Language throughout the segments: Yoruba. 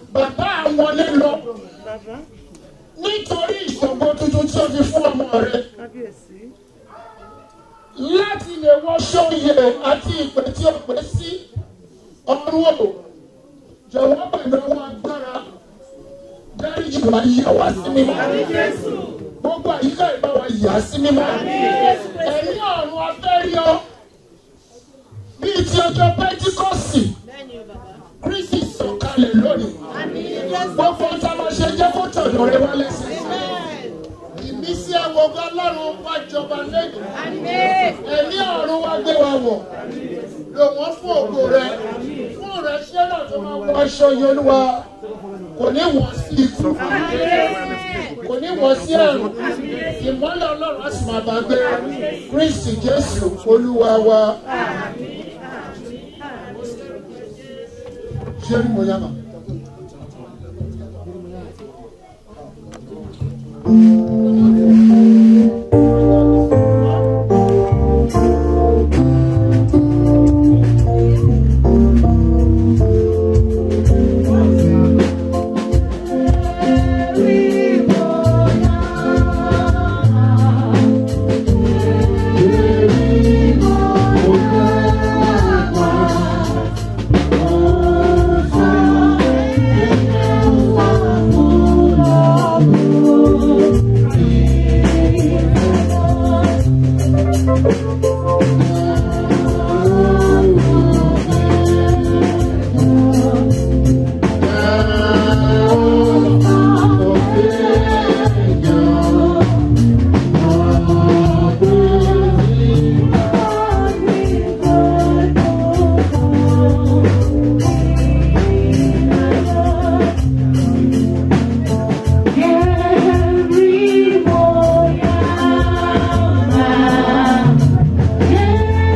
bàbá àwọn lọ Bàbá nítorí ìṣògo tuntun tí o fi fún ọmọ rẹ kábíyèsí. láti lè wọ sóyè àti ìpè tí o pè sí ọrùn o jọ̀wọ́ pẹ̀lú ọwọ́ agbára dáríjì wá yà wá sí mímọ́ gbogbo àyíká ìbá wa yà sí mímọ́ ẹ̀mí ọ̀run abẹ́rẹ́ bíi ti ọjọ́ pẹ́tíkọ́sì kristi sọ̀kalẹ̀ lónìí gbogbo ọjà máa ṣe jẹ́ kó tọ̀dọ̀ rẹ wá lẹ́sẹ̀ ìmísí ẹwọ́gbọ́n ọlọ́run wá jọba lẹ́yìn ẹ̀mí ọ̀run wá gbé wa wọ̀ lò wọ́n fún ògo rẹ fún rẹ ṣé náà tó máa wọ aṣọ yìí olúwa kò ní wọ́n sí ikú kò ní wọ́n sí àrùn ìmọ́lẹ̀ ọlọ́run á sì máa bá gbé kristi jésù olúwa wa. ṣé ní mo yá ma. Every morning,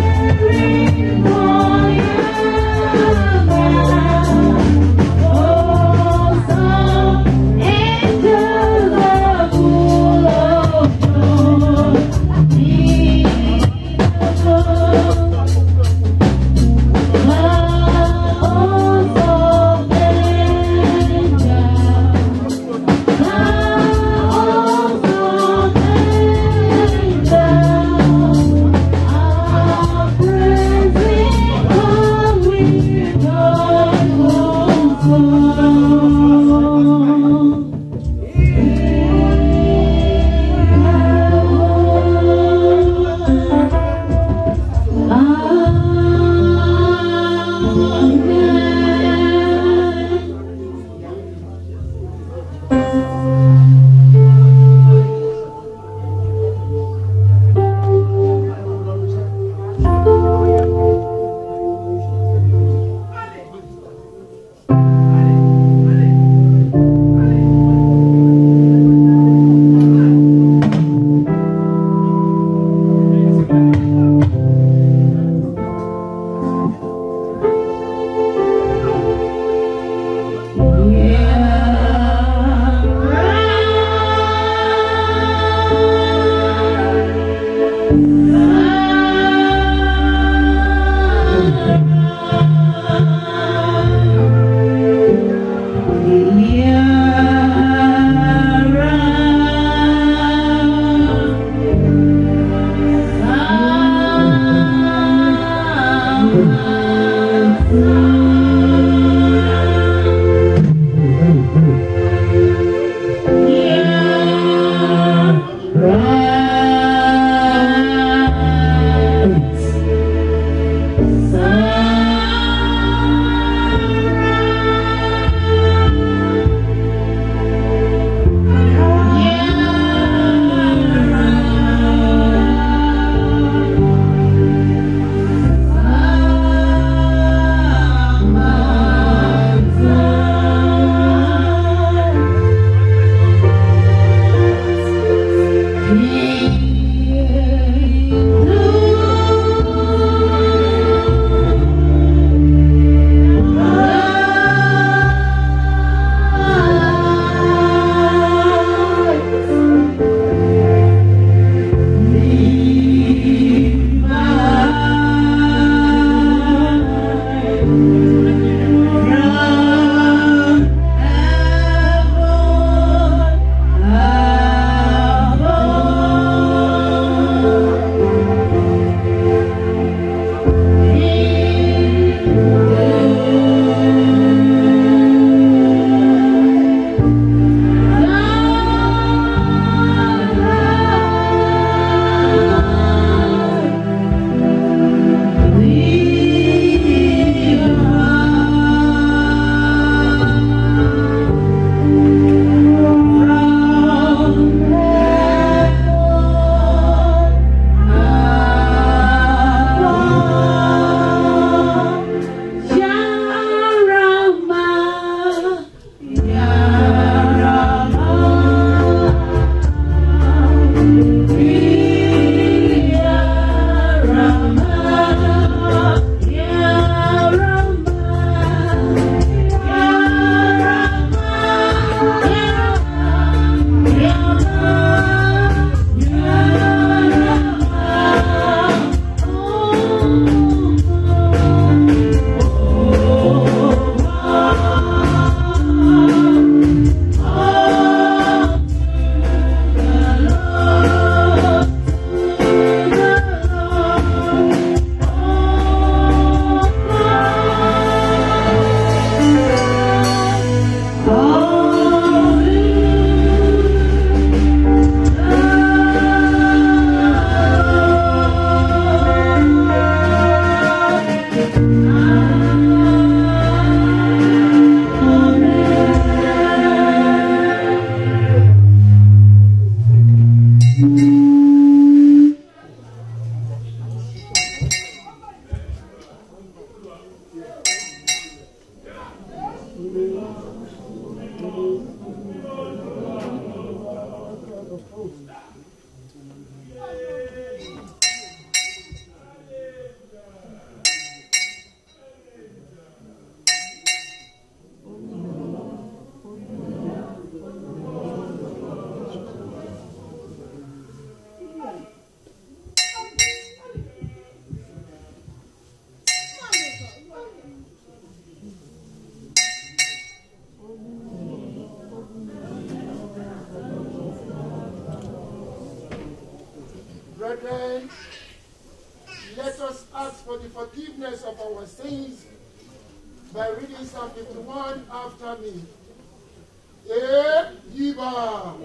ask for the forgiveness of our sins by reading Psalm 51 after me. Eh, Yiba.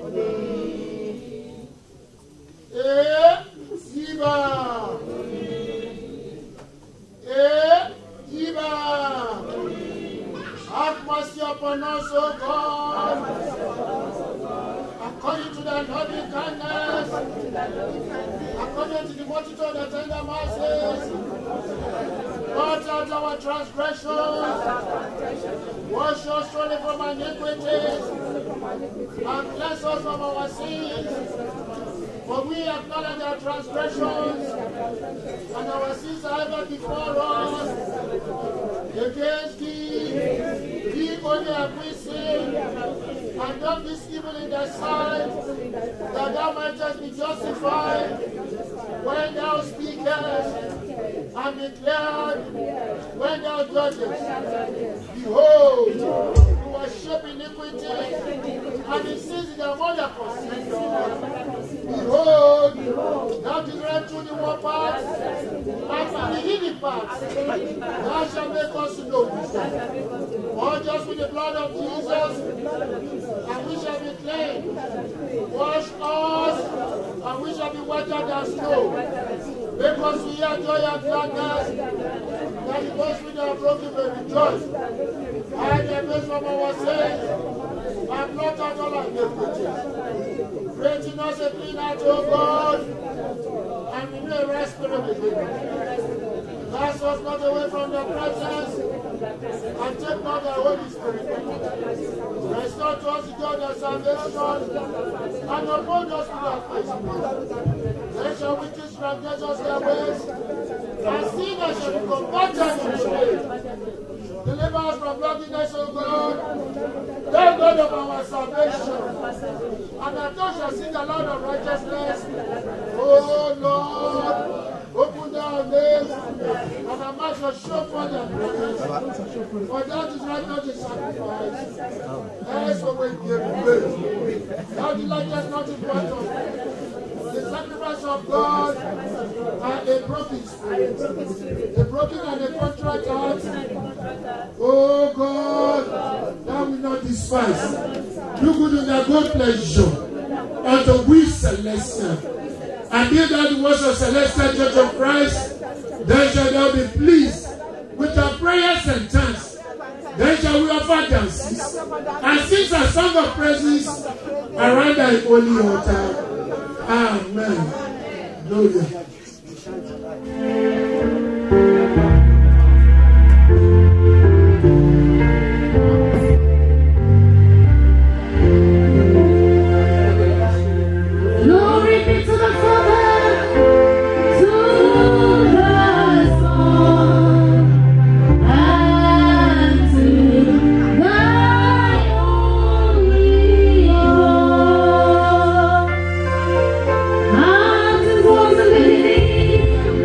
Eh, Yiba. Eh, Yiba. Have mercy upon us, O God. According to thy loving kindness, according to the multitude of the tender mercies, blot out our transgressions, wash us truly from our iniquities, and cleanse us from our sins. For we acknowledge our transgressions, and our sins are ever before us. Against thee, we only have we sinned, and done this evil in thy sight, that thou mightest be justified when thou speakest, and declared when thou judgest. Behold, you are shaping iniquity, and the sins in the mother conceived us. Behold, thou deliverest through the one part, and from the hidden part, thou shalt make us to know wisdom. All just with the blood of Jesus, and we shall be clean. Wash us, and we shall be whiter than snow. Make us to hear joy and gladness, that the bones which are broken may rejoice. Hide the face from our sins, and blot out all our iniquities. Create in us a clean heart, O God, and renew a right spirit within us. Cast us not away from your presence, and take not the Holy Spirit from us. Restore to us the joy of salvation, and uphold us with your faithfulness. Then shall witches transgress us their ways, and sinners shall be converted into faith. Deliver us from bloodiness, O God, thou God of our salvation. And our tongue shall sing aloud of righteousness. O Lord, open thy lips, and our mouth shall show forth thy praise. For that is right not the sacrifice. As for we give praise. Thou delightest not in what of the sacrifice of God and a broken spirit, a broken and a contrite heart. Oh God, thou will not despise. Do good in thy good pleasure unto we celestial. And if thou the words of celestial church of Christ, then shall thou be pleased with our prayers and thanks. Then shall we offer dances and sing a song of praises around thy holy altar. Amen. Gloria. Glory be to the Father, to the Son, and to the Holy Ghost. As it was in the beginning,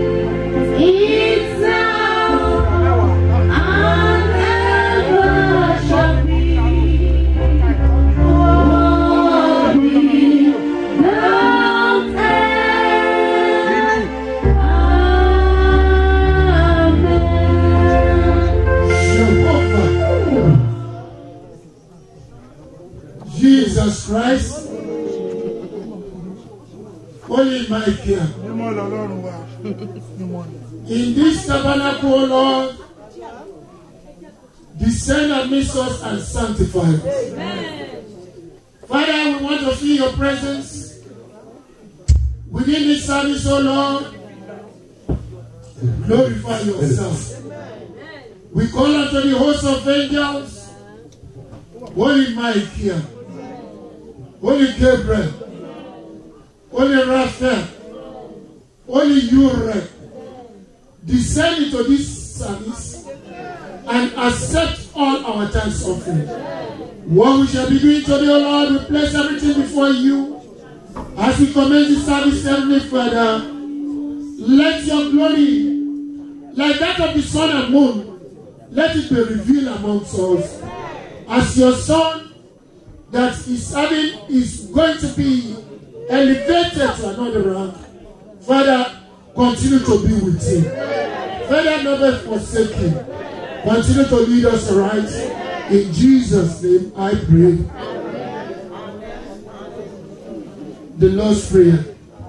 is now, and ever shall be. Glory without end. Amen. Jehovah. Jesus Christ. Holy Michael. mímọ́ lọ́lọ́run wa mímọ́ ni. In this tabernacle, O Lord, descend amidst us and sanctify us. Father, we want to feel your presence within this service, O Lord. Glorify yourself. We call unto the host of angels, Holy Michael, Holy Gabriel, Holy Raphael, Holy Uriel, descend into this service and accept all our thanks offering. What we shall be doing today, O Lord, we place everything before you as we commence the service, Heavenly Father. Let your glory, like that of the sun and moon, let it be revealed amongst us. As your son that is having is going to be elevated to another rank. Father, continue to be with him. Father, never forsake you. Continue to lead us right. In Jesus' name, I pray. The Lord's Prayer.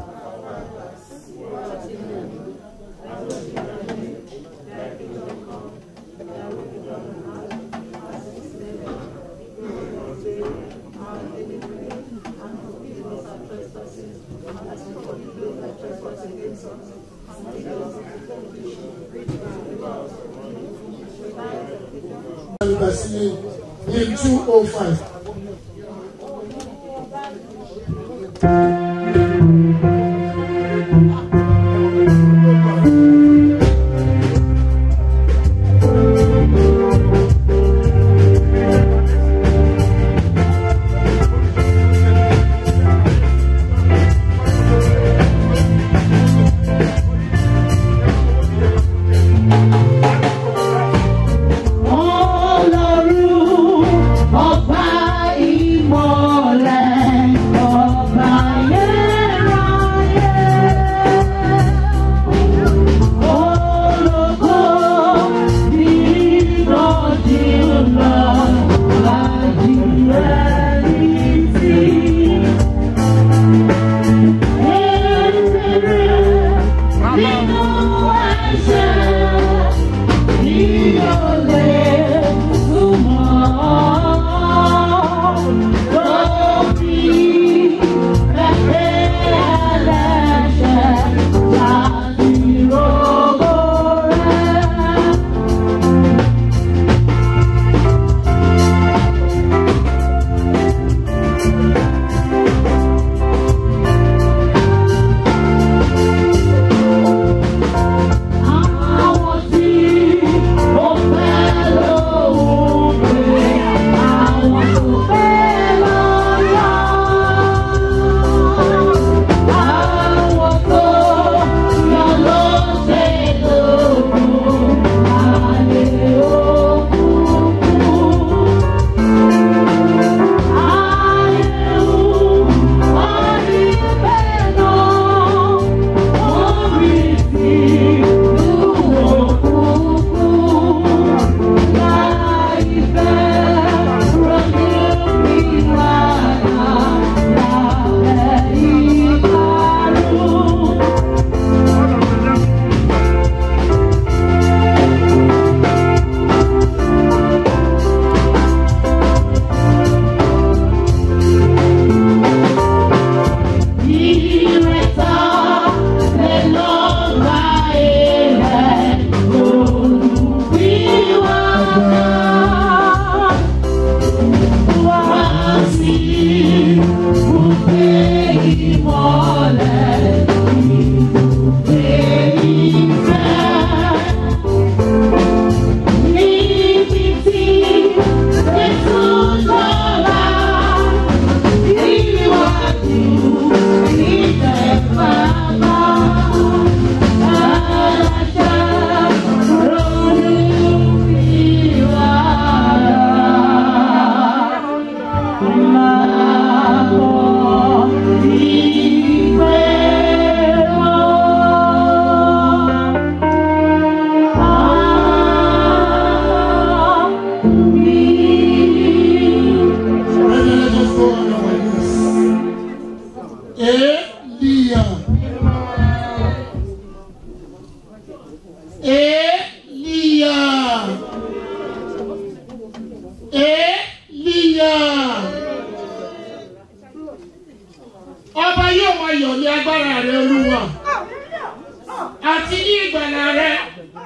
Hymn 205. Ọlọ́run ọba ìmọ̀lẹ̀ ọba ayérayé. Ológo nínú jùlọ lájúwẹ̀rí sí. Èrè nínú ẹ̀ṣẹ̀. Àwọn tí ó fẹ́ lóhùn pé àwọn tó fẹ́ lọ́yà. Àwọn tó yọ ló ṣe lóhùn ayé òkùnkùn. Ayé òkùnkùn ayé bẹ́ẹ̀ náà. Ìrètà lè lọ bá ilẹ̀ olùwíwájà. Wá sí ibùgbé ìmọ̀lẹ̀, ibùgbé ìfẹ́. Níbi tí Jésù jọba, ìwádìí ìfẹ́ bàbá. Aláṣà ronú ìwà. Brethren, let us go on our knees. Elia. Elia. Elia. Ọba yóò máa yọ̀ ní agbára rẹ̀ olúwa àti ní ìgbàlà rẹ̀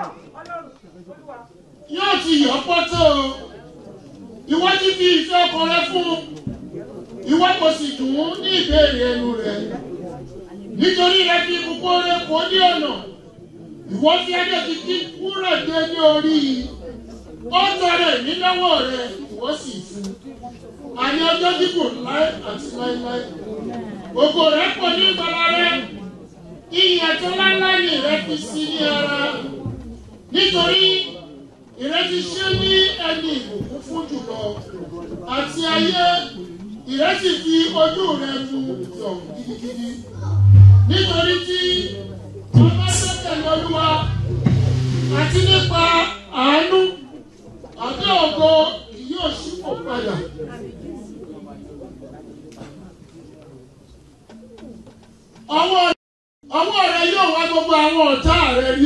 yóò ti yọ̀ pọ́tò ìwọ ti fi ìfẹ́ ọkàn rẹ fún ìwọ kò sì dùn ún ní ìbéèrè ẹnu rẹ nítorí rẹ fi gbogbo rẹ kó ní ọ̀nà ìwọ fi ẹjọ́ ti kí wúrà dé ní orí ó tọrọ ìní lọ́wọ́ rẹ ìwọ sì fún àní ọjọ́ gígùn láé àti láéláé ògo rẹ pọ̀ ní ìgbàlà rẹ ìyẹn tó láńlá ni rẹ fi sí ní ara nítorí ìrètí ṣe ní ẹni ìbùkún fún jùlọ àti ayé ìrètí fi ojú rẹ mu yọ gidigidi nítorí tí ọba sẹ́kẹ̀lẹ́ olúwa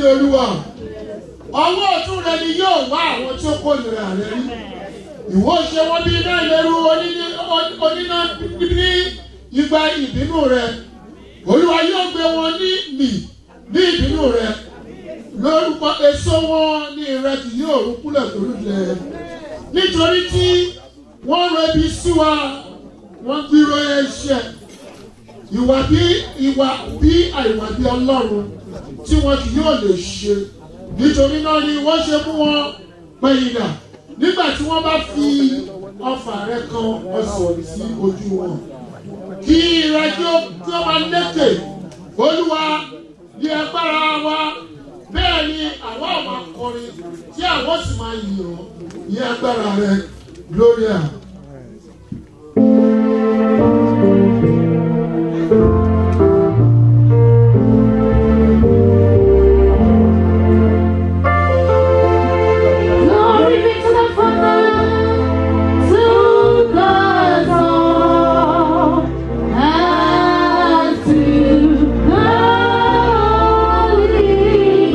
olúwa ọwọ́ ọ̀tún rẹ ni yóò wá àwọn tí ó kórìíra rẹ rí ìwọ ṣe wọn bí iná ìléru oní- oníná ní igba ìbínú rẹ olúwa yóò gbé wọn ní mì ní ìbínú rẹ lórúkọ èso wọn ní ìrẹsì yóò rú kúlẹ̀ lórúkẹ nítorí tí wọ́n rẹbi sí wa wọ́n gbúrò ẹ̀ṣẹ̀ ìwà bí ìwà bí àìwà bí ọlọ́run tí wọn kì yóò lè ṣe nítorí náà ni wọ́n ṣe mú wọn pẹ̀yìndà nígbà tí wọ́n bá fi ọfà rẹ kan ọsàn sí ojú wọn kí ire kí ó kí ó máa lékè olúwa ní agbára wa bẹ́ẹ̀ ni àwa ò máa kọrin tí àwọn sì máa yìn ọ́ ní agbára rẹ gloria. Glory be to the Father, to the Son, and to the Holy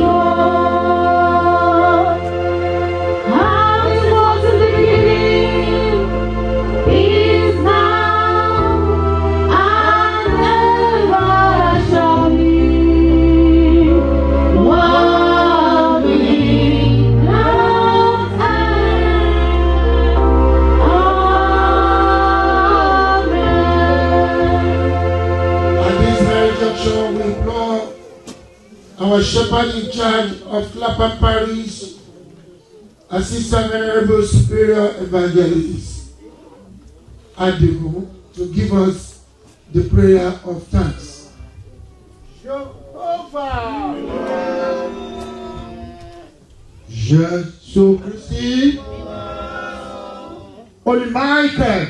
Ghost. How it was in the beginning, is now, and ever shall be. One without end. At this very junction, we implore our shepherd in charge of Clapham Parish, Assistant Venerable Superior Evangelist Adigun, to give us the prayer of thanks. Jésù Kristi, Olùmáìkẹ̀,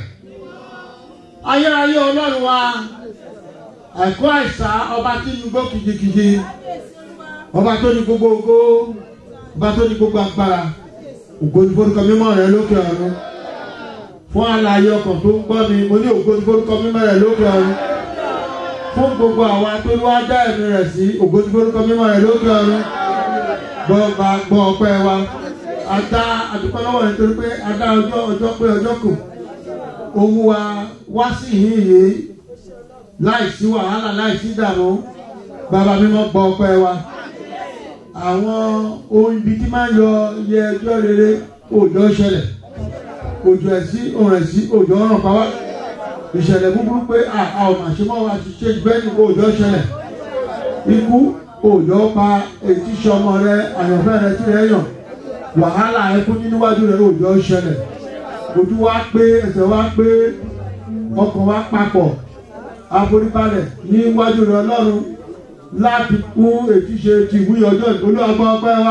ayérayé ọlọ́run wa àìkú àìsà ọba tí ń gbó kìjikìji ọba tó ní gbogbo ògo ọba tó ní gbogbo agbára ògo ní forúkọ mímọ́ rẹ lókè ọ̀run fún àlàyé ọkàn tó ń gbọ́ mi mo ní ògo ní forúkọ mímọ́ rẹ lókè ọ̀run fún gbogbo àwa tó ló wá dá ẹ̀mí rẹ̀ sí ògo ní forúkọ mímọ́ rẹ lókè ọ̀run gbọ́ ọba gbọ́ ọpẹ́ wa adá àdúpẹ́ lọ́wọ́ rẹ nítorí pé adá ọjọ́ ọjọ́ pé ọjọ́ kù ohun wa wá sí ìhín yìí láìsí wàhálà láìsí ìdààmú bàbá mímọ́ gbọ́ ọpẹ́ wa àwọn ohun ibi tí máa ń yọ iye ẹjọ́ rere òjò ṣẹlẹ̀ òjò ẹ̀sí òrùn ẹ̀sí òjò ọ̀ràn pa wá ìṣẹ̀lẹ̀ búburú pé a a ò mà ṣe mọ́ wa ti ṣe bẹ́ẹ̀ ni òjò ṣẹlẹ̀ ikú òjò pa etí sọmọ rẹ àyànfẹ́ rẹ tí rẹ yàn wàhálà ẹkún níwájú rẹ òjò ṣẹlẹ̀ ojú wa pé ẹsẹ̀ wa pé ọkàn wa papọ̀ àforíbalẹ̀ níwájú rẹ ọlọ́run láti kún ètúnṣe ti ìwúyẹ ọjọ́ ìgbóló ọgbọ́n ọpẹ́ wa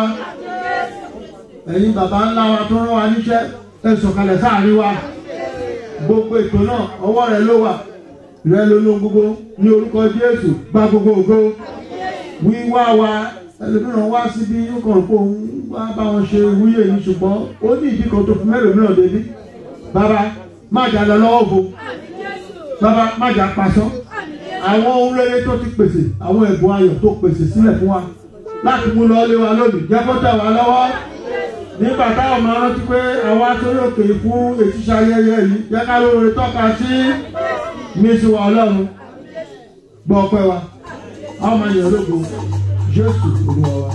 ẹ̀yin bàbá ńlá wa tó rán wa níṣẹ́ ẹ sọ̀kalẹ̀ sáàrin wa gbogbo ètò náà ọwọ́ rẹ ló wà rẹ ló ló gbogbo ní orúkọ jésù gba gbogbo ògo wíwá wa ẹlòmíràn wá síbi yókàn kó ń wá bá wọn ṣe ìwúyẹ yìí ṣùgbọ́n ó ní ìdí kan tó fún mẹ́lòmíràn débi bàbá má jà lọ lọ́wọ́ fo bàbá má jà pasán àwọn ohun rere tó ti pèsè àwọn ẹ̀bùn ayọ̀ tó pèsè sílẹ̀ fún wa láti mú lọ lé wa lónìí jẹ́ kó tẹ̀ wá lọ́wọ́ nígbà táwọn máa rántí pé àwa sórí òkè fún ètùṣe ayẹyẹ yìí jẹ́ ká lóore tọ́ka sí mísí wa ọlọ́run gbọ́ ọpẹ́ wa àwọn máa yàn lógo jésù olúwa wa.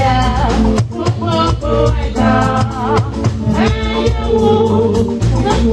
Oh,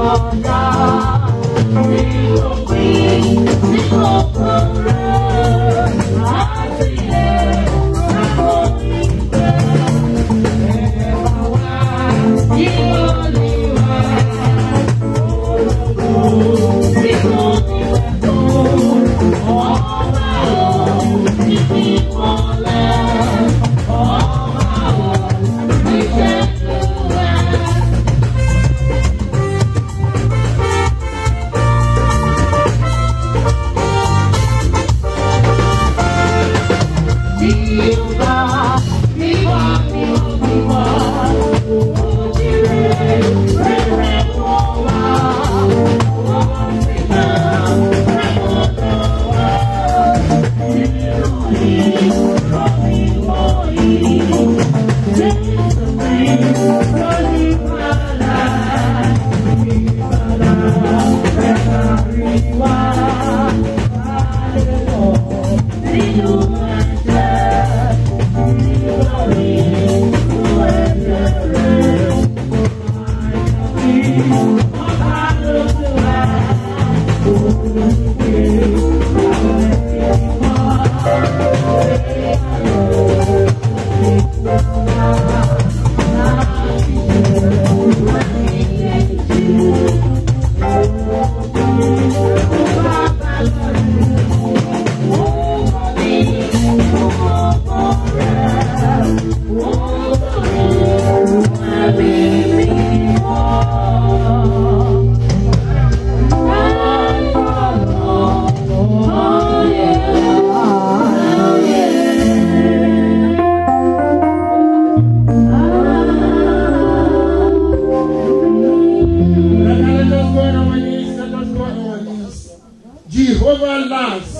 Let us go on our knees. Let us go on our knees. Jehovah laughs.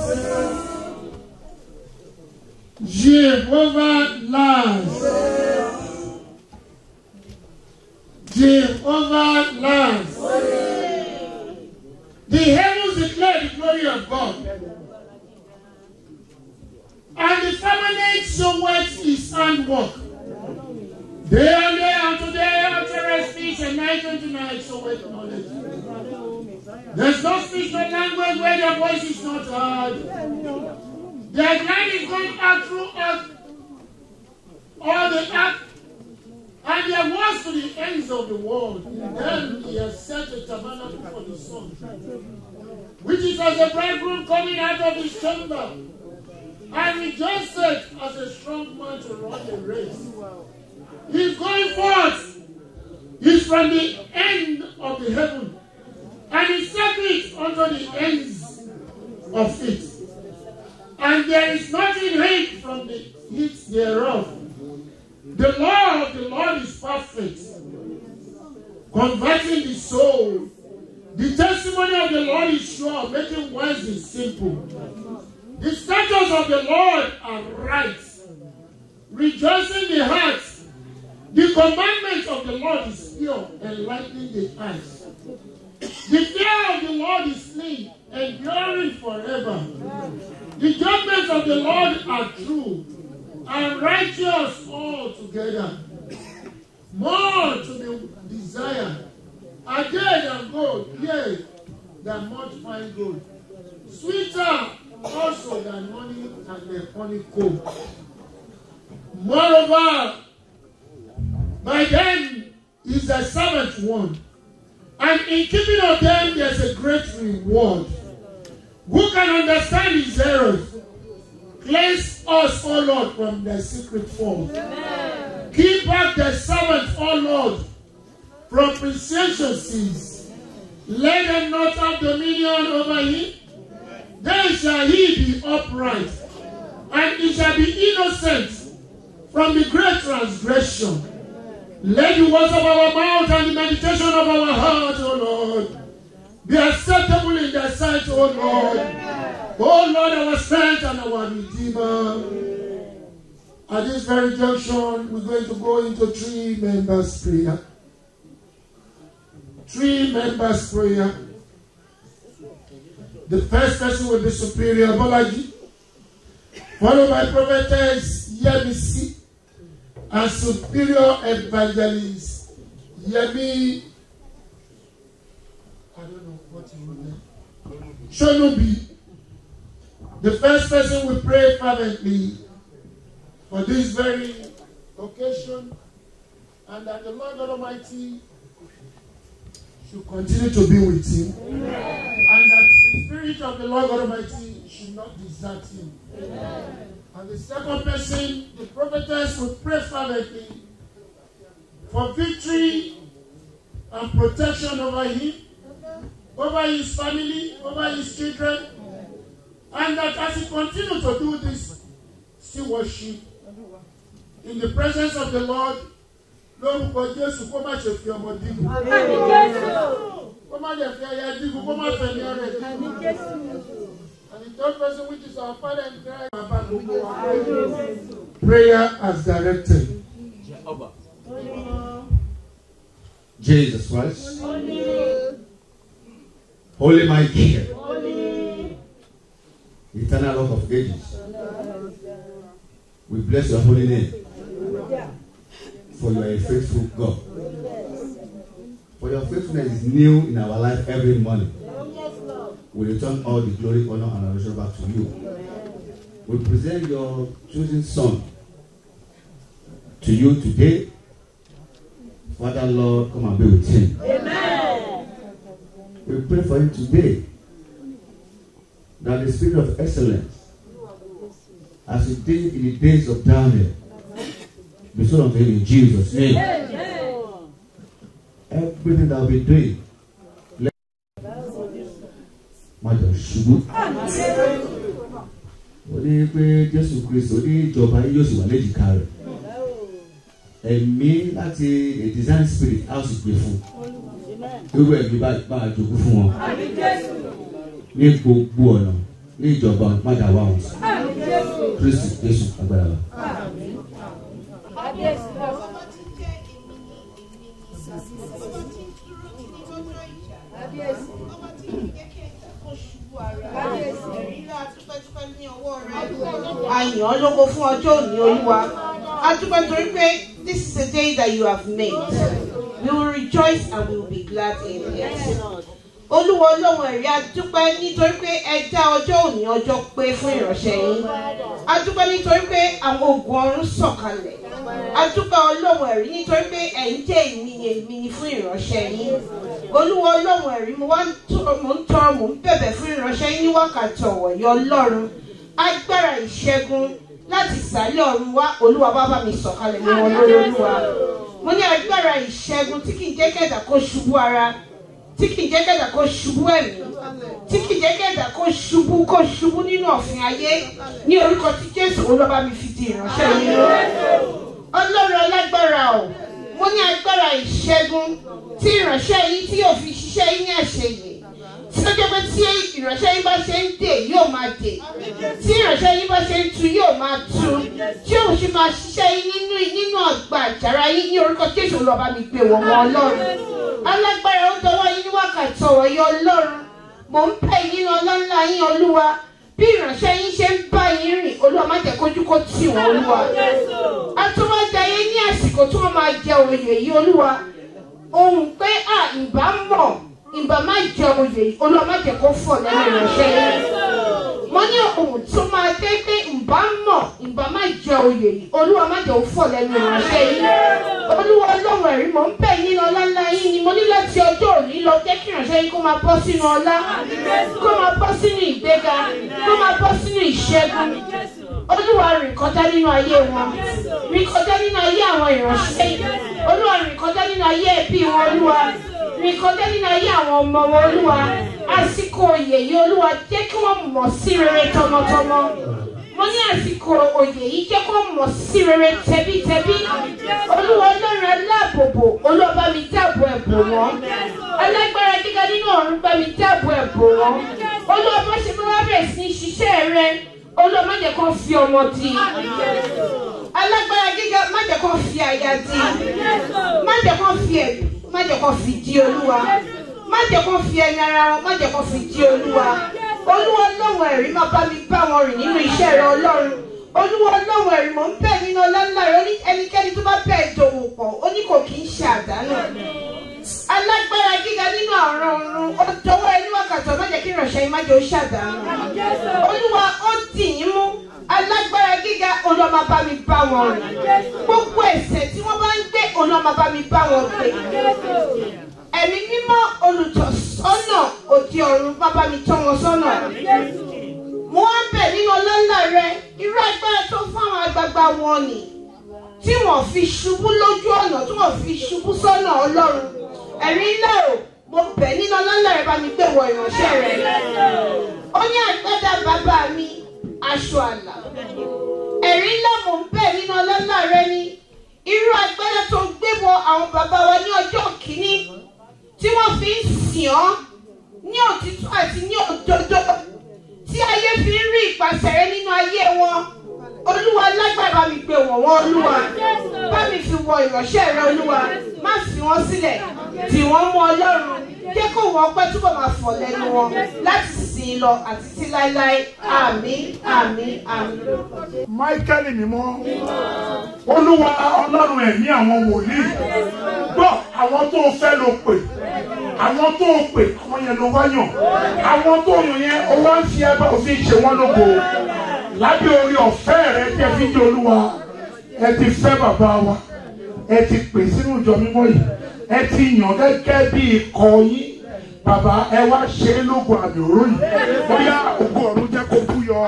Jehovah laughs. Jehovah laughs. The heavens declare the glory of God. And the firmament showeth his handwork. Day and day unto day uttereth speech, and night unto night showeth knowledge. There's no speech, no language where their voice is not heard. Their line is going out through earth, all the earth, and their words to the ends of the world. Then he has set a tabernacle for the sun, which is as a bridegroom coming out of his chamber, and rejoiceth as a strong man to run a race. He's going forth. He's from the end of the heaven. And he set it unto the ends of it. And there is nothing hid from the heat thereof. The law of the Lord is perfect, converting the soul. The testimony of the Lord is sure, making wise the simple. The statutes of the Lord are right, rejoicing the heart. The commandment of the Lord is pure, enlightening the eyes. The fear of the Lord is clean, enduring forever. The judgments of the Lord are true and righteous altogether. More to be desired are they than gold, yea, than much fine gold. Sweeter also than honey and the honeycomb. Moreover, by them is the servant one. And in keeping of them, there's a great reward. Who can understand his errors? Cleanse us, O Lord, from the secret fault. Keep back the servant, O Lord, from presumptuous sins. Let them not have dominion over him. Then shall he be upright, and he shall be innocent from the great transgression. Let the words of our mouth and the meditation of our heart, O Lord, be acceptable in thy sight, O Lord. O Lord, our strength and our Redeemer. At this very junction, we're going to go into three members' prayer. Three members' prayer. The first person will be Superior Bolaji, followed by Prophetess Yemisi, and Superior Evangelist Yemi I don't know what you wrote there. Shonubi, the first person we pray fervently for this very occasion, and that the Lord God Almighty should continue to be with him, and that the Spirit of the Lord God Almighty should not desert him. And the second person, the prophetess, will pray fervently for victory and protection over him, over his family, over his children, and that as he continues to do this stewardship in the presence of the Lord, lórúkọ Jésù kó má ṣe fi ọmọ dínkù. Kó má lè fi ẹyẹ dínkù, kó má fẹ́ ní ọrẹ dínkù. And the third person which is our father in Christ. Bàbá gbogbo wa. Prayer as directed. Jesus Christ. Holy Michael. Eternal Rock of Ages. We bless your holy name. For you are a faithful God. For your faithfulness is new in our life every morning. We return all the glory, honor, and adoration back to you. We present your chosen son to you today. Father Lord, come and be with him. We pray for him today that the spirit of excellence, as it did in the days of Daniel, be so unto him in Jesus' name. Everything that we doing, let má jọ ṣubú. Ó ní pé Jésù Kristo ní ìjọba yìí yóò sì wà léjìká rẹ̀. Ẹ̀mí láti a design spirit á sì gbé fún un irú ẹ̀mí bá bá a jogún fún wọn ní gbogbo ọ̀nà ní ìjọba padà wá wọn sí kristi jésù agbára wa. Àyàn ọ́ lógo fún ọjọ́ òní olúwa. A dúpẹ́ torí pé this is a day that you have made. We will rejoice and we will be glad in it. Olúwa ọlọ́run ẹ̀rí a dúpẹ́ nítorí pé ẹ dá ọjọ́ òní ọjọ́ pé fún ìránṣẹ́ yín. A dúpẹ́ nítorí pé àwọn ogun ọ̀run sọ̀kalẹ̀. A dúpẹ́ ọlọ́run ẹ̀rí nítorí pé ẹ̀ ń jẹ́ ìmìyẹ ìmìyẹ fún ìránṣẹ́ yín. Olúwa ọlọ́run ẹ̀rí mo wá ń tọrọ mo ń tọrọ mo ń bẹ̀bẹ̀ fún ìránṣẹ́ yín ní wákàtí ọ̀wọ̀ yọ ọlọ́run. Agbára ìṣẹ́gun láti ìsàlẹ̀ ọ̀run wá olúwa bá bá mi sọ̀kalẹ̀ mọ́ wọn lórí olúwa mo ní agbára ìṣẹ́gun tí kì í jẹ́ kẹ̀dà kó ṣubú ara tí kì í jẹ́ kẹ̀dà kó ṣubú ẹ̀mí tí kì í jẹ́ kẹ̀dà kó ṣubú kó ṣubú nínú ọ̀fìn ayé ní orúkọ tí jésù olúwa mi fi di ìránṣẹ́ yìí lọ. ọlọ́run alágbára o mo ní agbára ìṣẹ́gun tí ìránṣẹ́ yìí tí yóò fi ṣiṣẹ́ yín ní àṣeyè tí ó jẹ́ pé tí ìránṣẹ́ yín bá ṣe ń dè yóò máa dè tí ìránṣẹ́ yín bá ṣe ń tu yóò máa tu tí òun ṣe máa ṣiṣẹ́ yín nínú nínú ọgbà àjàrà yín ní orúkọ jésù lọ́ba mi pè wọ́n mọ́ ọlọ́run alágbára ó dọwọ́ yín ní wákàtí ọ̀wọ̀ yọ ọlọ́run mò ń pè yín ní ọlọ́ńlá yín olúwa bí ìránṣẹ́ yín ṣe ń bá yín rìn olúwa má jẹ́ kójú kó tì wọ́n olúwa atúmọ̀jáyé ní àsìkò tí wọ́n máa jẹ òye yìí olúwa ohun pé à ìbá mọ̀ ìbá má jẹ oyè yìí olúwa má jẹ́ kó fọ̀ lẹ́nu ìránṣẹ́ yìí mo ní ohun tó máa dé pé ìbá mọ̀ ìbá má jẹ oyè yìí olúwa má jẹ́ kó fọ̀ lẹ́nu ìránṣẹ́ yìí olúwa ọlọ́run ẹ̀rí mo ń bẹ̀ yín ọlá ńlá yín ni mo ní láti ọjọ́ òní lọ jẹ́ kí ìránṣẹ́ yín kó máa bọ́ sínú ọlá kó máa bọ́ sínú ìgbéga kó máa bọ́ sínú ìṣẹ́gun olúwa rìn kọjá nínú ayé wọn rìn kọjá nínú ayé àwọn ìránṣẹ́ yìí olúwa rìn kọjá nínú ayé ẹbí wọn olúwa rìn kọjá nínú ayé àwọn ọmọ wọn olúwa àsìkò òye yìí olúwa jẹ́ kí wọ́n mọ̀ sí rere tọmọtọmọ mo ní àsìkò òye yìí jẹ́ kí wọ́n mọ̀ sí rere tẹbítẹbí olúwa ọlọ́run aláàbòbò olúwa bá mi dáàbò ẹ̀bò wọn alágbára gíga nínú ọ̀run bá mi dáàbò ẹ̀bò wọn olúwa bó ṣe máa bẹ̀rẹ̀ sí ní ṣiṣẹ́ rẹ olúwa má jẹ́ kó fi ọmọ di alágbára gíga má jẹ́ kó fi àyà di má jẹ́ kó fi ẹ̀mí má jẹ́ kó fi di olúwa má jẹ́ kó fi ẹni ara wọn má jẹ́ kó fi di olúwa olúwa ọlọ́run ẹ̀rí má bá mi bá wọn rìn nínú iṣẹ́ rẹ ọlọ́run olúwa ọlọ́run ẹ̀rí mò ń bẹ̀ nínú ọlá ńlá rẹ ó ní ẹnikẹ́ni tó bá bẹ̀ ìdòwò pọ̀ ó ní kò kì í ṣe àdánù alágbára gíga nínú àrùn ọ̀run ó dọwọ́ ẹni wákàtí ọmọ jẹ́ kí ìránṣẹ́ yìí má jẹ́ ó ṣàdánù olúwa ó dì yín mú alágbára gíga olóma bá mi bá wọn rìn gbogbo ẹ̀ṣẹ̀ tí wọ́n bá ń gbé olóma bá mi bá wọn gbé ẹ̀mí mímọ́ olùtọ̀sọ́nà òde ọ̀run bàbá mi tọ́ wọn sọ́nà mo wá bẹ̀ nínú ọlọ́lá rẹ irú agbára tó fún àwọn àgbààgbà wọn nì tí wọ́n fi ṣubú lójú ọ̀nà tí wọ́n fi ṣubú sọ́nà ọlọ́run ẹ̀rí ńlá o mo bẹ̀ nínú ọlọ́lá rẹ bá mi gbé wọ ìránṣẹ́ rẹ ó ní àgbàdá bàbá mi aṣọ àlà ẹ̀rí ńlá mo ń bẹ̀ nínú ọlọ́lá rẹ ní irú agbára tó gbé wọ àwọn bàbá wa ní ọjọ́ kìíní tí wọ́n fi ń sìn ọ́ ní òtítọ́ àti ní òdodo tí ayé fi ń rí ìpàṣẹ rẹ nínú ayé wọn olúwa lágbára bá mi gbé wọ̀n wọ́n olúwa bá mi fi wọ ìránṣẹ́ rẹ olúwa má fi wọ́n sílẹ̀ tì wọ́n mú ọlọ́run jẹ́ kó wọ́n pẹ́ túbọ̀ máa fọ̀ lẹ́nu wọn láti sìn lọ àti sí láéláé àmín àmín àmín. Máíkẹ́lì mímọ́. Olúwa ọlọ́run ẹ̀mí àwọn wòlíì. Gbọ́ àwọn tó o fẹ́ ló pè. Àwọn tó o pè àwọn yẹn ló wá yàn. Àwọn tó o yàn yẹn o wá ń fi ẹgbẹ́ òfin ṣe wọ́n lógo. Lábẹ́ orí ọ̀fẹ́ rẹ tí ẹ fi jẹ́ olúwa. Ẹ ti fẹ́ bàbá wa. Ẹ ti pè sínú ìjọ mímọ́ yìí. Ẹ ti yàn gẹ́gẹ́ bí ikọ̀ yín. Bàbá ẹ wá ṣe é lógo àmì òró yìí. Bóyá ògo ọ̀run jẹ́ kó bú yọ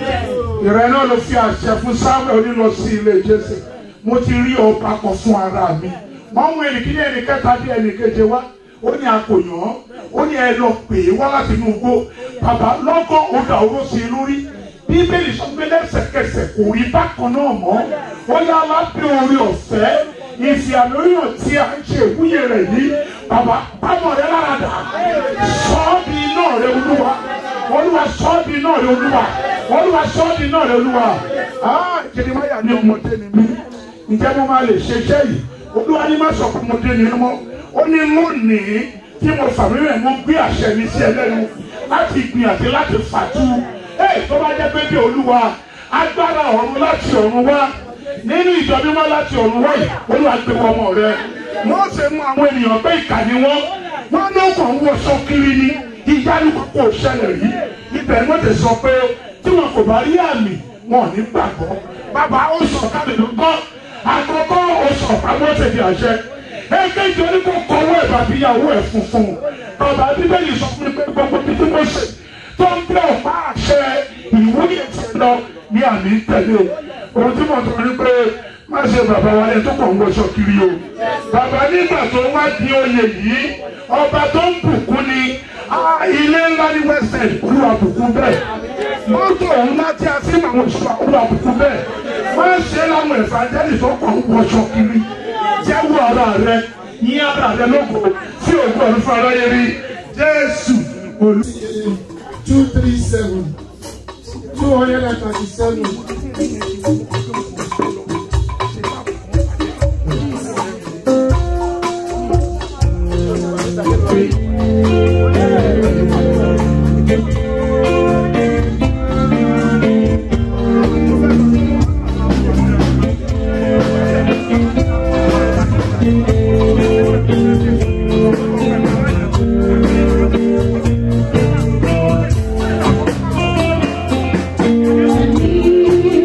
ìrẹ́ náà ló fi àṣẹ fún samuel onílọ sí ilé jésè mo ti rí ọba kan fún ara mi wọ́n mú ẹnìkíní ẹnìkẹta bí ẹnìkeje wá ó ní akòyàn ó ní ẹ lọ pè é wá láti inú igbó bàbá lọ́gọ́ ó dà owó sí i lórí bíbélì sọ pé lẹ́sẹ̀kẹsẹ̀ kò rí bákan náà mọ́ ó yá lábẹ́ orí ọ̀fẹ́ ìfìàlóyàn tí a ń ṣe ìwúyè rẹ̀ yìí bàbá bámọ̀ rẹ lára dà sọ́ọ́bì iná rẹ olúwa olúwa sọ́ọ́bì iná rẹ olúwa olúwa sọ́ọ́bì iná rẹ olúwa ah jẹnìmáyà ní ọmọdé ni mí ǹjẹ́ mo máa lè ṣe iṣẹ́ yìí olúwa ní má sọ pé ọmọdé ni mọ́ ó ní lónìí tí mo fàmí rẹ̀ mo gbé àṣẹ mi sí ẹlẹ́nu láti gbìn àti láti fàtú ẹ̀ tó bá jẹ́ pé bí olúwa agbára ọ̀run láti ọ̀run wá nínú ìjọ mímọ́ láti ọ̀run wá yìí olúwa gbé ọmọ rẹ wọ́n ṣe mú àwọn ènìyàn pé ìkà ni wọ́n wọ́n ló kàn ń wọṣọ kiri ni ìyanu kò ṣẹlẹ̀ rí ibẹ̀ ni wọ́n ti sọ pé tí wọn kò bá rí àmì wọn ò ní gbàgbọ́ bàbá ó sọ káàdì ló gbọ́ àkọ́kọ́ ó sọ pamọ́ tẹ̀lé àṣẹ èkejì oníkó kọ́wọ́ ẹ̀ bàbí ìyàwó ẹ̀ funfun bàbá bíbélì sọ fún mi pé gbogbo títí mo ṣe tó ń bẹ ọ̀pá àṣẹ ìwúyè ti lọ ní àmì tẹ̀lé ohun tí mo sọ ni pé má ṣe bàbá wa yẹn tó kàn ń wọṣọ kiri o bàbá nígbà tó wá di oyè yìí ọba tó ń bùkún ni ah, ilé ńlá ní west end olúwa bùkún bẹ́ẹ̀ mọ́tò ńlá tí a sì máa ń sọ olúwa bùkún bẹ́ẹ̀ má ṣe láwọn ìfàjẹ́lì tó kàn ń wọṣọ kiri jẹ́wọ́ ara rẹ yín ara rẹ lóko tí òkú ọ̀run fún aráyé rí jésù olú. two three seven two hundred and thirty-seven. Thank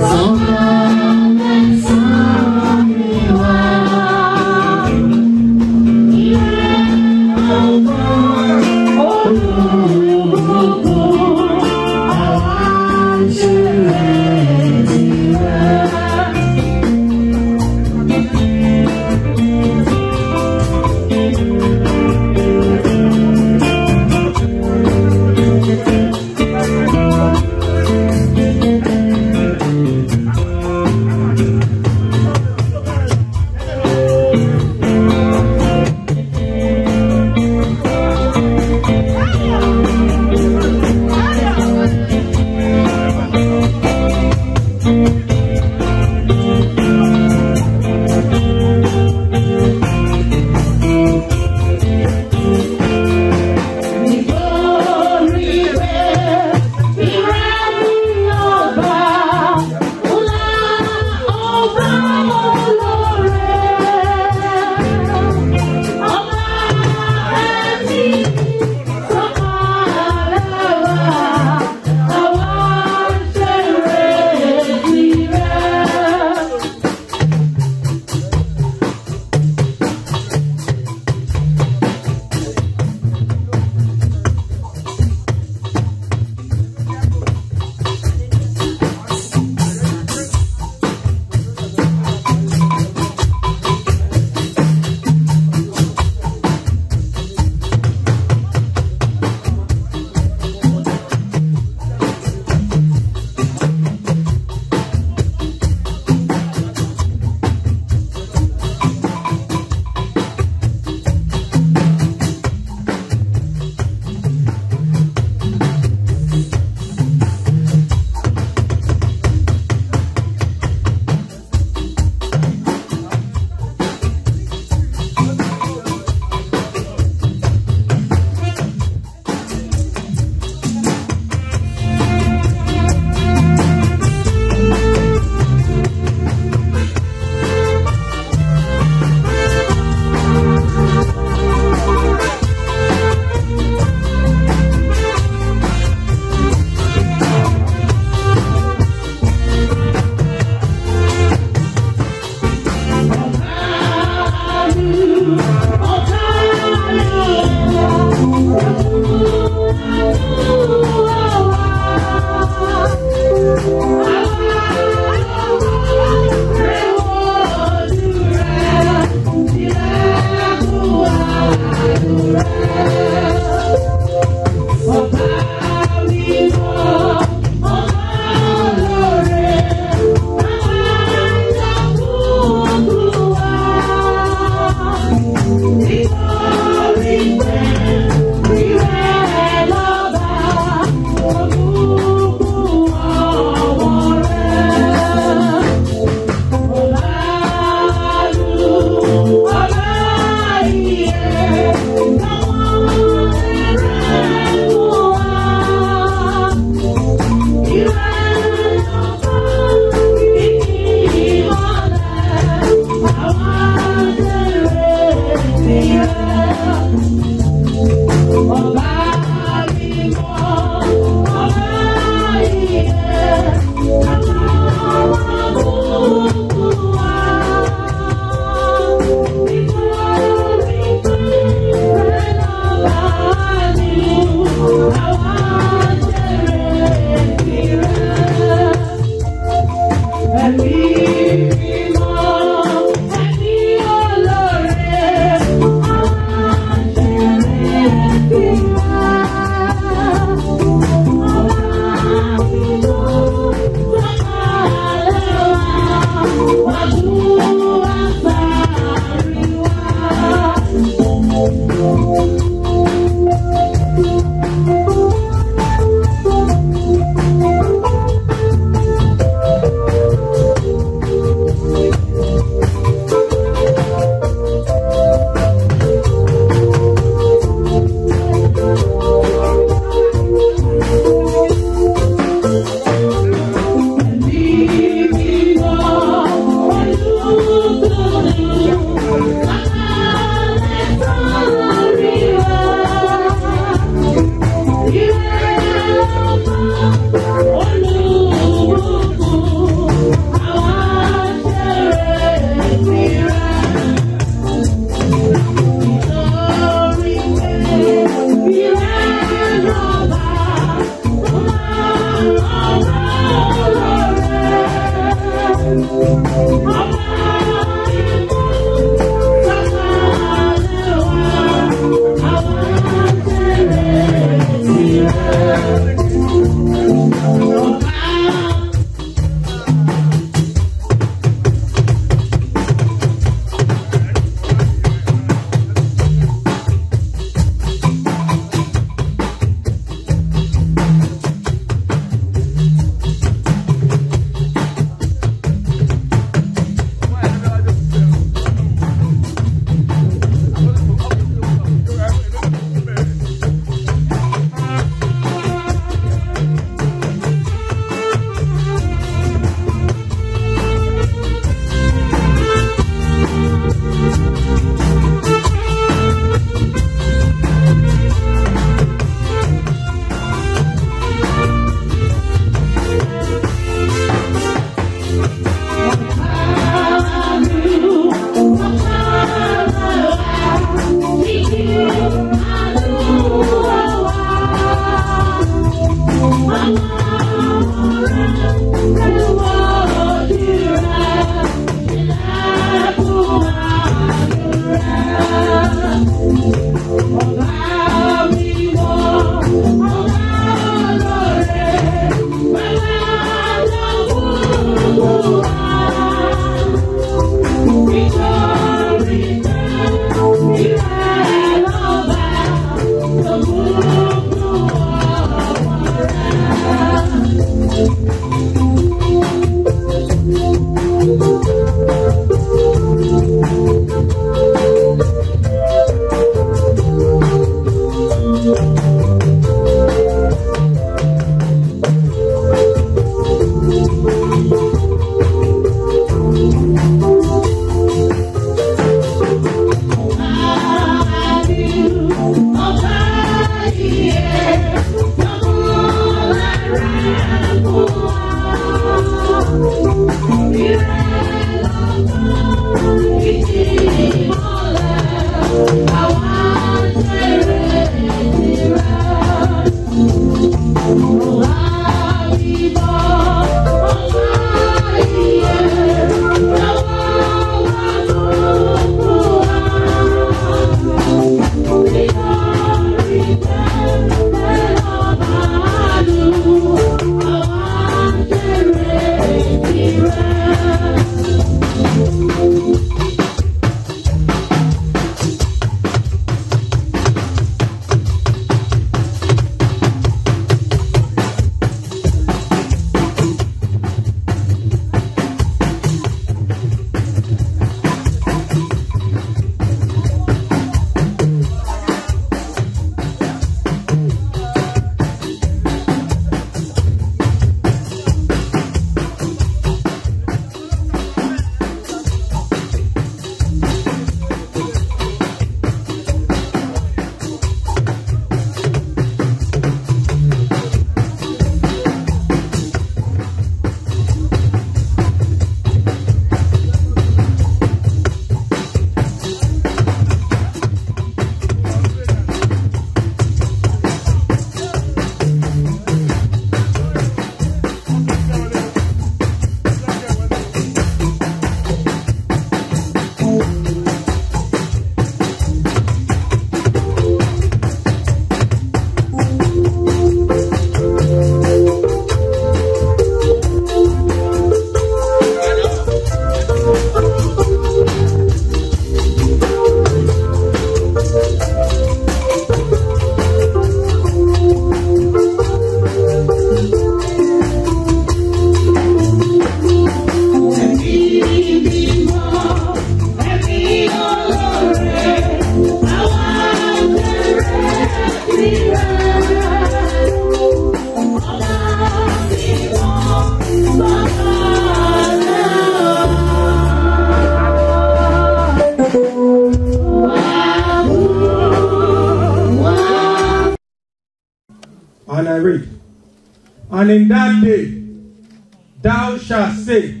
read. And in that day thou shalt say,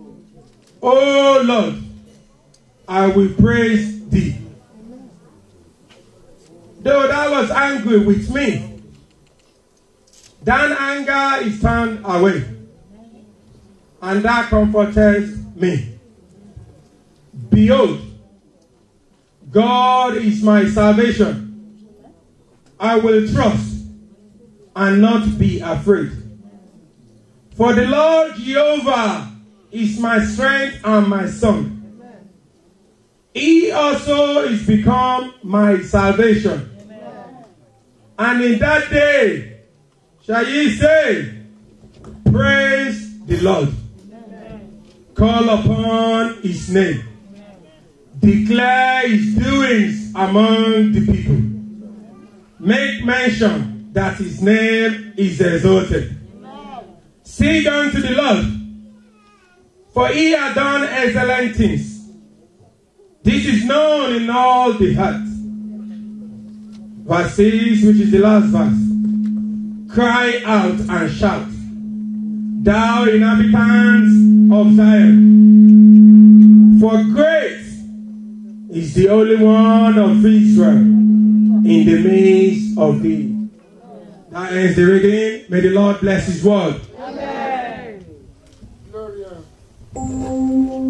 O Lord, I will praise thee. Though thou was angry with me, thine anger is turned away, and thou comfortest me. Behold, God is my salvation. I will trust and not be afraid. For the Lord Jehovah is my strength and my song. He also is become my salvation. And in that day shall ye say, Praise the Lord. Call upon his name. Declare his doings among the people. Make mention that his name is exalted. Sing unto the Lord, for he hath done excellent things. This is known in all the earth. Verse 6, which is the last verse. Cry out and shout, thou inhabitants of Zion, for great is the Holy One of Israel in the midst of thee. That ends the reading. May the Lord bless his word. Gloria.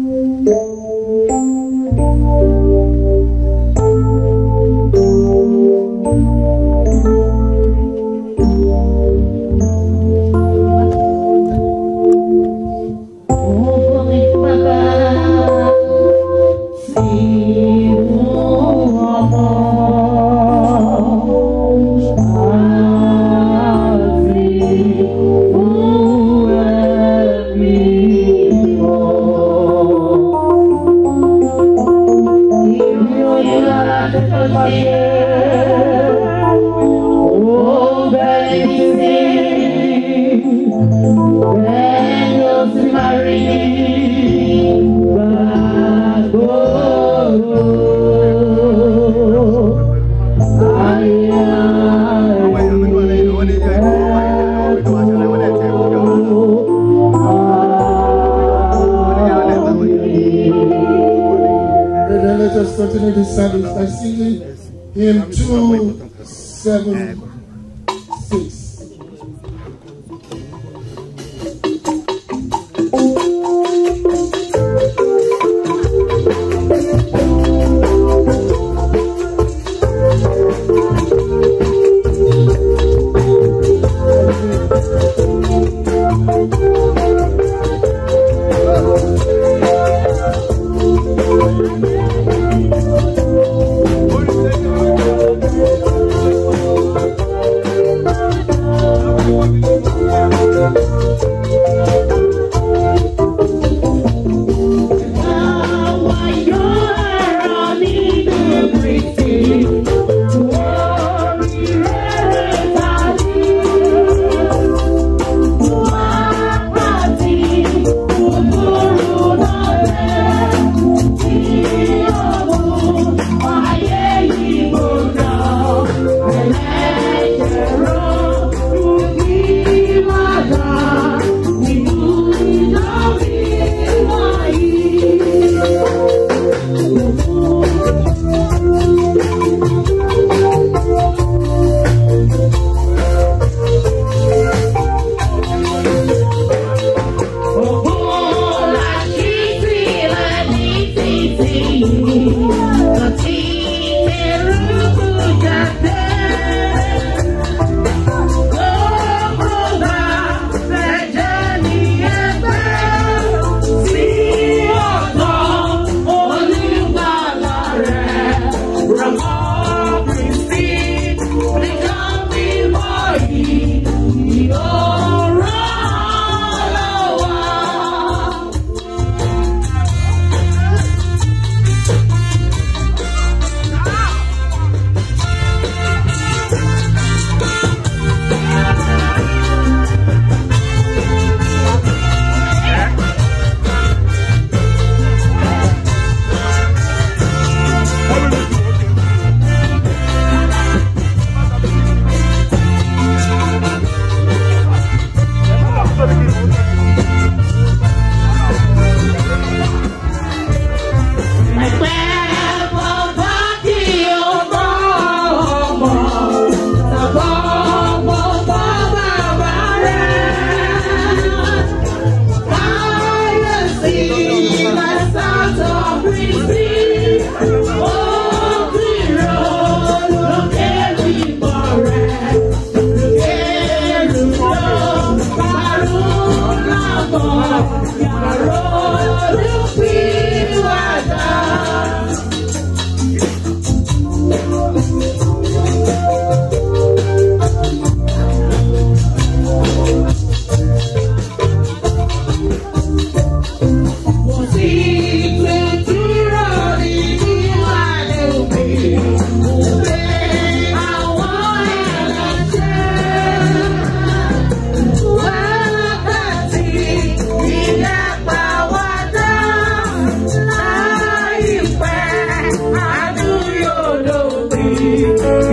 And then let us continue this service by singing hymn 276. Thank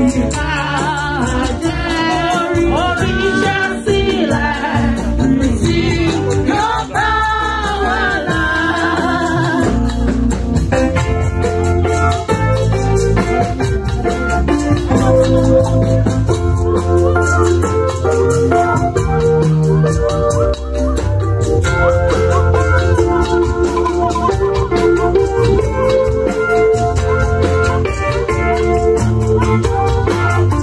Thank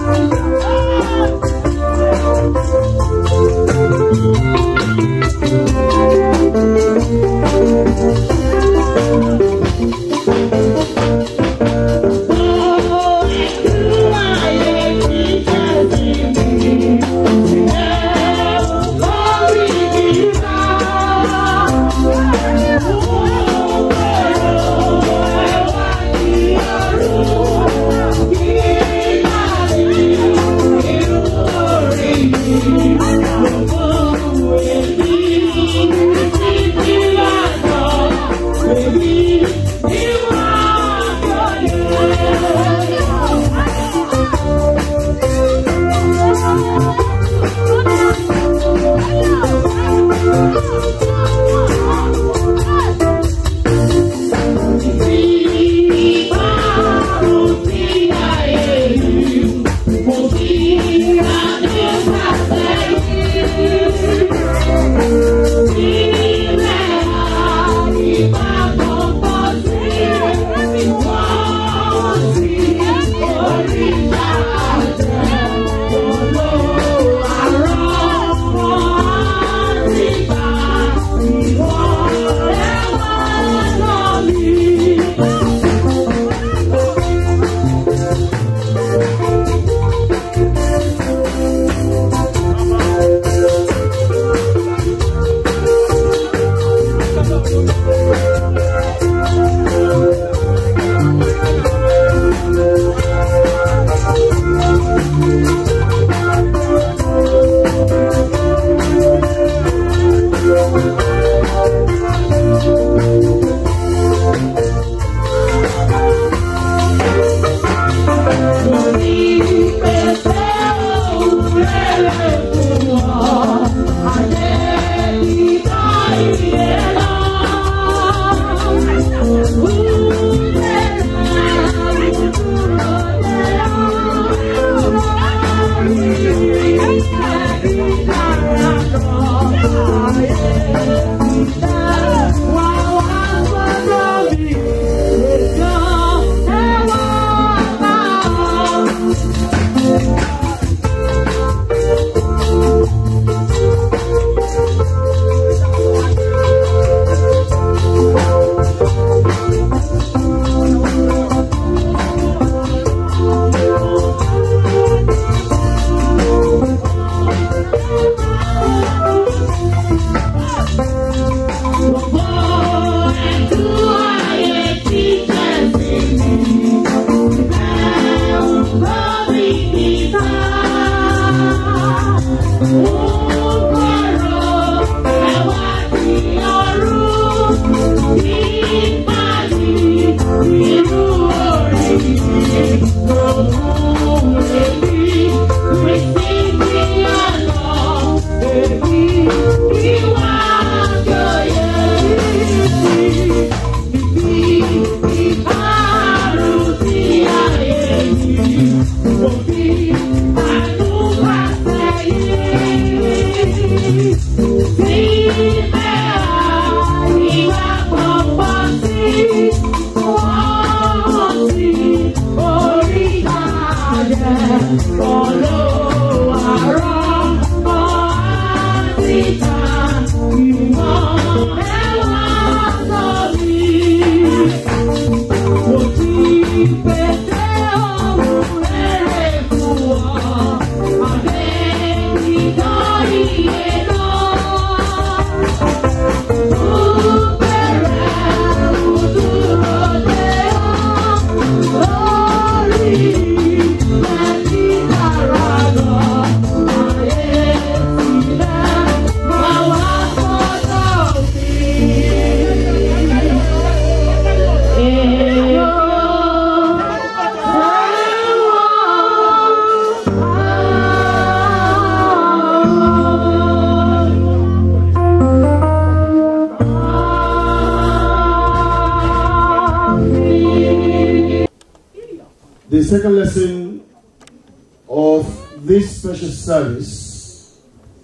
The second lesson of this special service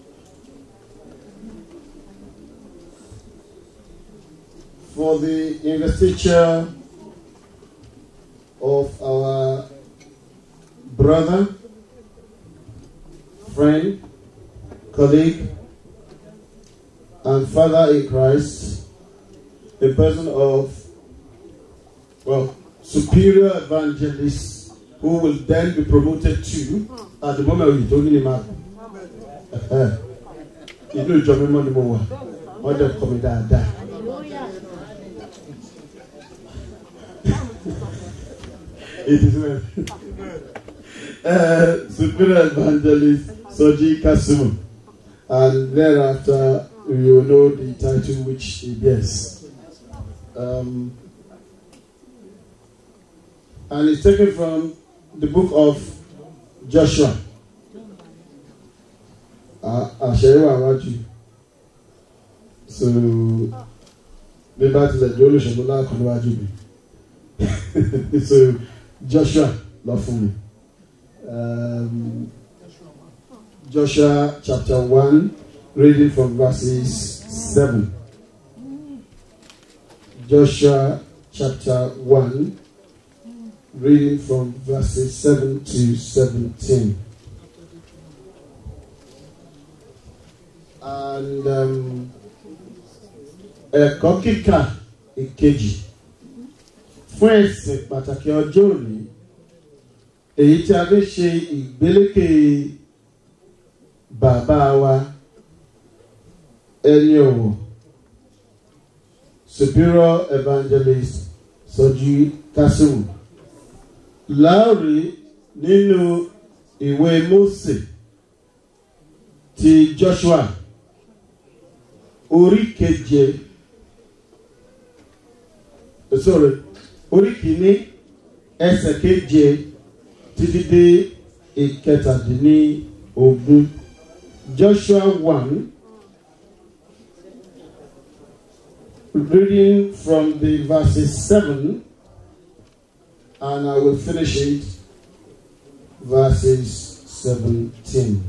for the investiture of our brother, friend, colleague, and father in Christ, a person of, well, superior evangelist who will then be promoted to, at the moment we're talking about, inú ìjọ mímọ́ ni mo wà wọ́n dẹ̀ kọ́ mi dáadáa. It is well. Uh, superior evangelist Soji Kasumu. And thereafter, you will know the title which he bears. Um, and it's taken from the book of Joshua. Àṣẹyẹwò àwájú. So, bí bá tilẹ̀ jẹ́ olùṣèlú láàkọ́ níwájú mi. So, Joshua lọ fún mi. Um, Joshua chapter 1, reading from verses 7. Joshua chapter 1, reading from verses 7 to 17. And um, ẹ̀kọ́ kíkà ìkejì fún ẹ̀sìn pàtàkì ọjọ́ òní èyí tí a fi ṣe ìgbélékè bàbá wa ẹni ọ̀wọ̀ superior evangelist Sọjí Kásímù láàrí nínú ìwé Mósè ti Joshua orí keje sorry orí kìíní ẹsẹ̀ keje títí dé ìkẹtàdínní ogún Joshua one reading from the verses seven and I will finish it verses seventeen.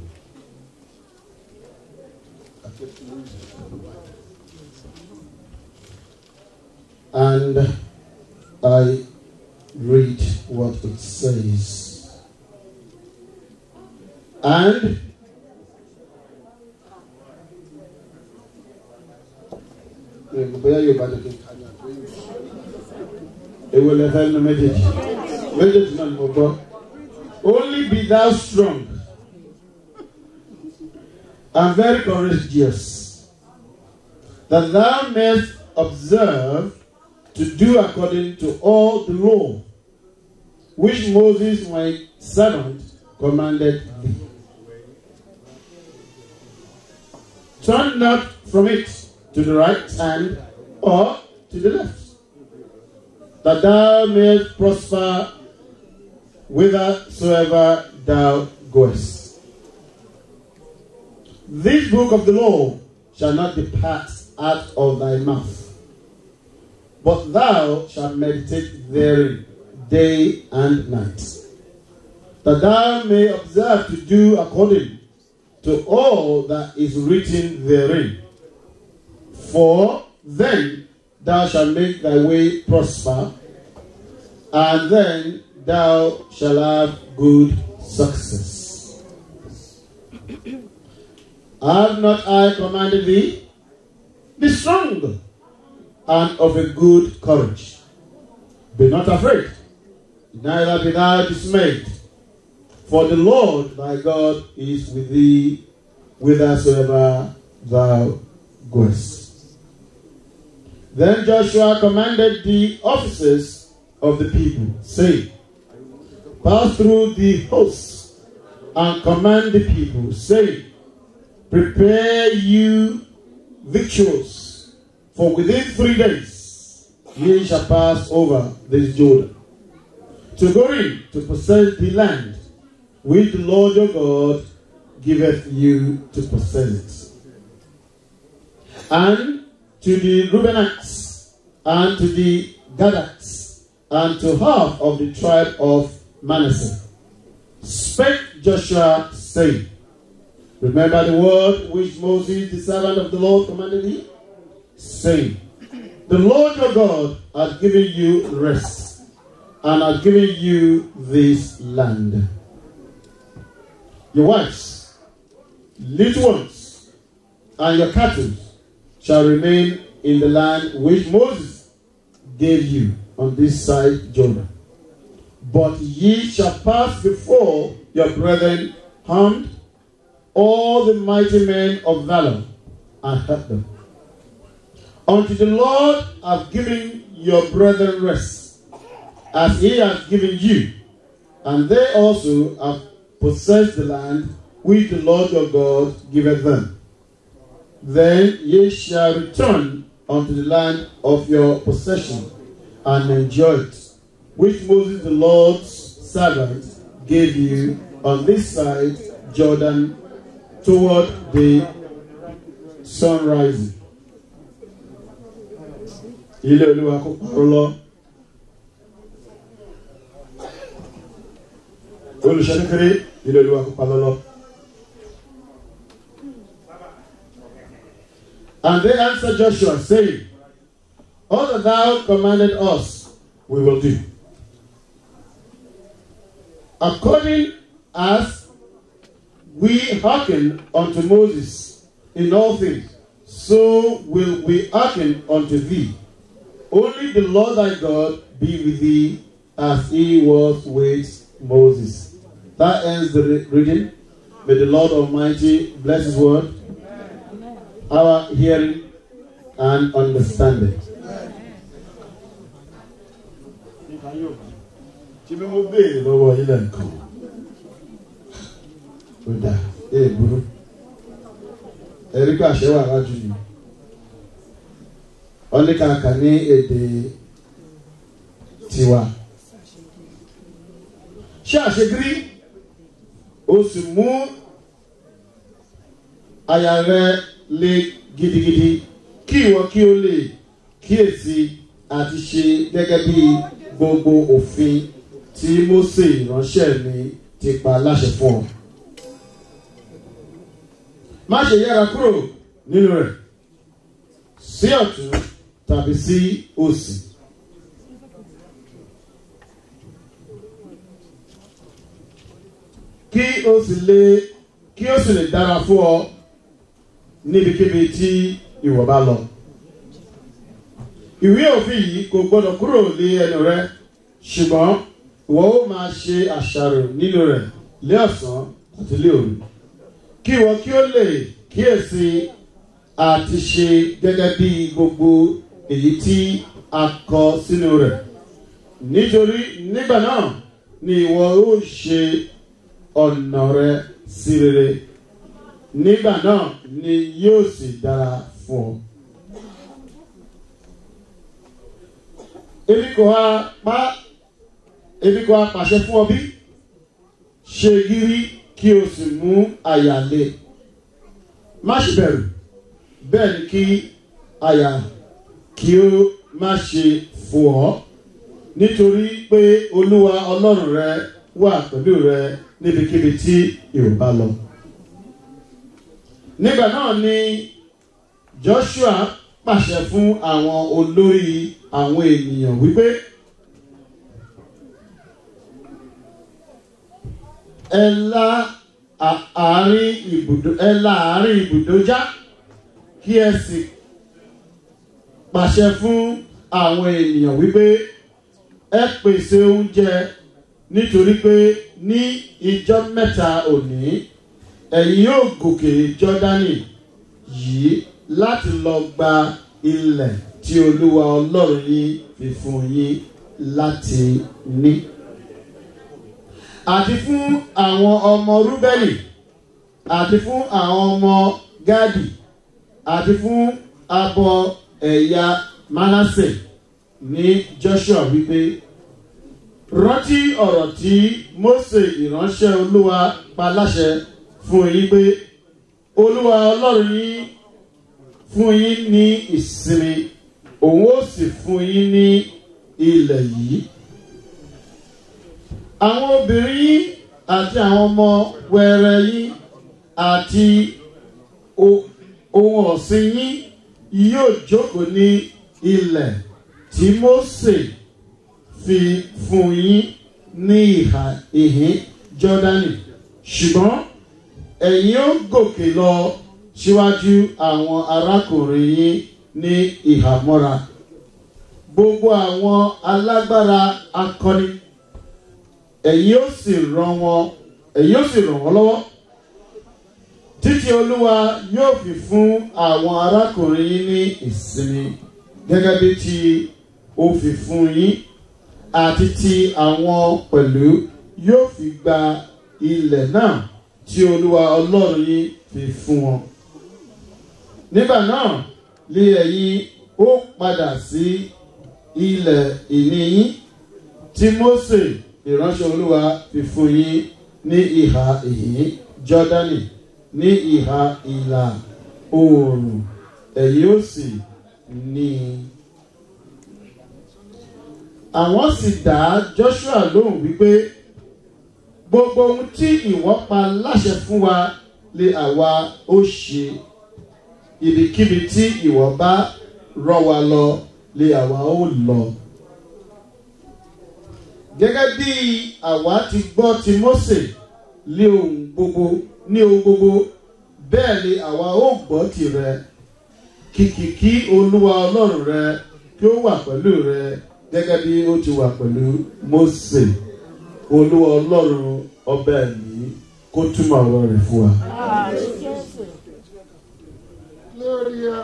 And I read what it says. And bóyá yóò bá dẹ̀kẹ́ kájà tó yẹ. Èwo lẹ fẹ́ nu méjèèjì? Méjèèjì náà ni mo gbọ́. Only be thou strong and very courageous, that thou mayest observe to do according to all the law which Moses my servant commanded thee. Turn not from it to the right hand or to the left, that thou mayest prosper whithersoever thou goest. This book of the law shall not depart out of thy mouth, but thou shalt meditate therein day and night, that thou may observe to do according to all that is written therein. For then thou shalt make thy way prosper, and then thou shalt have good success. Have not I commanded thee? Be strong and of a good courage. Be not afraid, neither be thou dismayed, for the Lord thy God is with thee whithersoever thou goest. Then Joshua commanded the officers of the people, saying, Pass through the hosts and command the people, saying, Prepare you victuals, for within three days ye shall pass over this Jordan, to go in to possess the land which the Lord your God giveth you to possess it. And to the Reubenites, and to the Gadites, and to half of the tribe of Manasseh. Spake Joshua, saying, Remember the word which Moses, the servant of the Lord, commanded thee, saying, The Lord your God hath given you rest, and hath given you this land. Your wives, little ones, and your cattle shall remain in the land which Moses gave you on this side Jordan. But ye shall pass before your brethren armed, all the mighty men of valor, and hurt them. Unto the Lord have given your brethren rest, as he has given you, and they also have possessed the land which the Lord your God giveth them. Then ye shall return unto the land of your possession and enjoy it, which Moses the Lord's servant gave you on this side Jordan toward the sun rising. Ilé olúwa kó parọ́ lọ. Olùṣọ́ kékeré ilé olúwa kó parọ́ lọ. And they answered Joshua, saying, All that thou commanded us, we will do. According as we hearken unto Moses in all things, so will we hearken unto thee. Only the Lord thy God be with thee as he was with Moses. That ends the re- reading. May the Lord Almighty bless his word, our hearing and understanding. tí bí mo béèrè lọ́wọ́ ilẹ̀ nǹkan ó dà ee burú ẹ̀rí pé àṣẹ wà lájú ni wọ́n ní kàkà ní èdè tiwa ṣé àṣegírí o sì mú àyà rẹ le gidigidi kí ìwọ kí o lè kíyèsí àti ṣe gẹ́gẹ́ bí gbogbo òfin tí Mósè ìránṣẹ́ mi ti pa láṣẹ fún ọ. má ṣe yára kúrò nínú rẹ̀ sí ọ̀tún tàbí sí òsì. kí o sì lè kí o sì lè dára fún ọ níbikíbi tí ìwọ bá lọ. ìwé òfin yìí kò gbọdọ̀ kúrò lé ẹnu rẹ ṣùgbọ́n ìwọ ó máa ṣe àṣàrò nínú rẹ̀ lé ọ̀sán àti lé òru kí ìwọ kí ó lè kíyèsí àti ṣe gẹ́gẹ́ bí gbogbo èyí tí a kọ sínú rẹ̀ nítorí nígbà náà ni ìwọ ó ṣe ọ̀nà rẹ sí rere nígbà náà ni yóò sì dára fún ọ. èmi kò ha pa èmi kò ha pàṣẹ fún ọ bí ṣe gírí kí o sì mú àyà le má ṣe bẹ̀rù bẹ́ẹ̀ ni kí àyà kí o má ṣe fò ọ́ nítorí pé olúwa ọlọ́run rẹ wà pẹ̀lú rẹ níbikíbi tí ìwọ bá lọ. nígbà náà ni Joshua pàṣẹ fún àwọn olórí àwọn ènìyàn wípé ẹ la àárín ibùdó ẹ la àárín ibùdó já kí ẹ sì pàṣẹ fún àwọn ènìyàn wípé ẹ pèsè oúnjẹ nítorí pé ní ìjọ mẹ́ta òní ẹ̀yin yóò gòkè jọ́dánì yìí láti lọ gba ilẹ̀ tí olúwa ọlọ́run yín fi fún yín láti ní. àti fún àwọn ọmọ rúbẹ́lì àti fún àwọn ọmọ gádì àti fún abọ ẹ̀yà manasse ní joshua wípé rántí ọ̀rọ̀ tí Mósè ìránṣẹ́ olúwa pa láṣẹ fún yín pé olúwa ọlọ́run yín fún yín ní ìsinmi òun ó sì fún yín ní ilẹ̀ yìí. àwọn obìnrin yín àti àwọn ọmọ wẹrẹ yín àti o- ohun ọ̀sìn yín yóò jókòó ní ilẹ̀ tí Mósè fi fún yín ní ìhà ìhín Jọ́dánì ṣùgbọ́n ẹ̀yin ó gòkè lọ síwájú àwọn arákùnrin yín ní ìhàmọ́ra gbogbo àwọn alágbára akọni ẹ̀yin ó sì ràn wọ́n ẹ̀yin ó sì ràn wọ́n lọ́wọ́ títí olúwa yóò fi fún àwọn arákùnrin yín ní ìsinmi gẹ́gẹ́ bí tí ó fi fún yín àti tí àwọn pẹ̀lú yóò fi gba ilẹ̀ náà tí olúwa ọlọ́run yín fi fún wọn. nígbà náà lé ẹ̀yin ó padà sí ilẹ̀ ìní yín tí Mósè ìránṣẹ́ olúwa fi fún yín ní ìhà ìhín Jọ́dánì ní ìhà ìlà oòrùn ẹ̀yin ó sì ní i. àwọn sì dá Joshua lóhùn wípé gbogbo ohun tí ìwọ pa láṣẹ fún wa lé àwa ó ṣe ibikíbi tí ìwọ bá rán wa lọ lé àwa ó lọ. gẹ́gẹ́ bí àwa ti gbọ́ ti Mósè lé ohun gbogbo ní ohun gbogbo bẹ́ẹ̀ ni àwa ó gbọ́ tirẹ̀ kìkì kí olúwa ọlọ́run rẹ kí ó wà pẹ̀lú rẹ gẹ́gẹ́ bí ó ti wà pẹ̀lú Mósè olúwa ọlọ́run ọbẹ̀ yìí kó túmọ̀ ọ̀rọ̀ rẹ̀ fún wa. Gloria.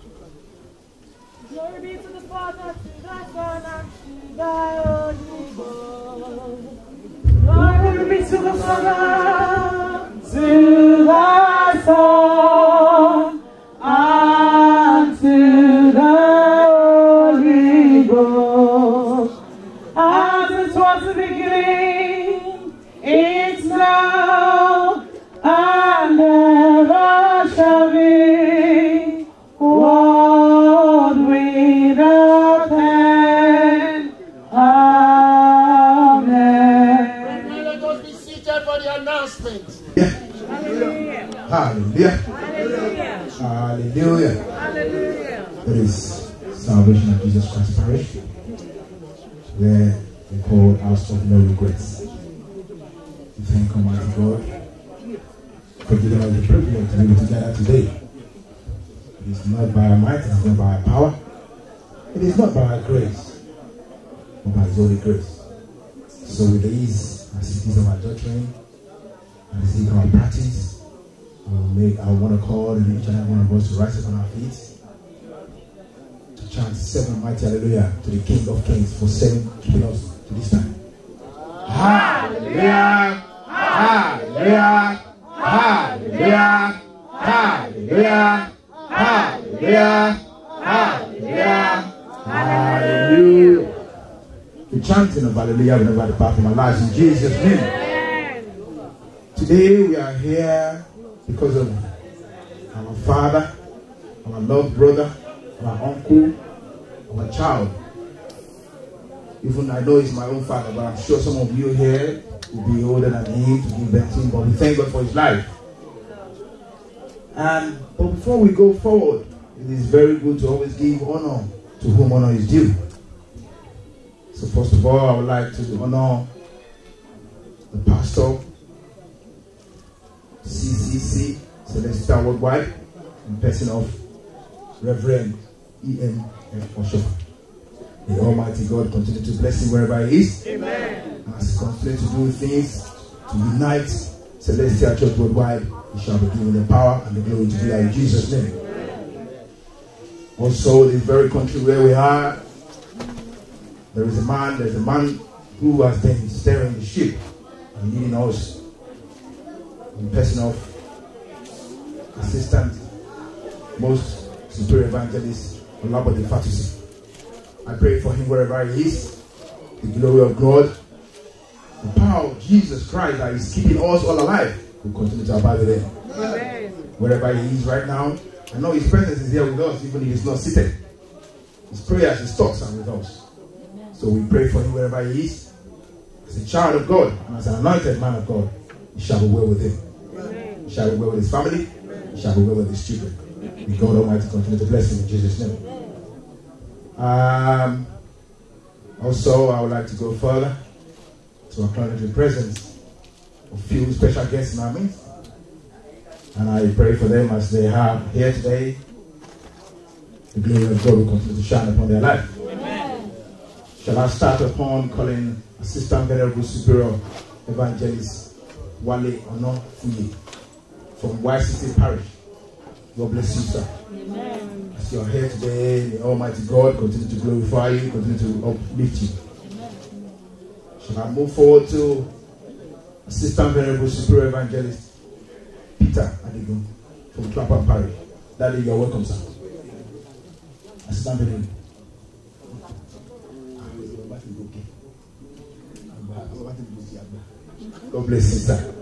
Glory be to the Father, to the Son, and to the Holy Ghost. Glory be to the Father, to the Son, and to the Holy Ghost. As it was in the beginning, it's now, and ever shall be. World without end. Amen. Now let us be seated for the announcement. Hallelujah. Hallelujah. It is Salvation of Jesus Christ Parish, where we call House of No Regrets. We thank Almighty God for giving us the privilege to be together today. It is not by our might, it is not by our power, it is not by our grace, but by His holy grace. So with these, as it is our doctrine, and as it is our practice, We'll make our one accord and each and every one of us to rise up on our feet to chant seven mighty hallelujah to the King of Kings for seven keeping us to this time. Hallelujah! Hallelujah! Hallelujah! Hallelujah! Hallelujah! Hallelujah! Hallelujah! The chanting of hallelujah will never depart from our lives in Jesus' name. Today we are here because of our father, our loved brother, our uncle, our child. Even I know he's my own father, but I'm sure some of you here will be older than him to give birth to him, but we thank God for his life. And but before we go forward, it is very good to always give honor to whom honor is due. So first of all, I would like to honor the pastor CCC, Celestial Worldwide, in person of Reverend E.M. F. Oshofa. May Almighty God continue to bless him wherever he is. Amen. As he continues to do things to unite Celestial Church Worldwide, he shall be given the power and the glory to do that in Jesus' name. Also, the very country where we are, there is a man, there's a man who has been steering the ship and leading us in person of assistant most superior evangelist Olabode Fatusi. I pray for him wherever he is. The glory of God, the power of Jesus Christ that is keeping us all alive will continue to abide with him. Wherever he is right now, I know his presence is here with us, even if he's not seated. His prayers, his thoughts are with us. So we pray for him wherever he is. As a child of God and as an anointed man of God, it shall be well with him. It shall be well with his family. It shall be well with his children. May God Almighty continue to bless him in Jesus' name. Um, also, I would like to go further to acknowledge the presence of few special guests in our midst. And I pray for them as they are here today. The glory of God will continue to shine upon their life. Shall I start upon calling Assistant Venerable Superior Evangelist Wale Onofuye from YCT Parish. God bless you, sir. As you are here today, may Almighty God continue to glorify you, continue to uplift you. Shall I move forward to Assistant Venerable Superior Evangelist Peter Adigun from Clapham Parish. Daddy, you are welcome, sir. Assistant Venerable. God bless you, sir.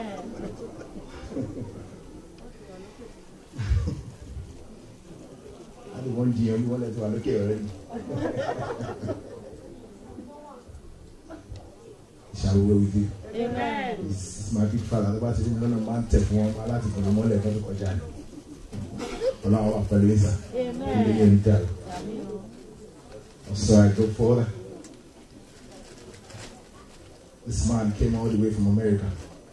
I don't want you, you want to look already. Shall we go with you? It's, it's my big father. Tó bá ti rí mi lọ́nà máa ń tẹ̀ fún wọn láti fọ̀nà mọ́lẹ̀ fún mi kọjá ni. Ọlọ́run wà pẹ̀lú ìsà. Ilé yẹn ń dàrú. So I go further. This man came all the way from America.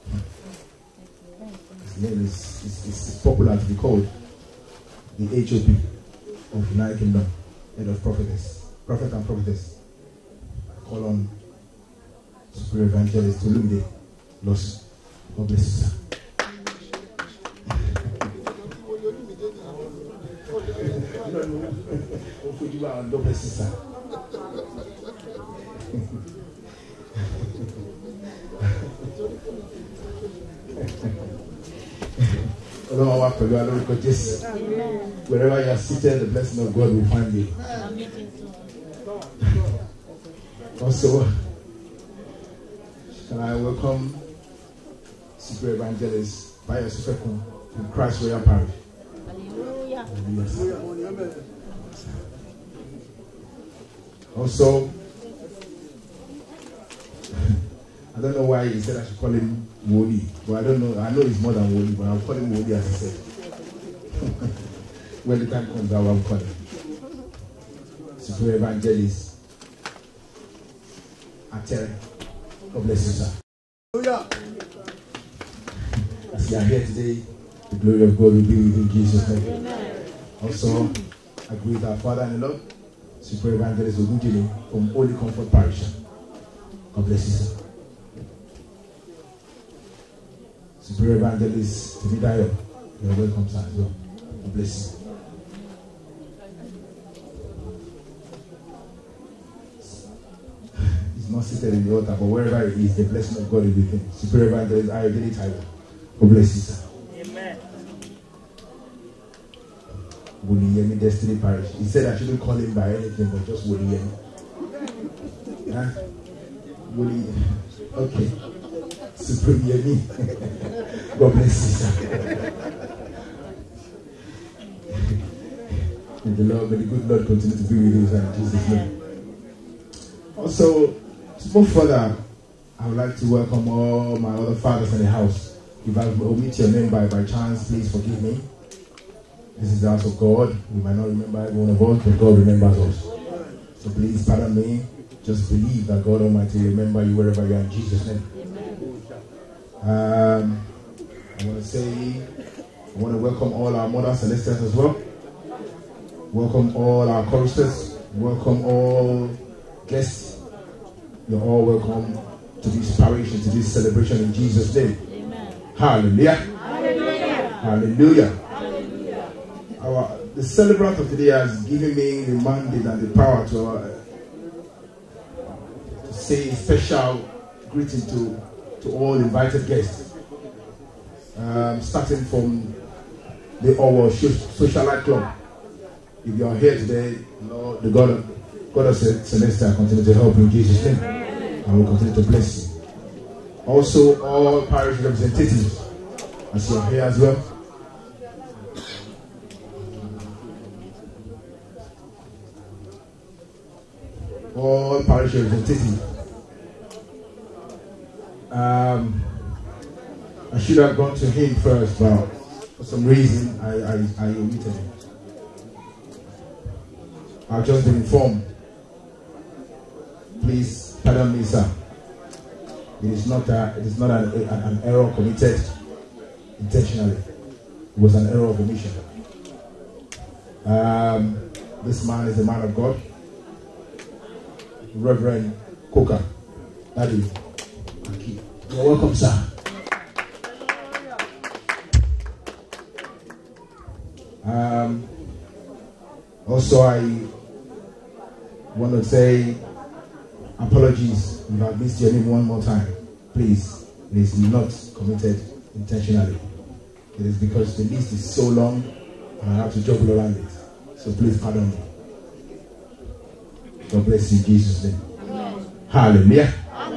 His name is, is, is, is popular to be called the HOP of United Kingdom, head of prophetess, prophet and prophetess. I call on Super Evangelist Olumide Lawson. God bless you, sir. No, no. God bless you, sir. Ọlọ́run wa pẹ̀lú alórúkọ Jésù. Wherever you are seated, the blessing of God will find you. Also, can I welcome Super Evangelist Bayo Sufekun from Christ Royal Parish. Hallelujah. Also, I don't know why he said I should call him Woli, but I don't know. I know he's more than Woli, but I'll call him Woli as he said. when the time comes, I will call him. Super Evangelist Atere. God bless you, sir. As you are here today, the glory of God will be with you in Jesus' name. Also, I greet our Father and the Lord, Super Evangelist Ogujile from Holy Comfort Parish. God bless you, sir. Super Evangelist Timidayo, you are welcome, sir, as well. God bless you. He's not seated in the altar, but wherever he is, the blessing of God is with him. Super Evangelist Ayodele Taiwo. God bless you, sir. Wuliyemi Destiny Parish. He said I shouldn't call him by anything but just Wuliyemi. Huh? Wuli. Okay. Supreme Yemi. God bless you, sir. May the Lord, may the good Lord continue to be with you, sir, in Jesus' name. Also, to move further, I would like to welcome all my other fathers in the house. If I omit your name by, by chance, please forgive me. This is the house of God. We might not remember every one of us, but God remembers us. So please pardon me. Just believe that God Almighty will remember you wherever you are in Jesus' name. Um, I want to say, I want to welcome all our mother celestials as well. Welcome all our choristers. Welcome all guests. You're all welcome to this parish and to this celebration in Jesus' name. Hallelujah. Hallelujah. Our, the celebrant of today has given me the mandate and the power to, uh, to say a special greeting to, to all invited guests. Um, starting from the our Socialite Club. If you are here today, Lord, the God of, God of Celestia continue to help you in Jesus' name. And will continue to bless you. Also, all parish representatives, as you are here as well. All parish representatives, Um, I should have gone to him first, but for some reason I, I, I omitted him. I've just been informed. Please pardon me, sir. It is not a, it is not an, an, an error committed intentionally. It was an error of omission. Um, this man is a man of God. Reverend Coker. That is. Thank you. You're welcome, sir. Um, also, I want to say apologies if I missed your name one more time. Please, it is not committed intentionally. It is because the list is so long and I have to juggle around it. So please pardon me. God bless you in Jesus' name. Hallelujah.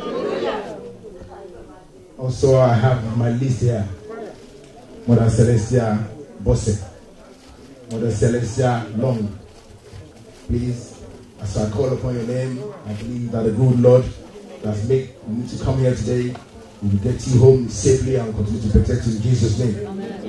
Also, I have my list here. Mother Celestia Bosse. Mother Celestia Long. Please, as I call upon your name, I believe that the good Lord has made you to come here today. We will get you home safely and continue to protect you in Jesus' name.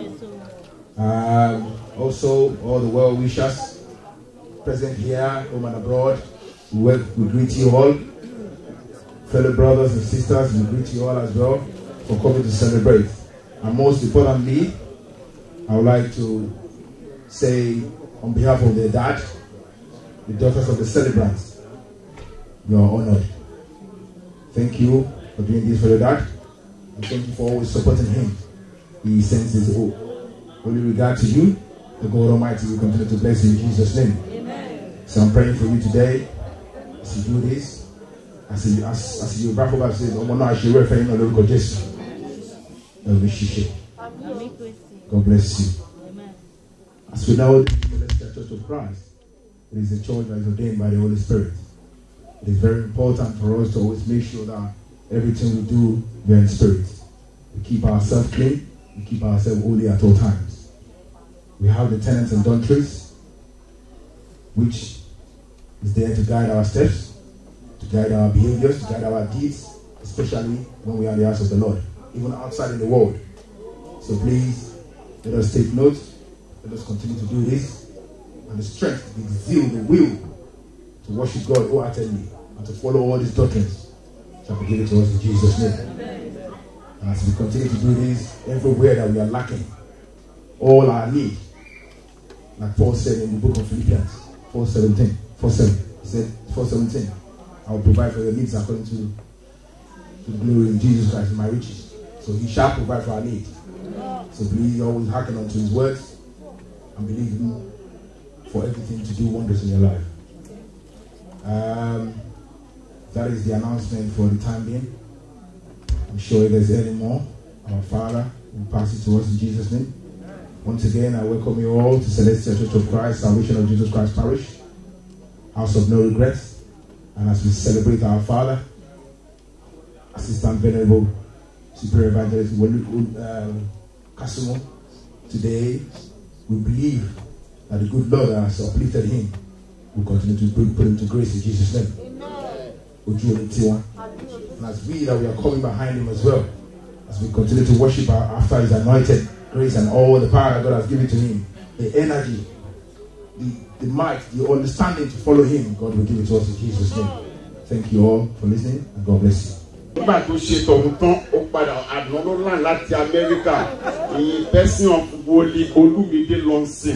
Um, also, all the well wishers present here, home and abroad, we, wel- we greet you all. Fellow brothers and sisters, we greet you all as well for coming to celebrate. And most importantly, I would like to say on behalf of the dad, the daughters of the celebrants, you are honored. Thank you for doing this for your dad, and thank you for always supporting him. He sends his o- holy regard to you. The God Almighty will continue to bless you in Jesus' name. So I'm praying for you today as you do this. As you, as, as you wrap up and say, ọmọ náà ṣe wẹ́ẹ̀fẹ́ yín náà lórúkọ Jésù. Ẹ ò ní ṣiṣẹ́. God bless you. As we know, the Celestial Church of Christ, it is a church that is ordained by the Holy Spirit. It is very important for us to always make sure that everything we do, we are in spirit. We keep ourselves clean, we keep ourselves holy at all times. We have the tenets and doctrines, which is there to guide our steps, to guide our behaviors, to guide our deeds, especially when we are in the house of the Lord, even outside in the world. So please, let us take note, let us continue to do this, and the strength, the zeal, the will to worship God wholeheartedly and to follow all these doctrines shall be given to us in Jesus' name. And as we continue to do this, everywhere that we are lacking, all our need, like Paul said in the book of Philippians 4 17, 4 7, he said, 4 17, I will provide for your needs according to, to the glory in Jesus Christ in my riches. So he shall provide for our need. So please always hearken unto his words and believe him for everything to do wonders in your life. Um, that is the announcement for the time being. I'm sure if there's any more, our Father will pass it to us in Jesus' name. Once again, I welcome you all to Celestial Church of Christ, Salvation of Jesus Christ Parish, House of No Regrets. And as we celebrate our Father, Assistant Venerable Superior Evangelist Welu- um, Kasumo, today we believe that the good Lord has uplifted him will continue to bring, put him to grace in Jesus' name. Ojú omi tiwa. And as we that we are coming behind him as well, as we continue to worship our, after his anointed grace and all the power that God has given to him, the energy, the, the might, the understanding to follow him, God will give it to us in Jesus' name. Thank you all for listening and God bless you. nígbà tó ṣe tọ̀hún tán ó padà àná ló làn láti amẹ́ríkà ìyìn pẹ́sìn of wọlé olúmídé lọ́nsìn.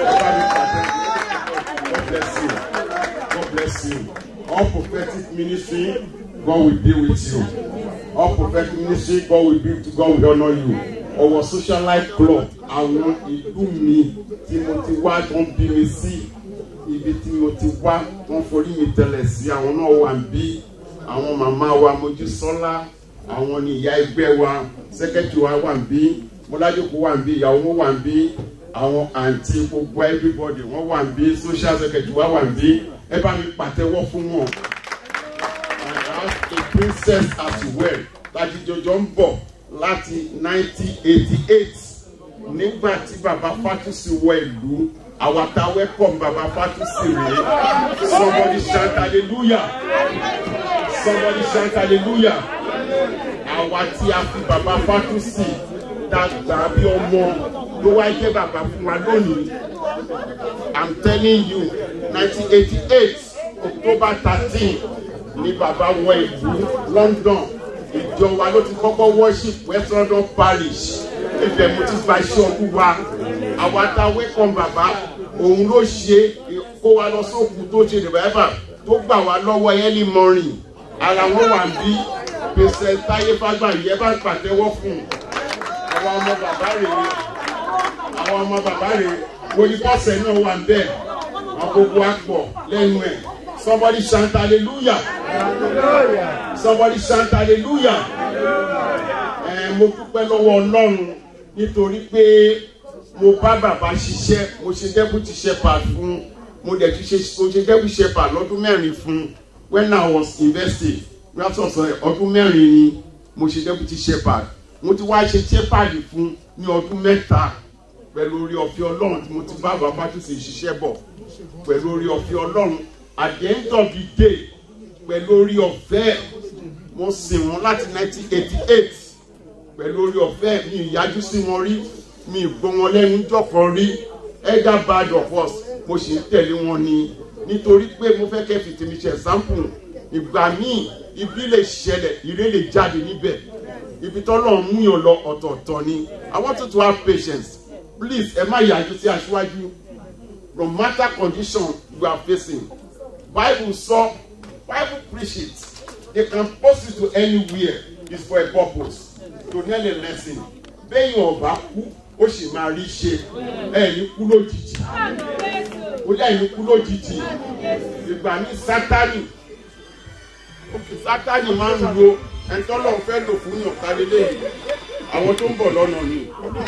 God bless you. God bless you. All prophetic ministry, God will be with you. All prophetic ministry, God will be to God will honour you. Ọwọ́ social life club àwọn ìlú mi tí mo ti wá tó ń bí mi sí ibi tí mo ti wá tó ń forí mi tẹ̀lẹ̀ sí àwọn náà wà ń bí àwọn màmá wa Mojísọ́lá àwọn ni ìyá ẹgbẹ́ wa sẹ́kẹ́tì wa wà ń bí Mọ́lájókòó wà ń bí ìyàwó wọn wà ń bí àwọn àǹtí gbogbo everybody wọ́n wà ń bí social secretary wa wà ń bí ẹ bá mi pàtẹ́wọ́ fún wọn. I have a princess as well láti jọjọ ń bọ̀ láti 1988 nígbà tí bàbá Fátúsì wọ ìlú àwa ta welcome bàbá Fátúsì rèé somebody shout hallelujah somebody shout hallelujah àwa tí a fi bàbá fátúsì dàgbà bí ọmọ ló wá jẹ́ bàbá fún wa lónìí i'm telling you nineteen eighty eight october thirteen ni bàbá wọ ìlú london ìjọ wa ló ti kọ́kọ́ worship west london parish ibẹ̀ mo ti gba iṣẹ́ ọdún wa àwa tá a wẹ́kọ̀m bàbá òun ló ṣe kó wa lọ sóòkù tó ṣe revival tó gbà wá lọ́wọ́ early morning ara wọn wà ń bí pèsè táyé fágbà yẹ bá pàtẹ́wọ́ fún un àwọn ọmọ bàbá rèé àwọn ọmọ bàbá rèé wòlíkọ́sẹ̀ náà wà ń bẹ́ẹ̀ wọn gbogbo àpọ̀ lẹ́nu ẹ̀ somebody shout hallelujah somebody shout hallelujah ẹ mo dúpẹ́ lọ́wọ́ ọlọ́run nítorí pé mo bá bàbá ṣiṣẹ́ mo ṣe deputy shepherd fún mo dẹ̀ ti ṣe mo ṣe deputy shepherd lọ́dún mẹ́rin fún when I was investing látọ̀sọ̀ ọdún mẹ́rin ni mo ṣe deputy shepherd mo ti wá ṣe shepherd fún ní ọdún mẹ́ta pẹ̀lú orí ọ̀fẹ́ ọlọ́run tí mo ti bá bàbá tó ṣe ṣiṣẹ́ bọ̀ pẹ̀lú orí ọ̀fẹ́ ọlọ́run at the end of the day pẹ̀lú orí ọ̀fẹ́ mo sìn wọ́n láti 1988 pẹ̀lú orí ọ̀fẹ́ mi ìyájú sí wọn rí mi gbọ́ wọn lẹ́nu jọ̀kan rí elder bad of us mo sì ń tẹ̀lé wọn ni nítorí pé mo fẹ́ kẹ́ fi tèmi ṣe example ìgbà míì ibi lè ṣẹlẹ̀ ire lè jáde níbẹ̀ ibi tọ́lọ̀ ń mú yàn lọ ọ̀tọ̀ọ̀tọ̀ ni I want you to have patience please ẹ má yàjú sí aṣíwájú no matter condition you are facing bible sọ bible preach it they can post it to anywhere it's for a purpose to learn a lesson bẹ́yìn ọ̀bá kú ó sì máa rí ṣe ẹ̀ ní kú lójijì ó yà ní kú lójijì ìgbà ní sátani sátani máa ń lo ẹ̀ńtọ́lọ́ fẹ́ lò fún yàn kálélẹ́ yìí àwọn tó ń bọ̀ lọ́nà ni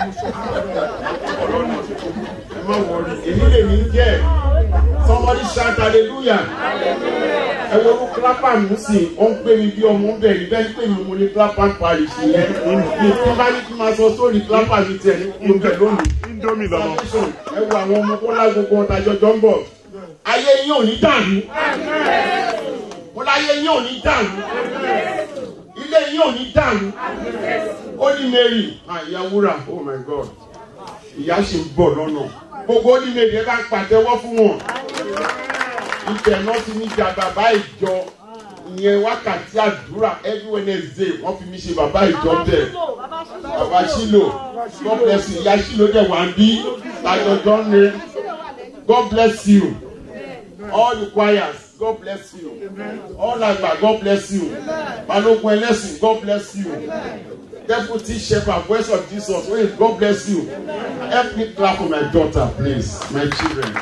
ẹ má wọrí èyí lè ní jẹ́ somebody shout hallelujah ẹ wo ló clapper mú sí i ó ń pè mí bí ọmọ bẹ́ẹ̀ ni bẹ́ẹ̀ ni pé mi mo ní clapper parish yẹn mi tí bá ní kí n máa sọ sórí clapper mi tiẹ̀ ní kúló bẹ́ẹ̀ lónìí indomie lọmọ. ẹ wo àwọn ọmọ kọ́lá gbogbo ọ̀tá jọjọ ń bọ̀ ayé yín ò ní dàrú mo láyé yín ò ní dàrú ilé yín ò ní dàrú ó ní mary àyà wúrà oh my god ìyá ṣì ń bọ̀ lọ́nà gbogbo ó ní mary ẹ bá ń pàtẹ́wọ́ fún wọn ibẹ̀ náà ti ní ja bàbá ìjọ ìyẹn wákàtí àdúrà every wednesday wọ́n fi mi ṣe bàbá ìjọ bẹ́ẹ̀ bàbá ṣílò god bless you ìyá ṣílò dẹ̀ wá ń bí lájọjọ́ ń re god bless you all the choirs god bless you all àgbà god bless you balógun ẹlẹ́sìn god bless you deputy shepherd voice of jesus wait god bless you help me clap for my daughter please my children.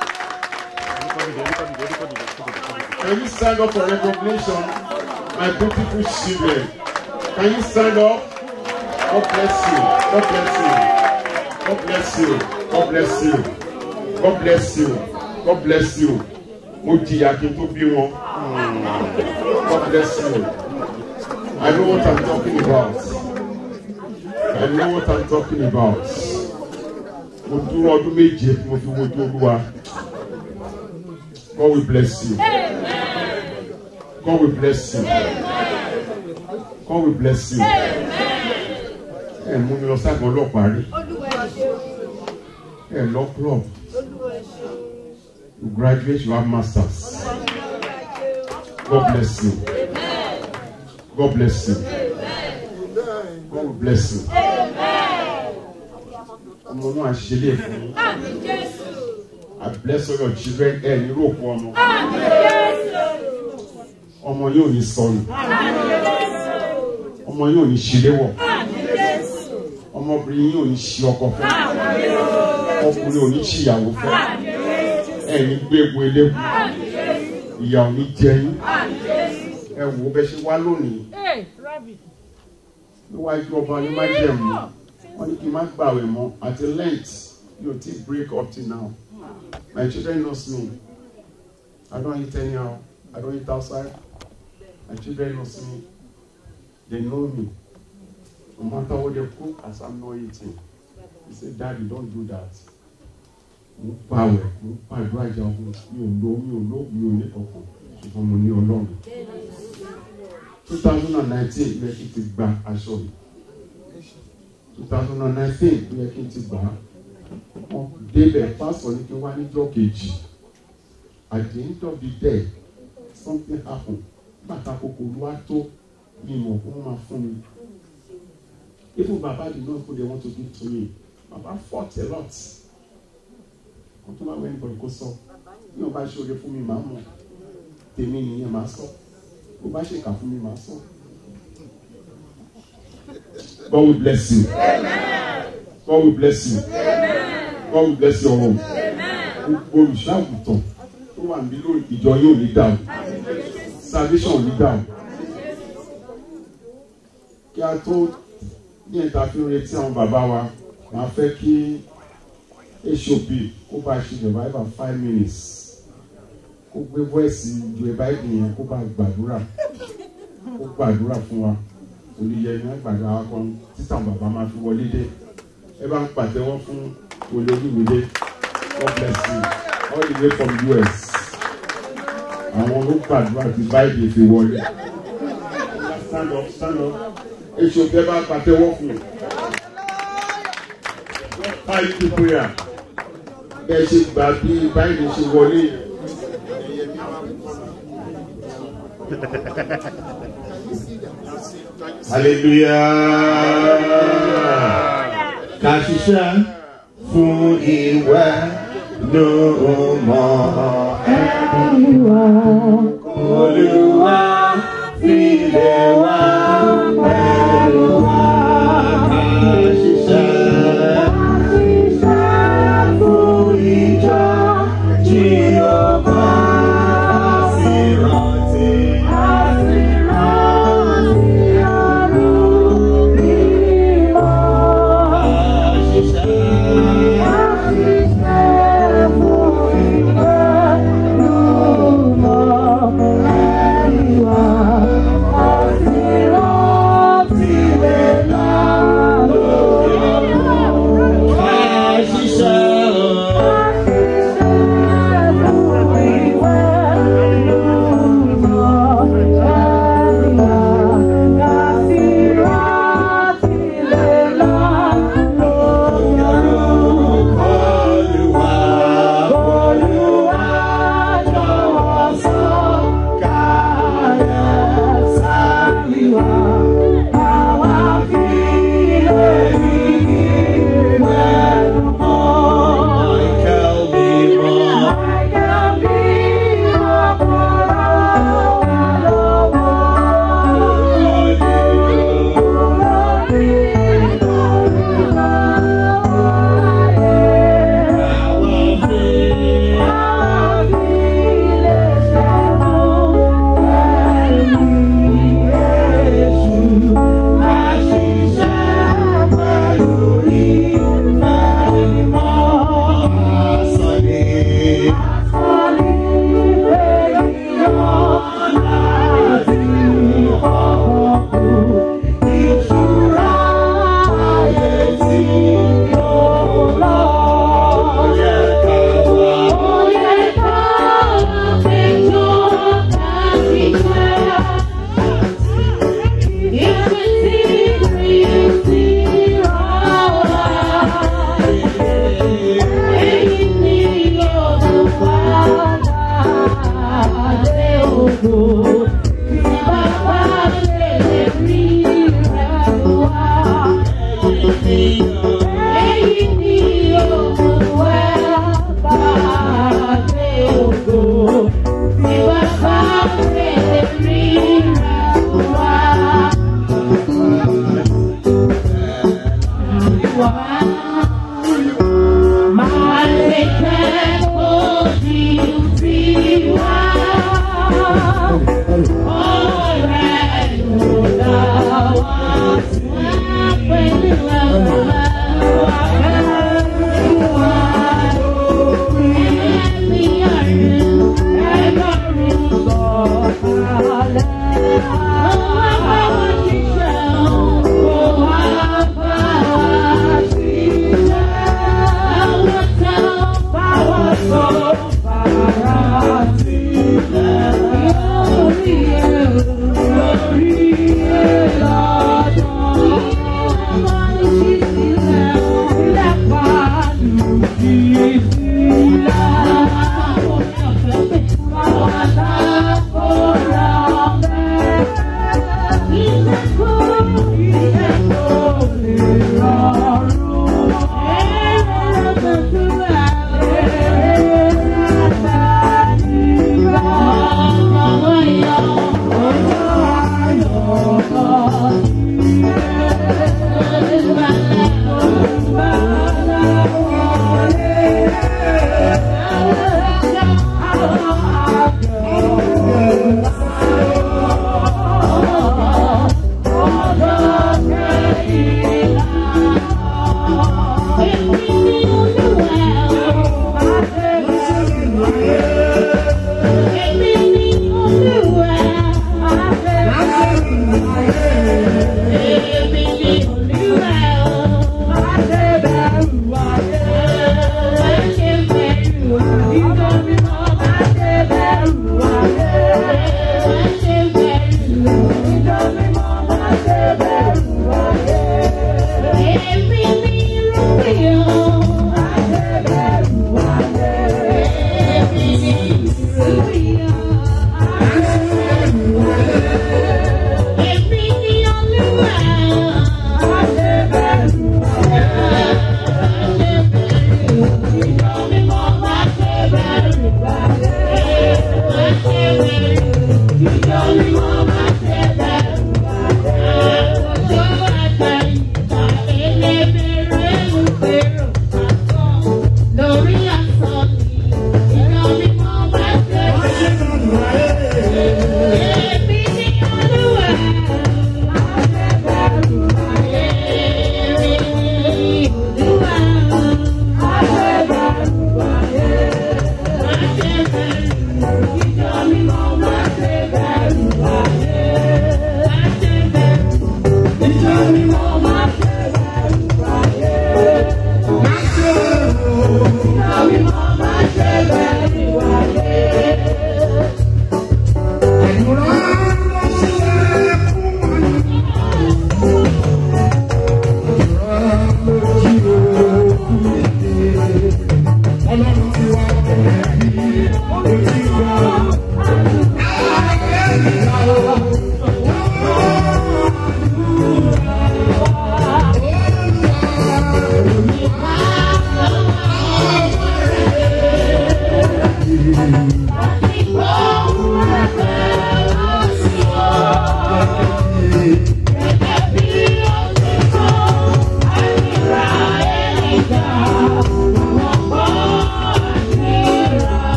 Can you stand up for recognition, my beautiful children? Can you stand up? God bless you. God bless you. God bless you. God bless you. God bless you. God bless you. Mo jìyà kí n tó bí wọn. God bless you. I know what I'm talking about. I know what I'm talking about. Mo dúró ọdún méje tí mo fi wojú olúwa. God will bless you. God will bless you. God will bless you. Ẹ mú mi lọ sáàgùn ọlọ́pàá rí. Ẹ lọ club. You graduate, you have masters. God bless you. God bless you. God will bless you. Ọmọ náà ṣe lè fún yín. I bless all your children ẹ ní rògbò ọmọ. Ọmọ yóò ní sọnù. Ọmọ yóò ní ṣíléwọ̀. Ọmọbìnrin yóò ní ṣí ọkọ fẹ́. Ọkùnrin ò ní ṣìyàwó fẹ́. Ẹ ní gbé egbò eléwu. Ìyà ò ní jẹ yín. Ẹ wò ó bẹ ṣe wá lónìí. Níwájú ọba ní májẹ̀mú. Wọ́n ní kí n má gbàwẹ̀ mọ́ àti lent yóò ti break up till now. My children knows me. I don't eat anyhow. I don't eat outside. My children knows me. They know me. No matter what they cook, as I'm not eating. He said, Daddy, don't do that. Mo pàwẹ̀, mo pàdúrà ìjà ogun, mi ò lo, mi ò lo, mi ò ní kankan, ṣùgbọ́n mo ní ọlọ́run. two thousand and nineteen yẹ kí n ti gba aṣọ mi two thousand and nineteen yẹ kí n ti gbà á wọ́n débẹ̀ pásọ̀ ní kí n wá níjọ́ kejì at the end of the day something happen bàtà kòkòrò wa tó ìmọ̀ kó máa fún mi even baba did not put the want to give to me baba fought a lot kò tó máa wọ ẹnìbọ̀dì kó sọ bí wọn bá ṣe oore fún mi màá mọ̀ tèmi nìyẹn màá sọ bó bá ṣèkà fún mi màá sọ. God will bless you. God will bless you. God will bless your home. Gbogbo olùṣàgùtàn tó wà níbí lórí ìjọ yóò ní dàrú. Salvation ò ní dàrú. Kí a tó ní ẹ̀ta fi ń retí àwọn bàbá wa, màá fẹ́ kí HOP kó bá ṣe revival five minutes. Kó gbé voice ìjọ ẹ̀bá ìgbìyànjú kó bá gbàdúrà. Kó gbàdúrà fún wa olùyẹmí àgbàdo akọ títàn bàbá máa fi wọlé dé ẹ bá ń pàtẹ́wọ́ fún olóyìnbó God bless you all the way from US àwọn ló gbàdúrà tí báyìí fi wọlé stand up stand up èso tẹ bá pàtẹ́wọ́ fún five to prayer bẹ́ẹ̀ ṣe gbà bí báyìí ṣe wọlé. hallelujah ká ṣiṣẹ́ fún ìwẹ́ ló mọ̀ ẹni wá olúwa filẹ̀ wá pẹ̀lú wa ká ṣiṣẹ́ fún ìjọ tí ó bá sí rántí. All right,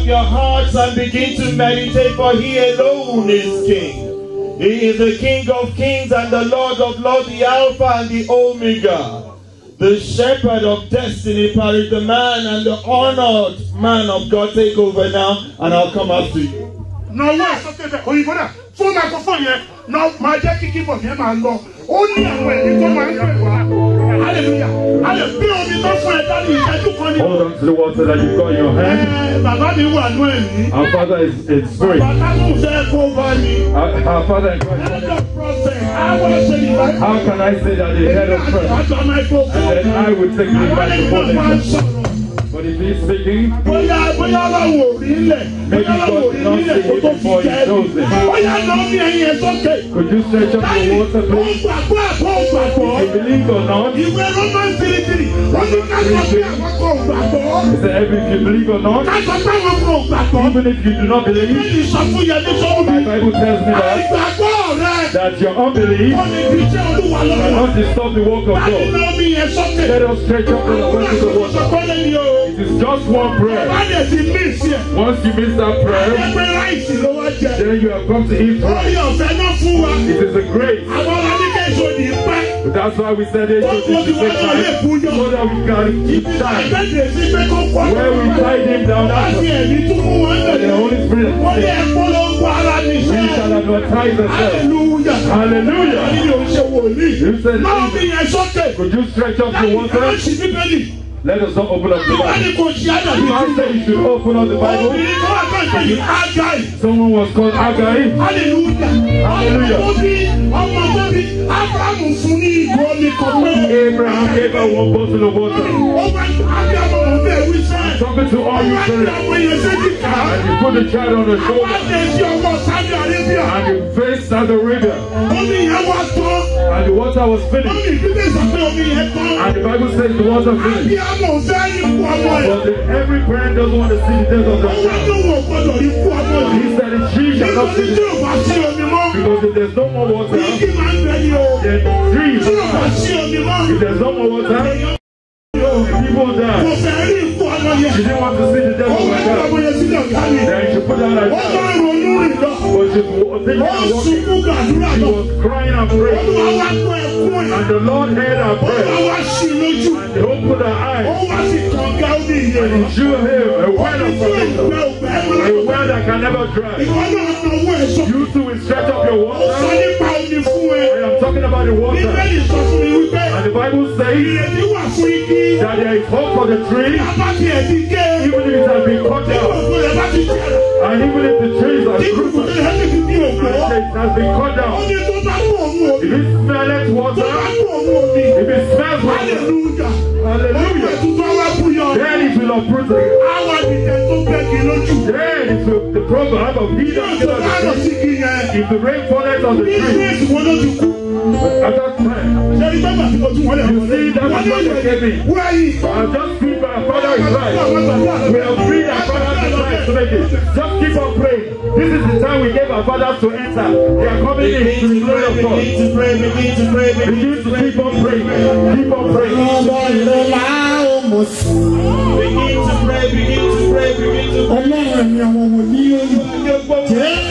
up your hearts and begin to meditate, for He alone is King. He is the King of kings and the Lord of lords, the Alpha and the Omega. The shepherd of destiny, Paris, the man and the honored man of God. Take over now, and I'll come after you. na owó ìsókè bẹ òyìnbó náà fún microphone yẹn na máa jẹ́ kí keyboard yẹn máa lọ ó ní àwọn ẹ̀mí tó máa ń pè wá hallelujah a lè bí omi tó fún ẹ dání ìṣẹ́jú kan ní. Hold on to the water that you've got in your hand. Ẹ, bàbá mi wà nú ẹ̀mí Our Father is in spirit. bàbá mi fẹ́ kó bá mi. Our, our Father in Christ. Head of prophet, I want to say the Bible. How can I say that the head of prayer? Àgbà microphone. And then I would take the Àwọn ẹni tó máa ń microphone. sọ̀rọ̀. But if he's speaking, Bóyá bóyá ọlọ́run ò rí ilẹ̀. Maybe Bóyá ọlọ́run ò God rí did not ilẹ̀ see kó it tó fi before he jẹ́ chose ẹni. it. Bóyá lọ ní ẹyin ẹ̀ sókè. could you stretch up your water, Ó please? gbàgbọ́ àbọ̀ gbàgbọ́. If you believe or not, Ìwé Roman tìrìtìrì, wọ́n ní ká sọ pé àwọn kò gbàgbọ́. he said, if you believe or not, Ká sọ pé àwọn kò gbàgbọ́. even if you do not believe, Bíbélì sọ fún Yẹmí Sọ́wọ́bí. my Bible tells me that, Àìgbàgbọ́ rẹ̀. that your unbelief Ó ní kí iṣẹ́ Olúwa lọ́wọ́. cannot disturb the work of Báyìí God. náà mi yẹn sókè. Let us stretch up the Àwọn water to the àkókò water. sọ̀kọ́lẹ̀ ni o. It is just one prayer. Bá lè ti mí sí ẹ̀. Once you miss that prayer, Ẹgbẹ́ ráìsì ló wá jẹ. then you have come to eat Orí right. ọ̀fẹ́ náà fún wa. It is a grace. Àwọn oníkẹ́ ìṣòdì pẹ́. But that's why we said it Wọ́n should kó be ti wá náà lè time kú yọ. so that we can keep time. Àgbẹ̀dẹ̀ sí pé kó pọ̀. Where we tied him down, Láti that's ẹ̀mí tún mú wọn what the lẹ̀. Holy Spirit Wọ́n ní said. ẹ̀kọ́ ló ń kó ara We níṣẹ́. shall advertise ourselves. Hallelujah. Hallelujah. Wọ́n ní yóò ṣe wòlíì. You said, Náà mi yẹn sókè. could you stretch up the Láti water? ká ṣì bíbélì. Let us not open up the Wọ́n ní Bible. kò ṣí àdàbí I tí. said you should open up the Bible. Obìnrin kan wà kàn pé ní Ágáì. Someone was called Agai. Hallelujah. Hallelujah. Ọmọ tó bí ọmọ tó bí Ábúrámù fún ní ìgò omi kan pé. Abraham gave her one bottle of water. Ó wá ní Ábúrámù ọmọ bẹ́ẹ̀ wí sẹ́. Talking to all you Wọ́n ní children. ọmọ yẹn séjì ká. And you put the child on the Wọ́n shoulder. lè ṣe ọmọ Saudi Arabia. And you faced Saudi Arabia. Omi yẹn wá tán. And the water was Wọ́n finished. ní ìdílé sọ pé omi yẹn tán. And the Bible says the water finished. Ábíámọ̀ fẹ́ ikú ọmọ ẹ̀. But the, every parent doesn't want to see the death of Ó their wá child. ní wọ̀ gbọ́dọ̀ ikú ọmọ He yìí. said that she shall not Nítorí see tí it. ò bá sí omi mọ́. Because if there's no more water, Igi máa ń bẹ ní o. then trees Tí ò bá will die. sí omi mọ́. If there's no more water, Èèyàn ní o. people Kò die. fẹ́ rí ikú ọmọ yẹn. She didn't want to see the death Ó of wá her ní ọmọ child. yẹn sílẹ̀ ọ̀gá mi. Then she put down her Ó child. máa ń ronú rìn lọ. But she was thinking Ó and walking. sunkún gbàdúrà She lọ. was crying and Olúwa praying. wá gbọ́ ẹkún ẹ̀. And the Lord heard her Olúwa prayer. wá sí i lójú. And he opened her Ó eyes. wá sí kànga omi ìyè And rẹ̀. he showed him a well Ó of ní tí òǹgbẹ salvation. òǹgbẹ A mọ́. well that can never dry. Ìwọ náà na owó ẹ̀ sọ. You too will stretch up your Ó sọ water. nípa omi fún ẹ. I am talking about the water. Bíbélì sọ fún mi wípé And the Bible says ìrètí wà fún igi. that there is hope for the tree, Bàbá tiẹ̀ ti gé. even if it has been cut Tí down. gbogbo rẹ̀ bá ti jẹrà. And even if the trees are Tí gbogbo fruitless, rẹ̀ ti fi ògbó. and it has been cut Ó down. ní tó bá kú òun omi. If it smelleth Tó water, bá kú òun omi. if it smells water, Hallelujah. Ó hallelujah, pẹ̀ tuntun wá búyọ. then it will uproot it. Àwọn àdìjẹ tó gbẹ́gi lójú. Then it will, the proverb of he that Yóò tó killeth bá lọ the sí tree, igi yẹn. if the rain falleth on the Ní tree, ìgbésí wo ló ti kú? at that time, Ṣé ní gbàgbà tí mo tún wọlé You see, that Wọ́n is ní what they gave me. wẹ́yìn. I'll just keep my father is right. We have freed our fathers to try to make it. Just keep on praying. This is the time we gave our fathers to enter. They are coming in to the glory of God. Begin to pray, begin to pray, begin Begin to to pray. keep on praying. Keep on praying. Ọmọ ìrẹ̀lá ọmọ sí. Begin to pray, begin to pray, begin to pray. Ọlọ́run ni àwọn ọmọ ní oyún.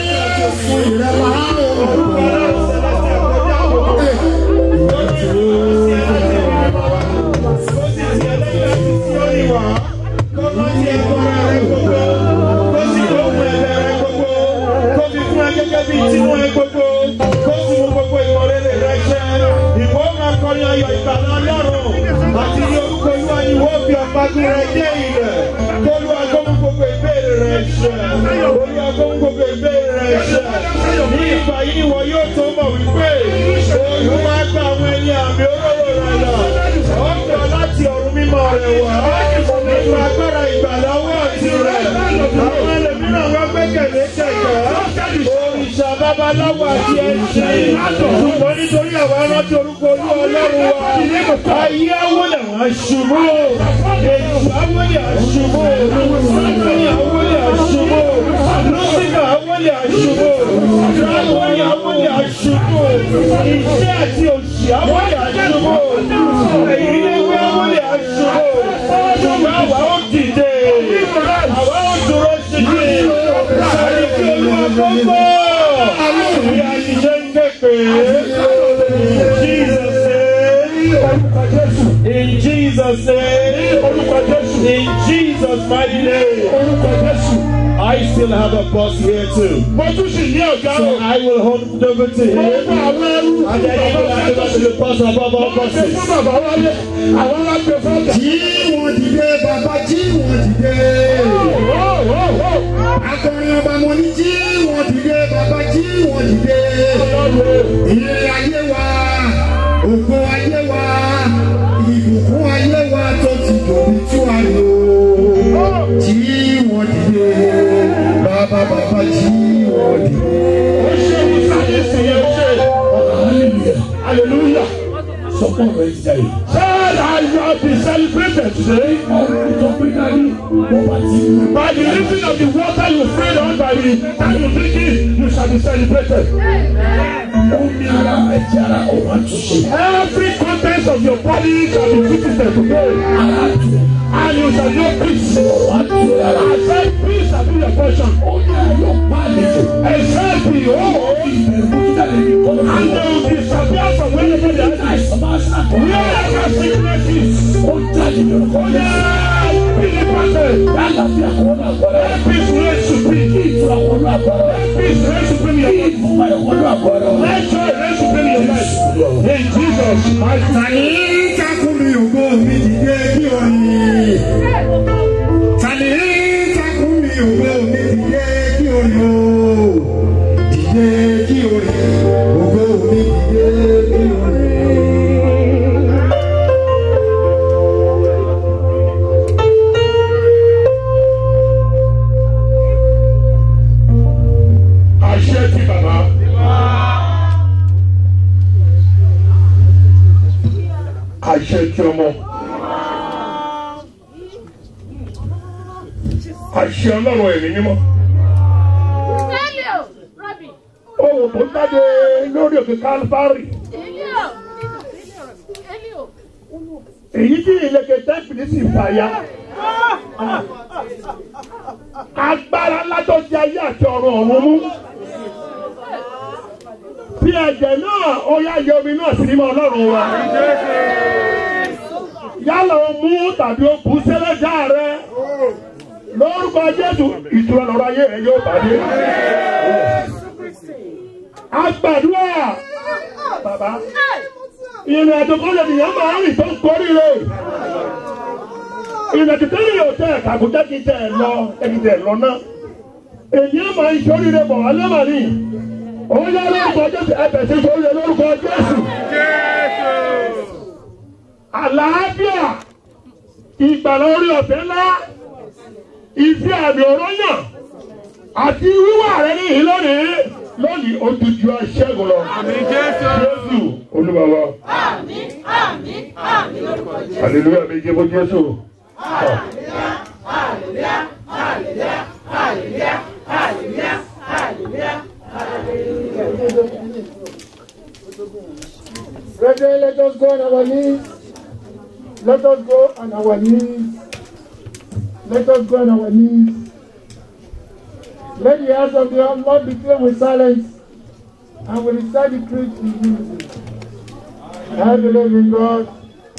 Jésù ìrẹ̀lá ọmọ. Àti ní orúkọ Olúwa ni wọ́n fi ọ̀págún rẹ̀ dé ilẹ̀. Kólúwa kó mú gbogbo ìbéèrè rẹ̀ ṣẹ. Olúwa kó mú gbogbo ìbéèrè rẹ̀ ṣẹ. Ní ìgbà yìí ìwọ yóò tó mọ̀ wípé Olúwa gba àwọn ẹni àmì olóró rẹ̀ là. Ọ̀gbà láti ọ̀run mímọ́ rẹ̀ wá. Nípa agbára ìgbàlọ́wọ́ àti rẹ̀. Àwọn ẹlòmíràn wọ́n gbẹ́kẹ̀lé kẹ̀kẹ́. Òrìṣà babaláwo àti ẹ̀sìn. Ṣùgbọ́n nítorí àwọn arántí orúkọ olú ọlọ́run wa. Ayé awolẹ̀ wá ṣubú. Èṣù awolẹ̀ àṣubú. Sátani awolẹ̀ àṣubú. Lọ́síkà awolẹ̀ àṣubú. Ráwọ̀lì awolẹ̀ àṣubú. Iṣẹ́ àti òṣì awolẹ̀ àṣubú. Èyí ni wí awolẹ̀ àṣubú. Ṣùgbọ́n àwa ó dìde. Àwa ó dúró ṣinṣin. mímọ́. Bí a ti ṣe ń ké pé Jesus name. In Jesus name. In Jesus mighty name. I still have a boss here too. mo tún sì ní ọ̀gá So o. I will hold it over to him. Ọgbà àwọn ẹrú And then he will hand over to the boss above all Wọ́n ṣe bosses. fún bàbá wálé, àwọn alágbè fọ́jà. Jí wọn dìde, bàbá jí wọn dìde. Akọrin ọba mo ní jí wọn dìde, bàbá jí wọn dìde. Ìrìn ayé wa, ògo ayé wa, ìbùkún ayé wa tó ti dòbí tú àlò. Jí wọn dìde, bàbá bàbá jí wọn dìde. Ó ṣe ìsàlẹ̀ ìsìnyẹ ṣe. Hallelujah. Hallelujah. Sọ́kàn rẹ̀ ti jáde. Said I have been celebrated today Ọ̀rọ̀ tó pé dání, bó bá ti mú. by the reason of the water you prayed on by the time you drink it, you shall be celebrated. Omi ara ẹ̀jẹ̀ ara ọ̀rọ̀ àtúnṣe. Every content of your body shall be visited today. Ara tù. And you shall know peace. Ọ̀rọ̀ àtúnṣe ara. I said peace shall be your portion. Ó ní ayọ̀ pa àlejò. Except behold, Ìbẹ̀rù tó jáde ní kọ́lọ́. and they will disappear from wherever they are. Àìsàn máa ṣàkóso. Wherever sickness is. Ó jáde ní orúkọ Oh Jésù. yeah, be the person. Àlàáfíà kò wọ́n àgbọ̀rẹ́. Let peace reign supreme. Kí ìtura kò wọ́n àgbọ̀rẹ́. Peace reign supreme in Kí your life. ìfúnpá ẹ̀kọ́ wọ́n àgbọ̀rẹ́. Let joy reign supreme in your life. In Jesus' mighty name. Tani takun mi ògo mi dìde kí o rìn. Tani takun mi ògo mi dìde kí o rìn o. Dìde kí o rìn. Ògo mi dìde kí o rìn. Àṣẹ ti bàbá. Àṣẹ ti ọmọ. Àṣẹ ọlọ́run ẹ̀mí mímọ́. Elio, Rabbi, Ohun tó jáde lórí òkè Kálífárì. Elio, Elio, Èyí tí ìlẹ̀kẹ̀ tẹ́pìlì sì fàya. Agbára ńlá tó di ayé àti ọ̀run ọ̀run mú. Bí ẹ̀jẹ̀ náà, ó yá yẹ omi náà sí mímọ́ ọlọ́run wa. Yálà o mú tàbí o kú sẹ́lẹ̀dá rẹ. Lórúkọ Jésù, ìtura lọ́rọ̀ ayé rẹ yóò pàdé. Agbàdúrà bàbá ìrìn àjò kan lè nìyẹn máa ń rìn tó ń korí rẹ̀. ìrìn àjò tẹ́lẹ̀ yóò tẹ̀ kàkó jẹ́ kí tẹ̀ lọ ẹ̀kí tẹ̀ lọ náà. èyí máa ń sórí rẹ̀ bọ̀ wálé mà ní. òun yá lórúkọ Jésù ẹ̀bẹ̀ sí sórí rẹ̀ lórúkọ Jésù. àlàáfíà ìgbàlá orí ọ̀fẹ́ ńlá ìfẹ́ àmì ọ̀rọ̀ yàn àti wíwà rẹ̀ ní ìlónìí lónìí ó ti ju aṣẹ́gun lọ. Jésù Olúwa wa. Hallelujah méje fún Jésù. Brethren, let us go on our knees. Let us go on our knees. Let us go on our knees. Let the hearts of the Lord be filled with silence and we recite the creed in unity. I believe in God.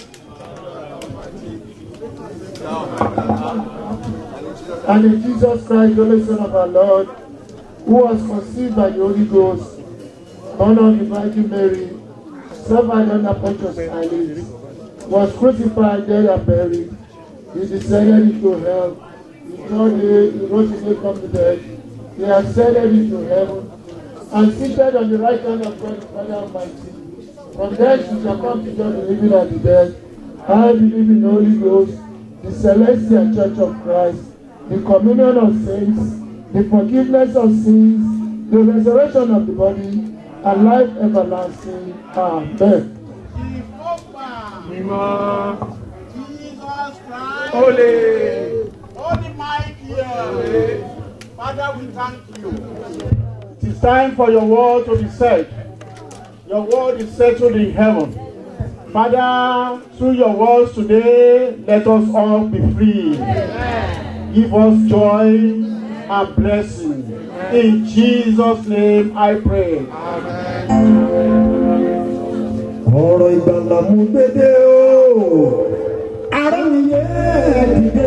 And in Jesus Christ, the only Son of our Lord, who was conceived by the Holy Ghost, born of the Virgin Mary, suffered under Pontius Pilate, was crucified, dead, and buried. He descended into hell. He third day, he rose again from the dead. He ascended into heaven and seated on the right hand of God the Father Almighty. From thence he shall come to judge the living and the dead. I believe in the Holy Ghost, the celestial church of Christ, the communion of saints, the forgiveness of sins, the resurrection of the body, and life everlasting. Amen. Holy. Holy mighty. Father, we thank you. It is time for your word to be said. Your word is settled in heaven. Father, through your words today, let us all be free. Give us joy, and blessing. In Jesus' name I pray. ọ̀rọ̀ ìgbàlà mú gbédè o ara mi yẹ dìde.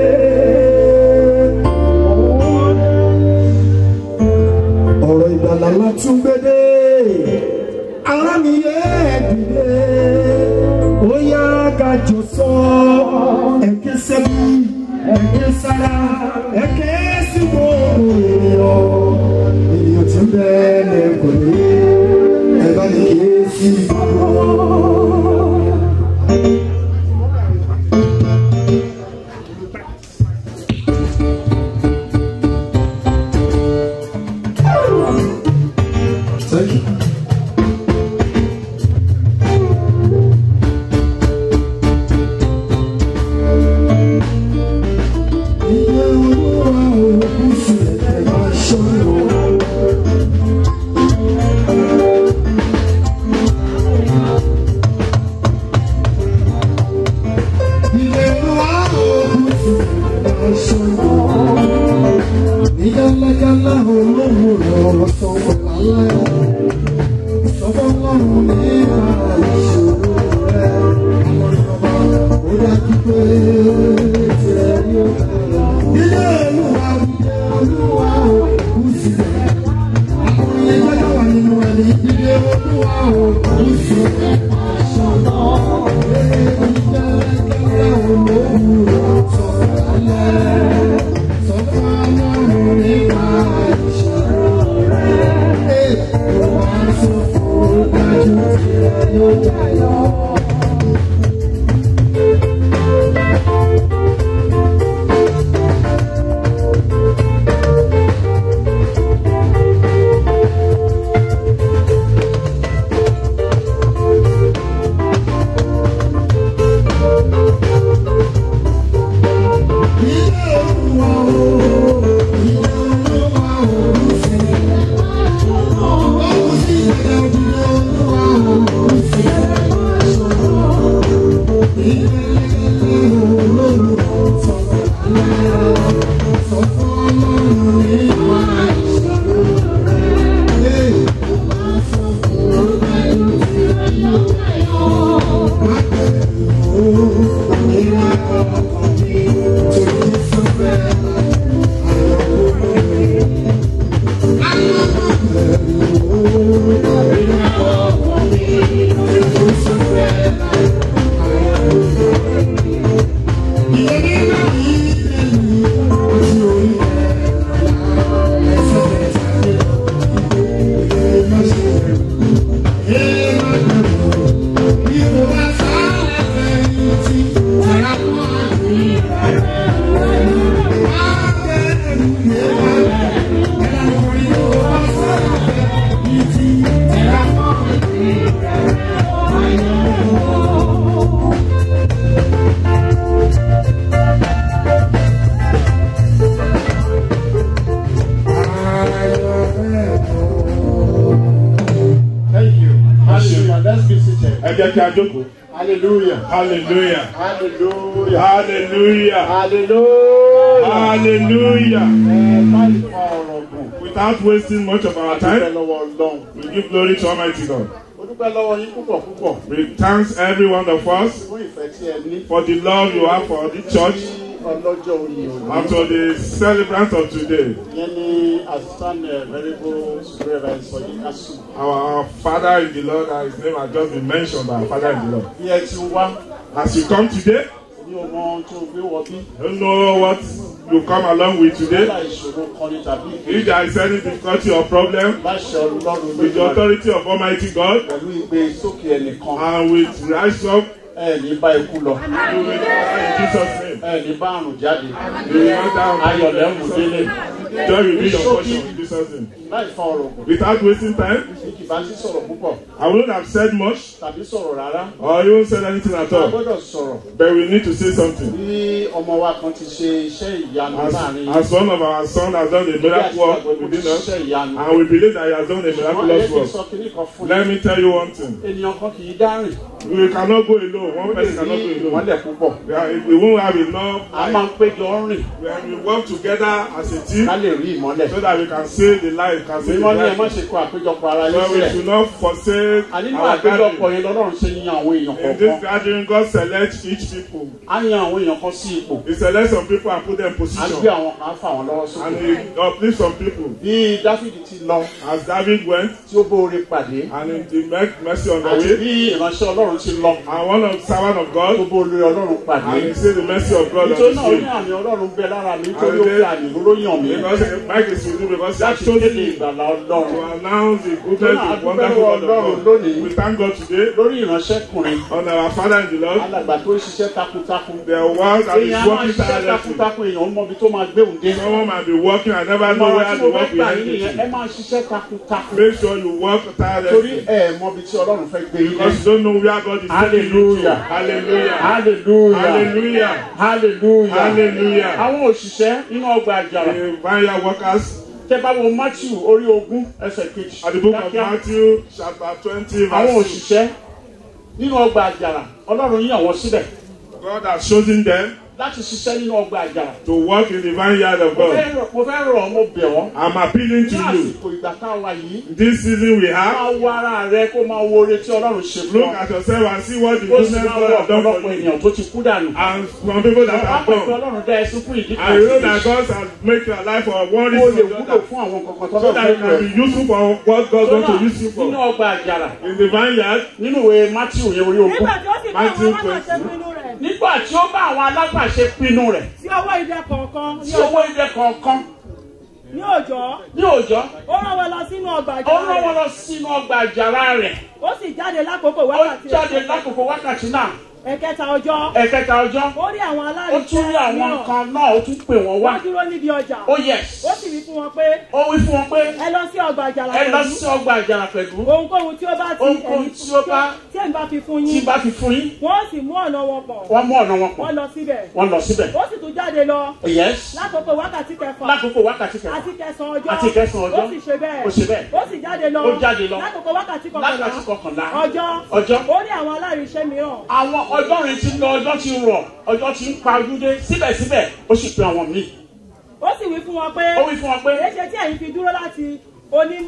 ọ̀rọ̀ ìgbàlà la tún gbédè ara mi yẹ dìde. ó yá ká jọ sọ ẹ̀kẹ́ sẹ́bí ẹ̀kẹ́ sára ẹ̀kẹ́ sí gbogbo ènìyàn ènìyàn tí ń bẹ́ẹ̀ lẹ́kọ̀ọ́ ní ẹ bá ní kí é sí Thank you. Iye olúwa òkú sílẹ̀ máa ṣọ́yọ̀. Ilé olúwa òkú sílẹ̀ máa ṣọ́yọ̀. Nígbàlágálá olówó lọ sọ̀rọ̀ lálẹ́. Ìsọ̀bọ̀ lọ́rùn nípa ìṣòro rẹ̀. Àwọn ìjọba ó dájú pé tiẹ̀ yóò dára. Ilé olúwa ilé olúwa òkú sílẹ̀. Àwọn ilé jẹ́jọ́ wà nínú ẹni. Ilé olúwa òkú sílẹ̀ máa ṣọ́yọ̀. Nígbàlágálá olówó lọ sọ̀rọ̀ lálẹ́. Sọ̀rọ̀ lọ́rùn nípa ìṣòro rẹ̀. Ó máa sọ fún dájú tiẹ̀ yóò dára. Thank you. Hallelujah. Let's be seated. ẹ jẹ́ kí a jókòó. Hallelujah. hallelujah Hallelujah. hallelujah Hallelujah. hallelujah. Ẹ má lè fa ọ̀rọ̀ gùn. without wasting much of our Dúpẹ́ time lọ́wọ́ Ọlọ́run. we give glory to almighty god. Mo dúpẹ́ lọ́wọ́ yín púpọ̀ púpọ̀. we thank every one of us Fún ìfẹ́ tí ẹ ní. for the love you have for the church Sí ọlọ́jọ́ oyè òní. and to the celebrant of today. Ìyẹn ni Assistant uh, Venerable Reverend Sọ̀yí Kásù. our, our father in the lord and his name has just been mentioned by our father in the lord. Bí ẹ ti wá, as you come today ní o mọ ohun tó gbé wọ bí. you don't know what you come along with today. Nígbà ìṣòro kan ní tàbí if there is any difficulty or problem Láṣẹ Ọlọ́run with the lójú authority of almighty god pẹ̀lú ìgbé sókè ẹnìkan. and with rise up Ẹ ní bá ikú lọ. you will die in jesus name. Ẹ ní bá àrùn jáde. you will not die Ayọ̀ lẹ́mú délé. joy will be your portion in jesus name. láì fa ọ̀rọ̀ gùn. without wasting time. ní kì bá sí sọ̀rọ̀ púpọ̀. I wouldn't have said much tàbí sọ̀rọ̀ rárá. or even said anything at a all. gbọ́dọ̀ sọ̀rọ̀. But we need to say something. bí ọmọ wa kan ti ṣe iṣẹ́ ìyanu As, láàrin as one of our sons has done a miracle work within us, and we believe that he has done a miraculous Wọ́n sọ work. kínní kan fún Let me tell you one thing. ènìyàn kan kì í dárìn. We cannot go alone. One ó lè person cannot ní go alone. ìmọ́lẹ̀ púpọ̀. We, are, we won't have enough. a máa ń péjọ rìn. When we work together as a team, ká lè rí ìmọ́lẹ̀. so that we can save the life, can save the mímọ́ ní ẹ má life. ṣe kó àpéjọpọ̀ ara yín But we sílẹ̀. should not forsake ànínú our àpéjọpọ̀ gathering. yẹn lọ́lọ́run ṣe yan àwọn èèyàn In this kọ̀ọ̀kan. gathering, God selects each people. á yan àwọn èèyàn kan sí ipò. He selects some people and put them in á position. gbé àwọn kan á fà wọ́n lọ́wọ́ And sókè. he uplifts some people. bí dáfídì ti lọ As David went, tí ó bóore pàdé. and he met mercy on the àti way. bí ìránṣẹ́ ọlọ́run ti lọ. And one of the servant of tó God, bóore ọlọ́run pàdé. and he said the mercy of God on nítorí his náà ó ní way. àmì ọlọ́run bẹ lára mi nítorí ó fi àmì lóró yàn mí. Because Mike is with you because he has láti chosen kéde me ìgbàlá ọlọ́run. to announce the goodness Lọ́nà and wonderful word Ọlọ́run of God. lónìí. We thank God today lórí ìránṣẹ́kùnrin. on our Father in the Lord. alàgbà tó ń ṣiṣẹ́ takuntakun. The work that is èèyàn á máa working ṣiṣẹ́ tirelessly. takuntakun èèyàn ó mọ ibi tó máa gbé òun dé. Someone might be working and never know ìmọ̀ràn where tí the mo fẹ́ work will gbà end yín nìyẹn to. ẹ máa ṣiṣẹ́ takuntakun. Make sure you work torí tirelessly. ẹ mọ ibi tí ọlọ́run fẹ́ gbé yín Because you don't know where God is taking you to. Hallelujah. Hallelujah. hallelujah Hallelujah. hallelujah Hallelujah. àwọn òṣìṣẹ́ nínú ọgbà àjàrà The vineyard workers tẹ bá wo matthew orí ogún ẹsẹ̀ kejì at the book of kíákíá. Matthew chapter twenty àwọn verse two. òṣìṣẹ́ nínú ọgbà àjàrà ọlọ́run yàn wọ́n síbẹ̀ God has chosen them láti ṣiṣẹ́ nínú ọgbà àjàrà. to work in the vineyard of mo God. fẹ́ rọ̀- mo fẹ́ rọ̀ ọ́ mo bẹ̀ ọ́. I'm appealing ní to you. àsìkò ìgbà tá a wà yìí. This season we have, máa wo ara rẹ kó máa wo oore tí ọlọ́run ṣe fún look ọ. at yourself and see what the ó sì goodness máa God wo has done ọ̀pọ̀lọpọ̀ for you. ènìyàn tó ti kú dànù. And some people that Àwọn have apẹ̀fẹ̀ gone. ọlọ́run dá ẹsùn fún ìdí I know that God has made your life for one Ó lè reason or the wúlò other. fún àwọn kankan So tọ́lọ́ that fẹ́ you lò can ẹ́. be useful for what God wants to use you nínú for. ọgbà àjàrà In the vineyard, nínú ìwé matthew yẹn orí ogún. nígbà tí ó sì bá àwọn Matthew alágbàṣe 20. pinnu rẹ̀ nígbà tí ó bá àwọn alágbàṣe pinnu rẹ̀ sí ọwọ́ ìdẹ kọ̀ọ̀kan ní tí owó ilé kọ̀ọ̀kan ní òòjọ́ ní òòjọ́ ó rán wọn lọ sínú ọgbà ó àjàrà rán wọn rẹ̀ lọ sínú ọgbà àjàrà rẹ̀ ó sì jáde lákòókò ó wákàtí jáde ẹ̀kẹta. lákòókò wákàtí náà ẹ̀kẹta ọjọ́ ẹ̀kẹta ọjọ́ ó rí àwọn ó tún rí àwọn mìíràn. nǹkan náà ó tún pè wọ́n wá wọ́n dúró níbi ọjà ó yes ó sì wí fún wọn pé ó wí fún wọn pé ẹ lọ sí ọgbà àjàrà ẹ lọ pẹ̀lú sí ọgbà àjàrà pẹ̀lú ohunkóhun tí ó bá ti Ohunkóhun ẹ̀yin- tí ó bá- tí ẹ̀yin bá fi fún tí yín bá fi fún yín wọ́n sì mú ọ̀nà wọn pọ̀ wọ́n mú ọ̀nà wọn pọ̀ wọ́n lọ síbẹ̀ wọ́n lọ síbẹ̀ ó sì tún jáde lọ yes lákòókò wákàtí kẹfà lákòókò wákàtí kẹfà àti kẹsàn-án ọjọ́ Àti kẹsàn-án ọjọ́. ó sì ṣe bẹ́ẹ̀ Ó ṣe bẹ́ẹ̀. ó sì jáde lọ Ó jáde lọ. lákòókò wákàtí kọkànlá lákàtí kọkànlá ọjọ́ ọjọ́ ó rí àwọn aláriṣẹ́ mìíràn àwọn ọjọ́rin ti lọ ọjọ́ ti rọ̀ ọjọ́ ti ń pa ojú dé síbẹ̀síbẹ̀ ó sì pe àwọn míì ó sì wí fún wọn pé ó wí fún wọn pé èyí ṣe tí ẹ̀yin fi dúró láti oní-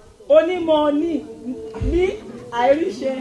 onímọ̀ ní ní àìríṣe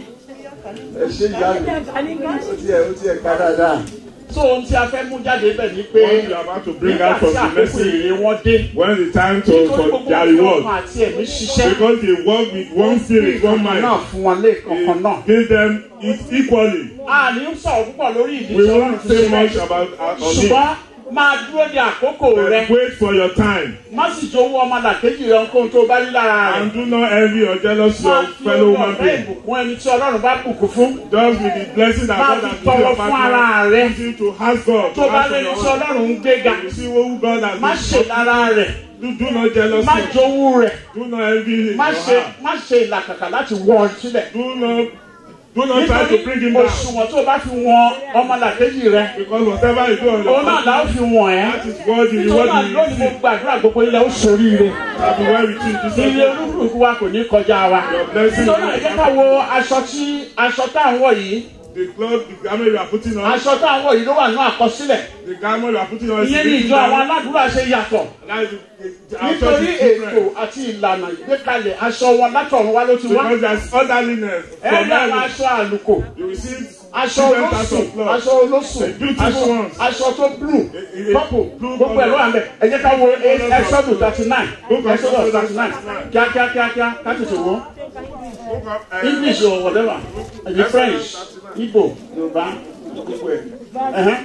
ẹ ṣe ìyá mi ó tiẹ̀ ó tiẹ̀ ká dáadáa. so ohun tí a fẹ́ mú jáde bẹ̀ ni pé what you are about to bring out from the àkókò message èrè wọn dé when the time to nítorí for gbogbo their ọkàn reward. àti ẹ̀mí ṣiṣẹ́ Because they work with one spirit, one mind. náà fún wọn lẹ́ẹ̀kọ̀ọ̀kan náà. Give them it equally. a ní sọ̀rọ̀ púpọ̀ lórí ìdí We tí ọlọ́run won't fi say ṣe much bẹ́ẹ̀ about uh, on it. ṣùgbọ́n máa dúró de àkókò rẹ But wait for your time. má sì jowó ọmọlàkejì rẹ ohun tó bá rí lára rẹ. And do not envy or jealous máa your fi fellow orí human ọ̀fẹ́ being. ìbùkún ẹni tí ọlọ́run bá bùkún fún. Just with the blessing that Máa God fi has given tọrọ your fún ara partner. rẹ. Continue to ask God. tó to bá ask for lẹ́ni your tí own. ọlọ́run ń gbéga You see who God has má ṣe lára rẹ̀ Do, do not jealous má him. jowú rẹ̀ Do not envy him. má your ṣe heart. má ṣe ìlàkàkà láti wọ́n ọ sílẹ̀. Do not do not try to bring him down. òṣùwọ̀n tó o bá fi wọn ọmọlàkejì rẹ Because whatever you do on your òun náà là ó fi wọ̀n ẹ́. that is what you nítorí what náà you lónìí mo receive. gbàdúrà gbogbo ilẹ̀ ó ṣoríire. That be why we choose this ilé subject. olúkúlùkù wa kò ní kọjá wa. blessing nítorí náà ẹ jẹ́ ká wo aṣọ tí aṣọ tá à ń wọ̀ yìí. The cloth, the garment you are putting on. aṣọ tá à ń wọ̀ yìí ló wà ní àkọsílẹ̀. The garment you are putting on is ìyẹn ní written ìjọ àwọn down. aládùúrà ṣe yàtọ̀. That is the- our church nítorí is ètò different. àti ìlànà ìgbékalẹ̀ aṣọ wọn látọ̀run wá ló ti wá. Because there is orderliness. ẹ From rí àwọn heaven. aṣọ àlùkò. You receive aṣọ different types olóṣùn of cloth. aṣọ olóṣùn The beautiful aṣọ ones. aṣọ tó blue eh, purple blue gbogbo ẹ̀ ló wà ń bẹ̀ ẹ jẹ́ ká wo ẹ̀ṣọ́dù thirty nine Book of ẹ̀ṣọ́dù Exodus thirty nine kíákíá kíákíá ká tètè wọ́n Book of, uh, english or whatever ẹ̀jẹ̀ french igbo yorùbá gbogbo ẹ̀ ẹ̀hẹ́n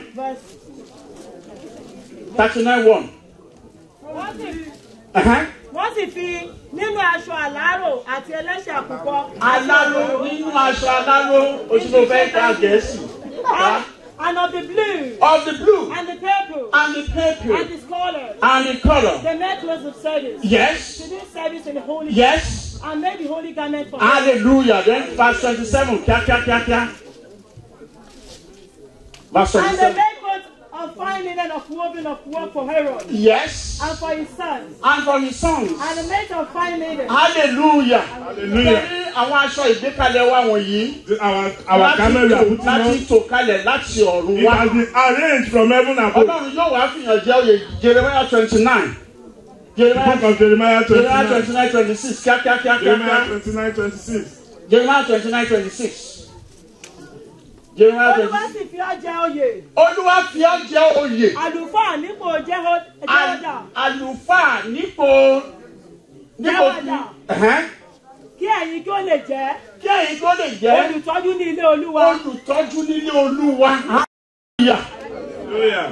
thirty nine one wọ́n sì ẹ̀hẹ́n wọ́n sì fi nínú aṣọ àlárò àti ẹlẹ́ṣẹ̀ àkùkọ. aláró nínú aṣọ aláró oṣù tó fẹ́ ká gẹ̀ẹ́sì And of the blue of the blue and the purple and the purple and the scarlet and and in color. They made clothes of service. Yes. To do service in the holy Yes. and made the holy garment for Hallelujah. Then verse 27. Kia, kia, kia, kia. Verse And they 27. made coats of fine linen of woven of work for Herod. Yes. And for his sons. And for his sons. And they made of fine linen. Hallelujah. Hallelujah. Torí àwọn aṣọ ìgbékalẹ̀ wa wọ̀nyí. Our, our camel we are putting láti on. tò kalẹ̀ láti ọ̀run It wá. has been arranged from heaven above. Ọlọ́run yóò wá fìyàn jẹ́ oyè Jeremiah twenty nine. The book of Jeremiah Jeremiah 29. twenty nine twenty six kíákíákíá Jeremiah kíákíá. 29, 26. Jeremiah twenty nine twenty six. Jeremiah Olúwa twenty sì fi ọ́ jẹ oyè. Olúwa fi ọ́ jẹ́ oyè. Àlùfáà nípò Jeho- Jehoiada. Àlùfáà nípò nípò Jehoiada. Ẹ̀hẹ́n. Kí ẹ̀yin kí ó lè jẹ́. Kí ẹ̀yin tó lè jẹ́ Olùtọ́jú ní ilé Olúwa. olùtọ́jú nílé Olúwa. Hallelujah. Hallelujah.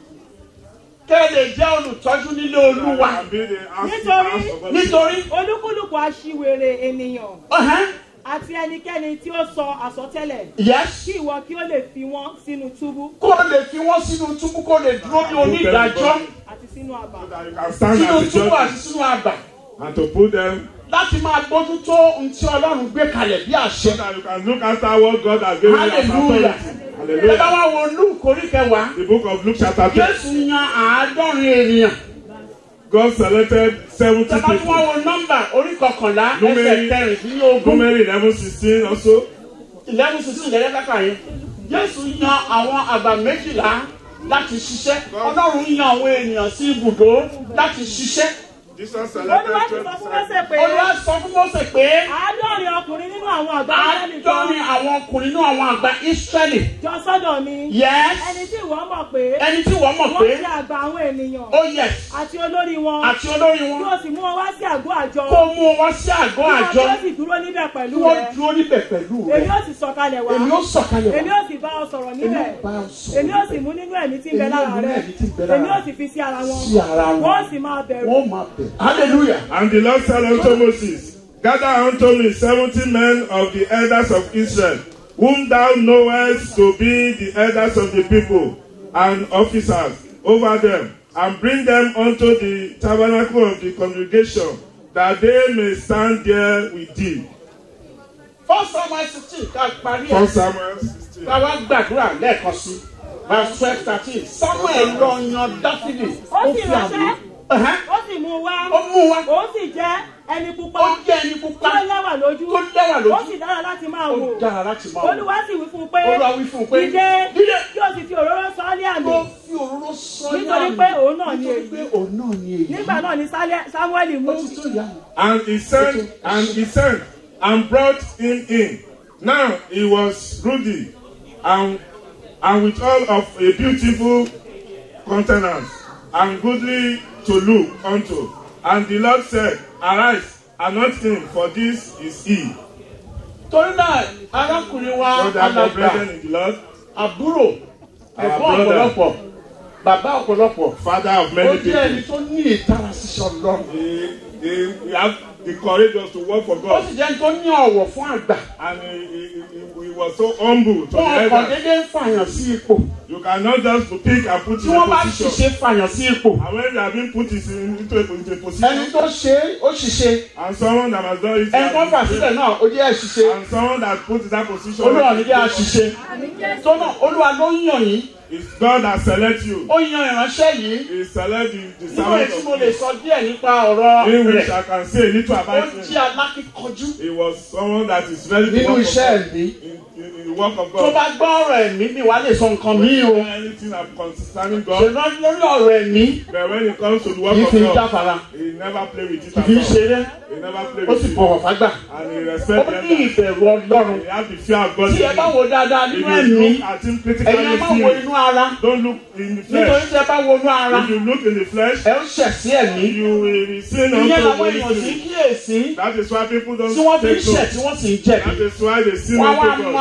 Kẹ́ ẹ lè jẹ́ olùtọ́jú nílé Olúwa. And be the house- Nítorí house of God. Nítorí olúkúlùkù aṣiwèrè ènìyàn ẹ̀hẹ́n. àti ẹnikẹ́ni tí ó sọ àsọtẹ́lẹ̀. Yes. Kí ìwọ kí ó lè fi wọ́n sínú túbú kó lè fi wọ́n sínú túbú kó lè dúró ní onídàájọ́ àti sínú àbà. That you can stand sínú as a túbú àti judge sínú àgbà and to put them láti máa bójú tó ohun tí Ọlọ́run gbé kalẹ̀ bí so àṣẹ. that you can look after what God has given you as hallelujah. authority. Ẹ bá Hallelujah. wá wo Luke orí kẹwàá. The book of Luke chapter 10. Jésù yan àádọ́rin ènìyàn. God selected 70 Tẹ́lá tí wọ́n people. wo nọ́mbà orí kọkànlá ẹsẹ̀ Númérì- kẹrìndínlógún. Numeri 11, 16 also. eleven sixteen lẹ́yìn kàkà yẹn. Jésù yan àwọn àgbà méjìlá láti ṣiṣẹ́. Ọlọ́run yan àwọn ènìyàn sí ibùdó láti ṣiṣẹ́. Jesus Olúwa sì selected sọ fún 12 Mósè pé Olúwa sọ fún Mósè pé àádọ́rin ọkùnrin nínú àwọn àgbà Ísírẹ́lì kan àádọ́rin àwọn ọkùnrin náà àwọn àgbà Ísírẹ́lì. jọ sọ́dọ̀ mi. Yes. Ẹni tí ìwọ mọ̀ pé Ẹni tí wọ́n mọ̀ wọ́n pé ti àgbà àwọn ènìyàn ó yẹ àti olórí wọn. àti olórí Kí wọn o sì mú wọn wá sí àgọ́ àjọ. kó mú wọn sí àgọ́ àjọ Kí wọn sì dúró níbẹ̀ kí pẹ̀lú wọ́n rẹ. dúró níbẹ̀ pẹ̀lú Èmi rẹ̀. ó sì sọ̀kalẹ̀ wá. Èmi ó sọ̀kalẹ̀ Èmi wá. ó sì bá ọ sọ̀rọ̀ Èmi níbẹ̀. ó bá ọ sọ̀rọ̀. Èmi ó sì mú nínú ẹ̀mí tí ń bẹ Èmi ó lára mú nínú rẹ. ẹ̀mí tí ń bẹ lára Èmi ó rẹ. sì fi sí ara wọn. Sí ara wọn. Wọ́n sì máa bẹ̀rù. Wọ́n máa bẹ̀. Hallelujah. And the Lord said unto Moses, Gather unto me seventy men of the elders of Israel, whom thou knowest to be the elders of the people, and officers over them, and bring them unto the tabernacle of the congregation, that they may stand there with thee. First Samuel sixteen ká parí ẹ̀. First Samuel 16. Ká wá gbàdúrà lẹ́ẹ̀kan sí. Verse twelve thirteen. Samuel lọ yan Dáfídì. Ó sì ránṣẹ́. Ẹ̀hẹ́n. Ó sì mú un wá. Ó mú wa. Ó sì jẹ́ ẹni pupa. Ó jẹ́ ẹni pupa. Tó lẹ́wà lójú. Tó lẹ́wà lójú. Ó sì dára láti máa Ó wò. dára láti máa wò. Olúwa sì wí fún un pé. Olúwa wí fún un pé. Dìde. Dìde. Yóò sì fi òróró sọ ọ́ ní àmì. Ó fi òróró sọ ní Nítorí àmì. pé òun náà ni Nítorí pé èyí. òun náà ni èyí. Nígbà náà ni Sálẹ̀- Sámúẹ́lì mú. Ó ti tó ìyá mi. And he sent, and he sent, and brought him in. Now he was ruddy, and and with all of a beautiful countenance, and goodly to look unto. And the Lord said, Arise, anoint him, for this is he. Torí náà, arákùnrin wa So that my alàgbà, brethren in the Lord, àbúrò, Our ẹ̀gbọ́n brother. ọ̀pọ̀lọpọ̀, bàbá ọ̀pọ̀lọpọ̀. father of Ó many jẹ́ ẹni people, tó ní ìtara ṣiṣẹ́ Ọlọ́run. he, he, he had the courage to work for Ó God, sì jẹ́ ẹni tó ní ọ̀wọ̀ fún àgbà. and he, he, he, he was so humble to the Wọ́n kàn elders. déédéé ń fàyàn sí ipò. You cannot just pick and put Tí in wọ́n a bá position. ṣiṣẹ́ fàyàn sí ipò. And when you have been put is in, into, a, into a Ẹni position, tó ṣe é, ó ṣiṣẹ́. and someone that has done it, Ẹni tó fà sílẹ̀ náà, ó jẹ́ ṣiṣẹ́. and someone that put in that position, Olúwa ní jẹ́ àṣìṣe. Tó náà, Olúwa ló ń yàn yín. it's God that select you. Ó yan ìránṣẹ́ yìí. He select the, the Nínú servant èyí tí mo of lè God. sọ díẹ̀ nípa ọ̀rọ̀ In which rẹ̀. I can say a little Ó about jẹ́ him. alákíkanjú He was someone that is ready to nínú work iṣẹ́ for God. ẹ̀mí. In, in, in the work of Tó God. bá gbọ́ ọ̀rọ̀ ẹ̀mí mi, wàá lè sọ nǹkan mí o. Anything of concerning God, Ṣèlú lórí ọ̀rọ̀ ẹ̀mí, but when it comes to the work kì í fi of God, jáfara, he never play with it kì at í all. ṣeré, He never play ó sì with it. bọ̀wọ̀ fágbà. And he Ó respect ní them. ìbẹ̀rù Ọlọ́run. He has the fear of God. Tí ẹ bá wo dáadáa If nínú you ẹ̀mí, look at him critically, ẹ̀yin ẹ má wo inú ara. don't look in the Nítorí flesh. tí ẹ bá wo inú ara, If you look in the flesh, ẹ ń ṣẹ̀ sí ẹ̀mí. you will be sin Ìyẹn unto làwọn èèyàn sì ń iniquity. kíyèsí That is why people don't tí wọ́n fi ń take ṣẹ̀ note. tí wọ́n sì ń jẹ̀bi. That is why they sin Wọ́n á wá unto máa God.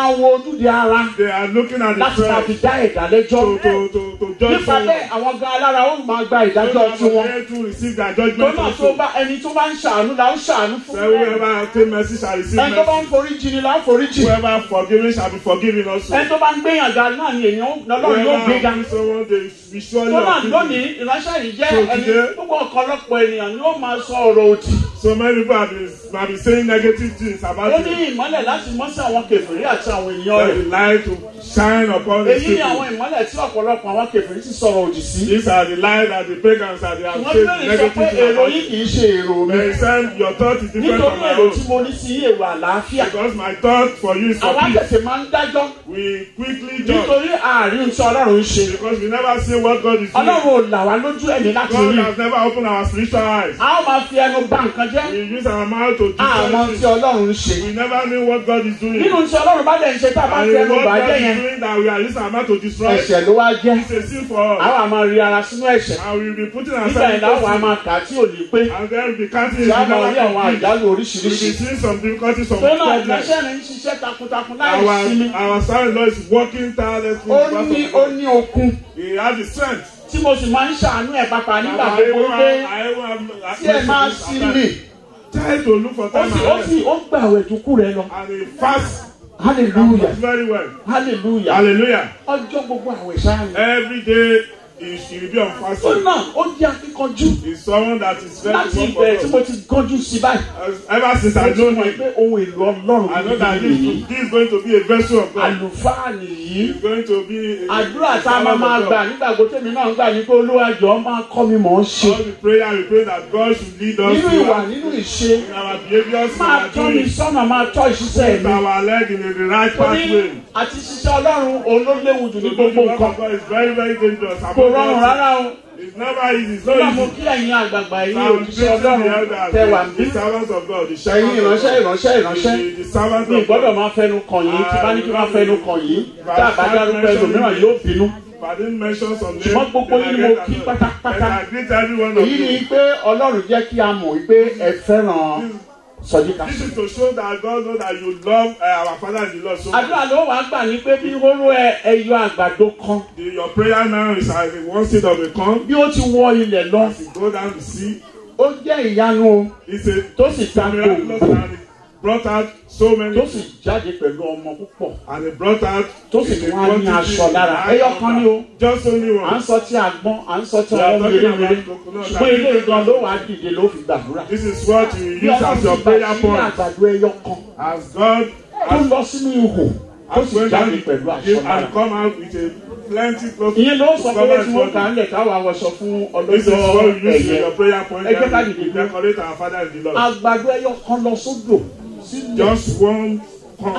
máa wo ojúde ara They are looking at the láti máa fi flesh dá ìdálẹ́jọ́ to, to, to, to judge nípa bẹ́ẹ̀ someone. àwọn gan alára ó máa gba So ìdájọ́ that tiwọn they to receive their tó judgment náà tó also. bá ẹni tó bá ń ṣàánú la ó ṣàánú fún So whoever take mercy shall receive ẹni tó bá ń mercy. forí jì ni la ó forí jì Whoever forgiven shall be forgiven also. ẹni tó bá ń gbéyàn ga náà ni èèyàn lọ́lọ́run yóò gbé ga Whoever do someone they be surely tó náà of lónìí ìránṣẹ́ yìí jẹ́ So ẹni today- gbogbo ọ̀pọ̀lọpọ̀ ènìyàn ni ó máa sọ ọ̀rọ̀ òdì So many people have been, have been saying negative things ó about ní you. ìmọ́lẹ̀ láti mọ́ sí àwọn kèfèrí àti àwọn èèyàn That rẹ̀ the light to shine upon the èyí ni àwọn people. ìmọ́lẹ̀ tí ọ̀pọ̀lọpọ̀ àwọn kèfèrí ti sọ̀rọ̀ òdì sí These are the light that the pagans are they have wọ́n said bẹ̀rẹ̀ sọ negative pé things èrò about yìí you. kì í ṣe èrò mi They said your thought is different nítorí from my èrò own. tí mo ní sí èrò àlàáfíà Because my thought for you is for àwa peace. tètè máa ń dájọ́ We quickly judge. nítorí àárín tí ọlọ́run ń ṣe Because we never see what God is doing. ọlọ́run ò là wá lójú ẹ̀mí láti God rí has never opened our spiritual eyes. a ó máa fi ẹnu bà nǹkan jẹ́ We use our mouth to do àmọ́ tí something. ọlọ́run ń ṣe We never knew what God is doing. nínú tí ọlọ́run bá dẹ̀ ń ṣe tá a bá And fi ẹnu what bà God jẹ́ is yẹn doing that we are using our mouth to destroy. ẹ̀ṣẹ̀ ló wá jẹ́ It's a sin for us. àwọn àmọ́ rí ara sínú ẹ̀ṣẹ̀ And we will be putting nígbà ourselves yẹn láwọn a in máa kà á tí ò ní pé And then we can't tí a máa rí àwọn We àjálù will be oríṣiríṣi seeing some difficulties, some tó náà problems. ìránṣẹ́ rẹ̀ ń ṣiṣẹ́ takuntakun láì sinmi Our, our son-in-law is working tirelessly. ó ní ó ní okun He has the strength. tí mo sì máa ń ṣàánú ẹ̀ pàpà nígbà I gbogbo even pé have- I even have- tí ẹ máa sinmi Try to look for ó time sì ó and sì ó gbà àwẹ̀ tó kú rẹ lọ and he fast hallelujah very well. hallelujah Hallelujah. ọjọ́ gbogbo àwẹ̀ sáà ni. Every day he should be on ó fasting. náà ó jẹ́ akíkanjú He's someone that is very láti good ìbẹ̀rẹ̀ tí for mo God. ti gánjú sí báyìí. Ever since mo I ti know mọ̀ him, pé ohun èlò ọlọ́run I know that nìyí. this, this is going to be a vessel of God. àlùfáà nìyí. He's going to be a, àdúrà a tá a máa servant máa of gbà God. nígbà gbogbo tèmi náà ń gbà ní pé olúwàjọ máa kọ́ mi mọ̀ ọ́n ṣe. All the prayer we pray that God should lead us nínú to ìwà our- nínú ìṣe in our behaviors, in máa our tọ́ mi doing. sọ́nà máa tọ́ ìṣiṣẹ́ Put mi. our leg in the right mo ní pathway. àti ṣiṣẹ́ ọlọ́run òun ló léwu jù ní To do the gbogbo work nǹkan. of God is very, very dangerous. kò rọrùn rárá o. It's never easy. It's nígbà not mo easy. kí ẹ̀yin àgbààgbà yìí Now, òjíṣẹ́ the ọlọ́run elders, tẹ wà ń bí. the servants of God, the ẹ̀yin shepherds of ìránṣẹ́ God, ìránṣẹ́ ìránṣẹ́. the, the servants mi of gbọ́dọ̀ God. máa fẹnu kàn yín tí bá ní kí n máa fẹnu kàn yín tá a bá dárúkọ ẹlòmíràn yóò bínú. If I didn't mention some names, ṣùgbọ́n gbogbo then I yín ni mo get kí annoyed. pátápátá. Then I greet every one of èyí ni you. pé ọlọ́run jẹ́ kí a mọ̀ wípé ẹ fẹ́ràn sọ̀díkà. This is to show that God knows that you love uh, our Father in the Lord so much. àdúrà ló wàá gbà ní pé bí hóró ẹ ẹyọ àgbàdo kan The, your prayer now is as the one seed of a corn. bí ó ti wọ ilẹ̀ lọ As you go down the sea, ó jẹ́ ìyanu o it's a tó sì ta miraculous gbòògbò and it brought out so many tó sì jáde pẹ̀lú ọmọ púpọ̀ and it brought out tó sì in tún a wá ní quantity aṣọ lára high ẹyọ kan ní o number. Just only à ń one. sọ tí àgbọn à ń sọ tí We are àwọn talking mèremère about coconut. ṣùgbọ́n ilé ìgbọ̀n ló wàá dìde ló fi gbàdúrà This is what you bí use as your ọlọ́run ti bá prayer sí point. àgbàdo ẹyọ kan As God tó has, lọ sínú ihò tó has sì went jáde down pẹ̀lú aṣọ give lára. and come out with a plenty cloth. ìyẹn ló sọ to pé cover tí wọ́n his kà body. ń lẹ̀ káwọn awọṣọ fún This is what ọlọ́jọ́ you use in ẹ̀yẹ your prayer point. ẹ jẹ́ ká that dìde we dúró. decorate our Father in the Lord. àgbàdo ẹyọ kan lọ sódò sílẹ̀. Just one corn.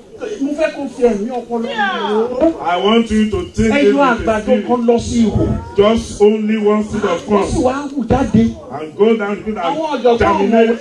mo fẹ́ kó fi ẹ̀mí ọpọlọ ìrò. I want you to think it ẹyọ with a àgbàdo spirit. kan lọ sí ihò. Just only one seed of wọ́n sì corn. wá hù jáde. And go down to àwọn and ọ̀jọ̀gbọ́n ọmọ germinate.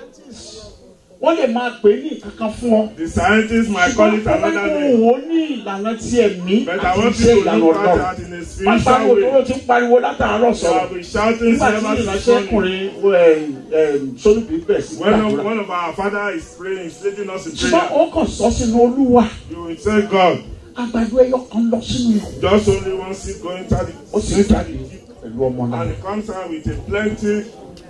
wọ́n lè máa pè é ní kankan fún ọ. The scientists might call it ṣùgbọ́n another wọ́n name. wò ó ní ìlànà tí ẹ̀mí But I àti want iṣẹ́ you to ìlànà look at ọlọ́run. that in a wọ́n spiritual pariwo tó way. ló ti ń pariwo látàárọ̀ You sọ̀rọ̀. have been shouting nígbà tí ever since morning. ìránṣẹ́kùnrin sólùbí bẹ̀ sí When gbàdúrà. one of our father is praying, he's leading us in ṣùgbọ́n prayer. ó kàn sọ sínú olúwa. You will say, God, àgbàdo ẹyọ kan lọ sínú ihò. just only one seed going to the ó sì ń jáde pẹ̀lú ọmọ náà. and it comes out with a plenty.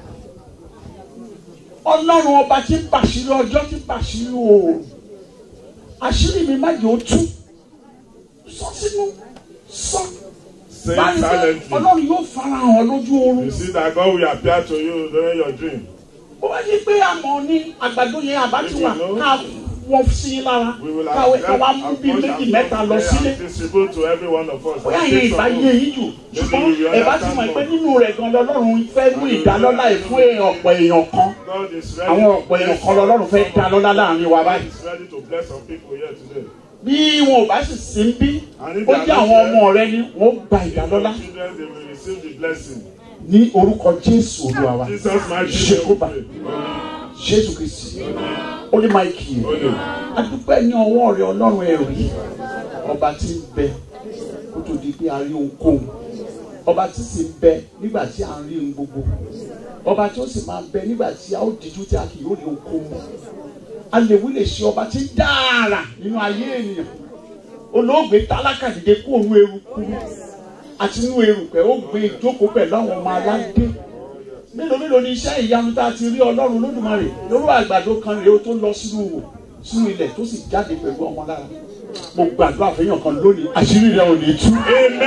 ọlọ́run ọba tí ń bàṣírí ọjọ́ tí ń bàṣírí oòrùn àṣírí mi má jẹ́ ó tú sọ sínú sọ Say báyìí pé silently. ọlọ́run yóò fara hàn lójú oorun You see that God will appear to you during your dream. bó bá yí pé àmọ́ ní àgbàdo yẹn àbá ti wà ká wọ́n sí i lára We will káwé have káwá mú bíi méjì mẹ́ta lọ sílé and distribute to every one of us. bóyá And yẹn take ìbá some yé home. yín jù Maybe ṣùgbọ́n we will ẹ bá ti understand mọ̀ pé more. nínú rẹ̀ gan lọ́lọ́run fẹ́ mú ìdálọ́lá ẹ̀ fún èèyàn ọ̀pọ̀ èèyàn kan God is ready àwọn to ọ̀pọ̀ èèyàn bless kan lọ́lọ́run fẹ́ some dá lọ́lá láàrin wa God báyìí. is ready to bless some people here today. bí wọn ò bá sì sí ń bí And if ó they are jẹ́ not àwọn here, ọmọ rẹ ni wọ́n gba if ìdálọ́lá your children, they will receive the blessing. ní orúkọ jésù olúwa wa Jesus mighty ṣe name kó we bá pray. jésù kristi ó ní máìkì yẹn Only. adúpẹ́ ní ọwọ́ rẹ ọlọ́run ẹ̀rí ọba tí ń bẹ kó tó di pé a rí ohunkóhun ọba tí sì ń bẹ nígbà tí a ń rí ohun gbogbo ọba tí ó sì máa bẹ nígbà tí a ó díjú tí a kì yóò rí ohunkóhun alèwí lè ṣe ọba tí ń dára nínú ayé ènìyàn olóògbé tálákà dìde kú òun eruku àti inú erùpẹ̀ ó gbé ìjókòó pẹ̀lú àwọn ọmọ aládé mélòó mélòó ni iṣẹ́ ìyanu tá a ti rí ọlọ́run olódùmarè lórí àgbàdo kan rèé ó tó lọ sínú wò sínú ilẹ̀ tó sì jáde pẹ̀lú ọmọ lára mo gbàdúrà fẹ́yàn kan lónìí àṣírí rẹ ò ní tú.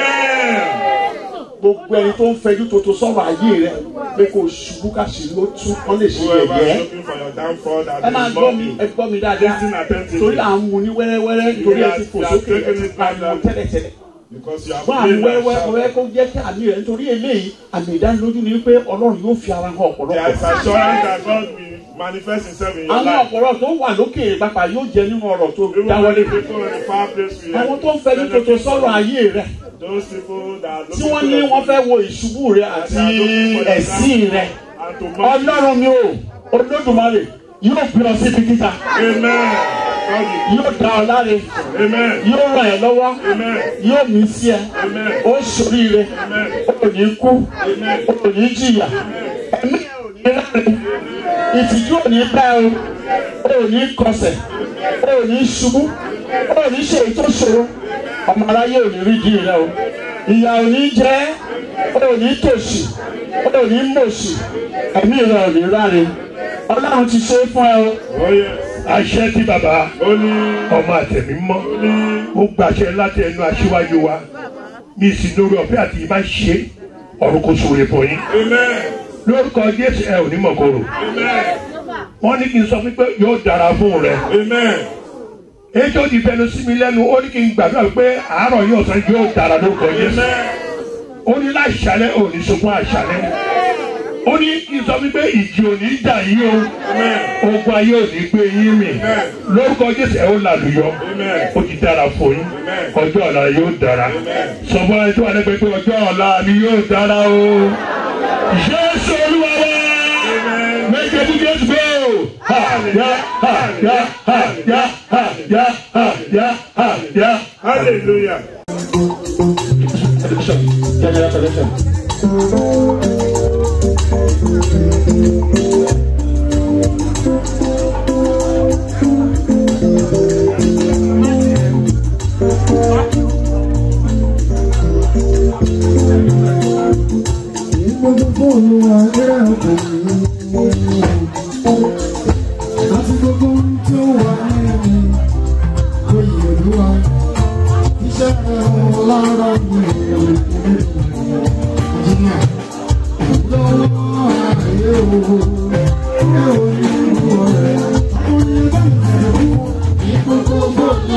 gbogbo ẹni tó ń fẹjú tó tó sọ̀rọ̀ ayé rẹ pé kò ṣubú ká sì ló tú kán lè ṣe Whoever is yẹ̀yẹ́ looking for your downfall that ẹ máa is gbọ́ mi mocking. ẹ gbọ́ mi dáadáa Listen attentively. torí à ń mu ní wẹ́rẹ́wẹ́rẹ́ torí ẹ ti fò sókè ẹ ti pariwo tẹ́lẹ̀tẹ́lẹ̀ Because you have fún prayed àwọn and wẹ́wẹ́ mo shouted. fẹ́ kó jẹ́ kí àmì rẹ̀ nítorí eléyìí àmì ìdánilójú ni pé ọlọ́run yóò fi ara hàn There is ọ̀pọ̀lọpọ̀. assurance that God will manifest himself in your àwọn life. ọ̀pọ̀lọpọ̀ tó wà lókè pápá yóò jẹ nínú ọ̀rọ̀ tó Even dáwọ́lé. when people in the far place will àwọn tó ń fẹjú tuntun sọ̀rọ̀ ayé rẹ̀ Those people that are tí looking wọ́n ní for wọ́n fẹ́ wo ìṣubú rẹ̀ àti ẹ̀sìn rẹ̀ ọlọ́run mi ò olódùmarè yóò gbé ọ síbi gíga yóò dá ọ láre yóò ràn ẹ́ lọ́wọ́ yóò mí sí ẹ ó ṣoríire ó ní kú ó ní jìyà ẹ̀mí ẹ̀ ò ní rẹ́rìn ìtìjú ò ní bá ẹ o ó ní kọsẹ̀ ó ní ṣubú ó ní ṣe èyí tó ṣòro ọmọ aráyé ò ní rí di rẹ o ìyà ò ní jẹ ẹ́ ó ní tòṣì ó ní mòṣì ẹ̀mí rẹ ò ní ráre ọlọ́run ti ṣe é fún ẹ o. àṣẹ tí bàbá ọmọ àtẹ̀mí mọ́ ó gbàṣẹ láti ẹnu aṣíwájú wa mi sì lórí ọ̀fẹ́ àti ìbá ṣe ọ̀run kò sóore fún yín lórúkọ jésù ẹ ò ní mọ̀kòrò wọ́n ní kí n sọ fún pé yóò dára fún rẹ ètò ìfẹnu sí mi lẹ́nu ó ní kí n gbàdúrà pé àárọ̀ yóò sàn yóò dára lórúkọ jésù ó ní láṣálẹ́ ò ní sunkún àṣálẹ́ ó ní kí n sọ wípé ìjì ò ní jà yín o ogun ayé ò ní gbé yín mì lórúkọ jésù ẹ ó làlùyọ ó ti dára fún yín ọjọ́ ọ̀la yóò dára sọ̀bọ́n ẹni tó wà lẹ́gbẹ̀ẹ́ pé ọjọ́ ọ̀la mi yóò dára o jésù olúwa wá méje ní jésù gbé o ha ya ha ya ha ya ha ya ha ya ha ya hallelujah. General collection. Ìgbógun fóònù àgbẹ̀rẹ̀ ọkùnrin. Àti gbogbo ohun tí ó wà nínú oyè olúwa. Iṣẹ́ ẹ̀wọ̀n lára mi ò jìnnà. Lọ́wọ́ ààyè o, ẹ ò ní ìlú ọ̀rẹ́. Àwọn yẹn bá mi tẹ̀lé ìgbógun fóònù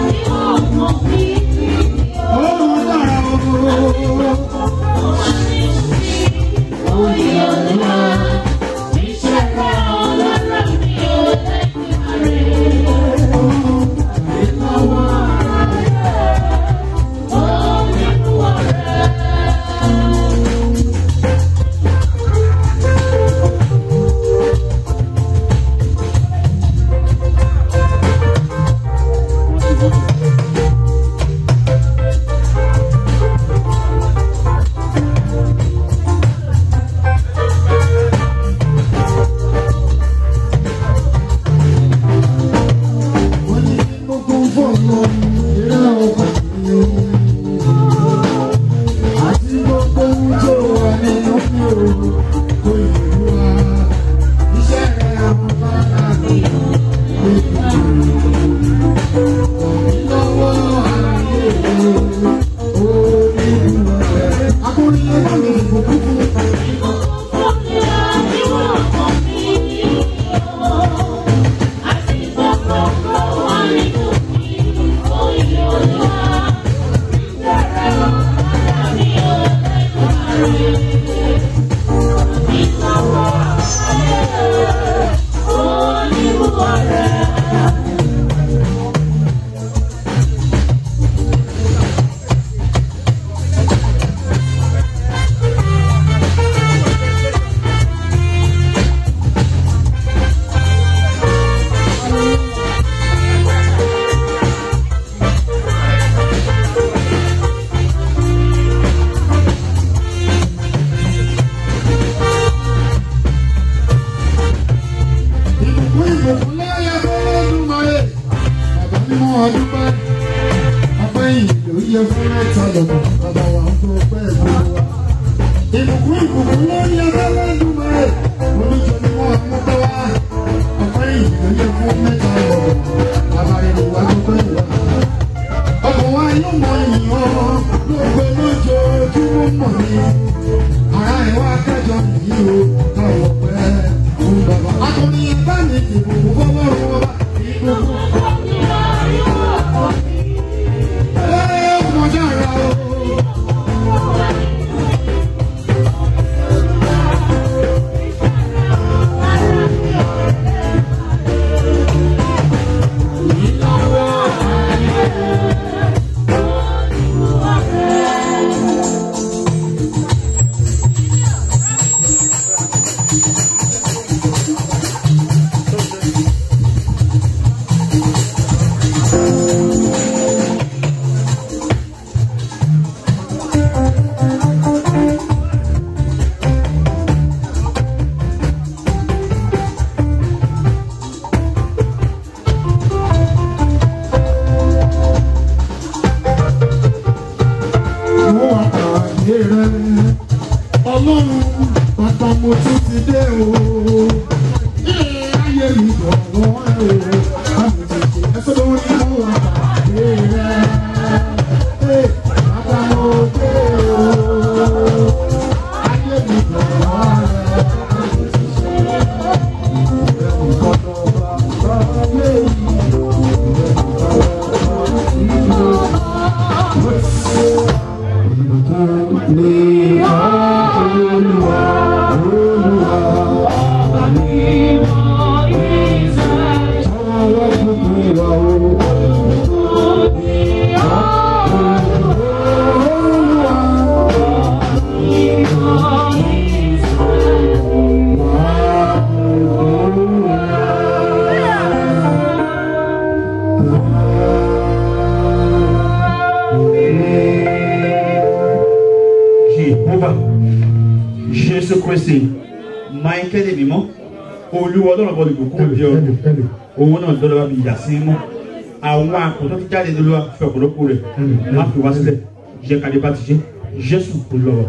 Ọlọ́run dára o. fún ìbùkún lórí abẹ́rẹ́ dùnmọ́ oníjọ ni wọ́n mú bá wá ọ̀pẹ́ ìyìn ló yẹ fún mẹ́ta ọ̀rọ̀ àbáyọ̀ wá gbogbo ìwà. ọkọ̀ wa yóò mọ ìyàn lóògbé lójoojúmọ́ mọ̀ ní ara ẹ̀ wá kẹjọ nìyí o káwọ̀ pẹ́ fún bàbá. akọni ẹ̀ bá mi dìbò fọwọ́ rún wọn bá ìbùkún. ẹ ọmọ dára o. mo wà pàdé rẹ ọlọ́run bàtà mo tún ti dé o ilé ayé mi gbọ̀ngàn ẹ o àmì tètè ẹsẹ̀ lórí mo wà pàdé rẹ Ẹ, bàtà mo dé o ayé mi gbọ̀ngàn rẹ àmì tètè ìrẹ̀lẹ̀ kọ́tọ̀ bàbá ayé mi ní olúwa olúwa ọba ní mọ ìṣẹ́ tọ́wọ́ gbogbo wa o. Jehovah Jésù Kristi Michael mímọ́ olúwa ọlọ́run bọ́ ìbùkún bí ọ owó náà lọ́dọ̀ bá mi yà sí mọ́ àwọn àkùtọ́ tó jáde lọ́wọ́ fẹ́ ọ̀pọ̀lọpọ̀ rẹ̀ má fi wá sílẹ̀ jẹ́ kádé bá ti ṣe Jésù kò lọ́wọ́.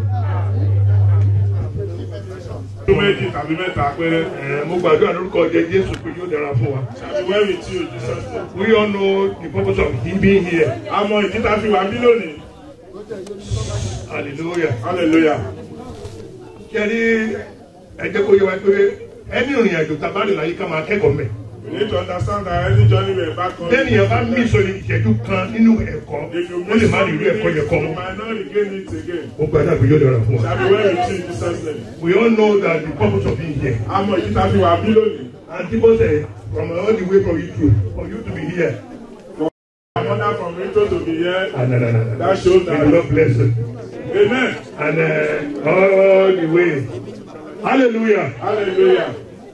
tó méjì tàbí mẹ́ta péré. mo gbàdúrà lórúkọ jẹ jésù pé yóò dára fún wa. Shall be well with you, Jesus. name. we all know the purpose of him being here. Àmọ́ ìdí tá a fi wà bí lónìí. hallelujah. Hallelujah. kẹ́rí ẹ jẹ́ kó yẹ wá pé ẹni ìrìn àjò tá a bá rìn láyé ká máa kẹ́kọ̀ọ́ mẹ́. We need to understand that any journey we embark on. lẹ́nu yẹn bá mí sọ̀rọ̀ ìṣẹ́jú kan nínú ẹ̀kọ́ ó lè má rí irú ẹ̀kọ́ yẹn kọ́ You mọ́. might not regain it again. ó gbàdúrà pé yóò dára fún wa. Shall be well with you, Jesus. name. we all know that the purpose of being here. Àmọ́ ìdí tá a fi wà bí lónìí. and people say from all the way from Israel for you to be here. Another from Rito to be here. Ah, no, no, no, no. That shows that. May the Lord bless you. Amen. And uh, all the way. Hallelujah. Hallelujah.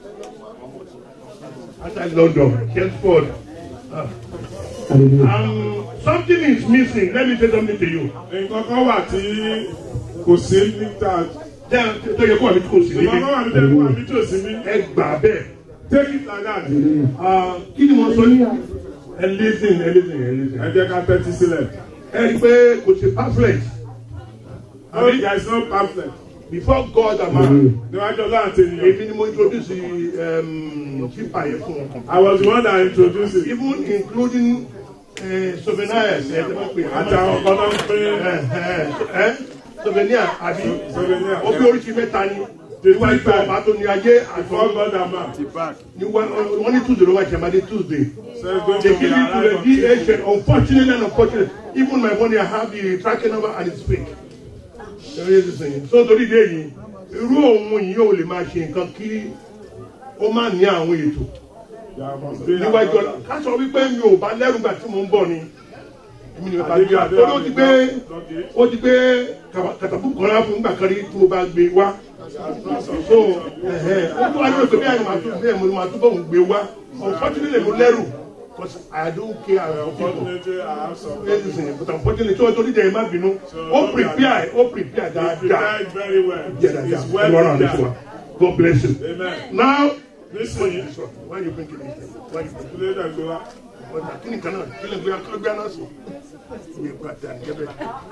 Outside London, Chelmsford. Ah. Um, something is missing. Let me say something to you. Nǹkan kan wà tí kò sí níta. Jẹ́ tó yẹ kó àmì tí kò sí Nǹkan kan wà níta kó àmì níbí. tí ò sí ní. Ẹ gbà bẹ́ẹ̀. Take it like that. Ah, Kí ni mo sọ ní? Ẹ listen, ẹ listen, ẹ listen. Ẹ jẹ́ ká tẹ́tí sílẹ̀. Ẹ rí i pé kò sí pamphlet. No, there is no pamphlet. Before God and man, Níwájú ọlọ́run àti ènìyàn. èmi ni mo introduce um, chipa yẹn fún wọn. I was the one that introduced it. Even including uh, souvenirs ẹ ti máa pè é. Àti àwọn kan náà ń pín ẹ souvenir àbí souvenir. ó bí oríṣi mẹ́ta ni níwájú ọba tó ní ayé Before àtọ́ God and man. wọ́n ní tuesday ló wá ṣẹ̀mádé tuesday So it's going they to give be it to the arrived on Tuesday. DHL unfortunately and unfortunately even my money I have the tracking number and it's fake Ṣé o ṣe sìn? so torí ìdí èyí irú òun yìí ò lè máa ṣe nǹkan kí ó má ní àwọn ètò There must be níwájú ọ̀la ká sọ wípé mi ò bá lẹ́rù gbà tí mò ń bọ̀ ni èmi ni bàbá gbé wa ó ló ti gbé ó ti gbé kàtàkùn kan láàfin nígbà kan rí tí mo bá gbé wá so ẹ̀hẹ́n, ó tún wá lórí pé bí àyè máa tún bẹ́ẹ̀ mo máa tún bọ̀ ń gbé wá unfortunately mo lẹ́rù because I don't care about people Unfortunately, I have some. listen but unfortunately tí wọ́n tó dídẹ̀ ẹ̀ má bínú ó prepare ó prepare He dáadáa prepared very well. jẹ́ dáadáa It's ẹ well wọ́n rà ní fún wa prepared. God bless you Amen. now nísìnyí wọ́n yóò bẹ́ẹ̀ kí ni wọ́n yóò bẹ́ẹ̀ kí ló dé gbé wa ọ̀dà kí ni kan náà kí lè gbé wa kí ló gbé náà sí. ìwé gbàdá ní kẹ́bẹ̀.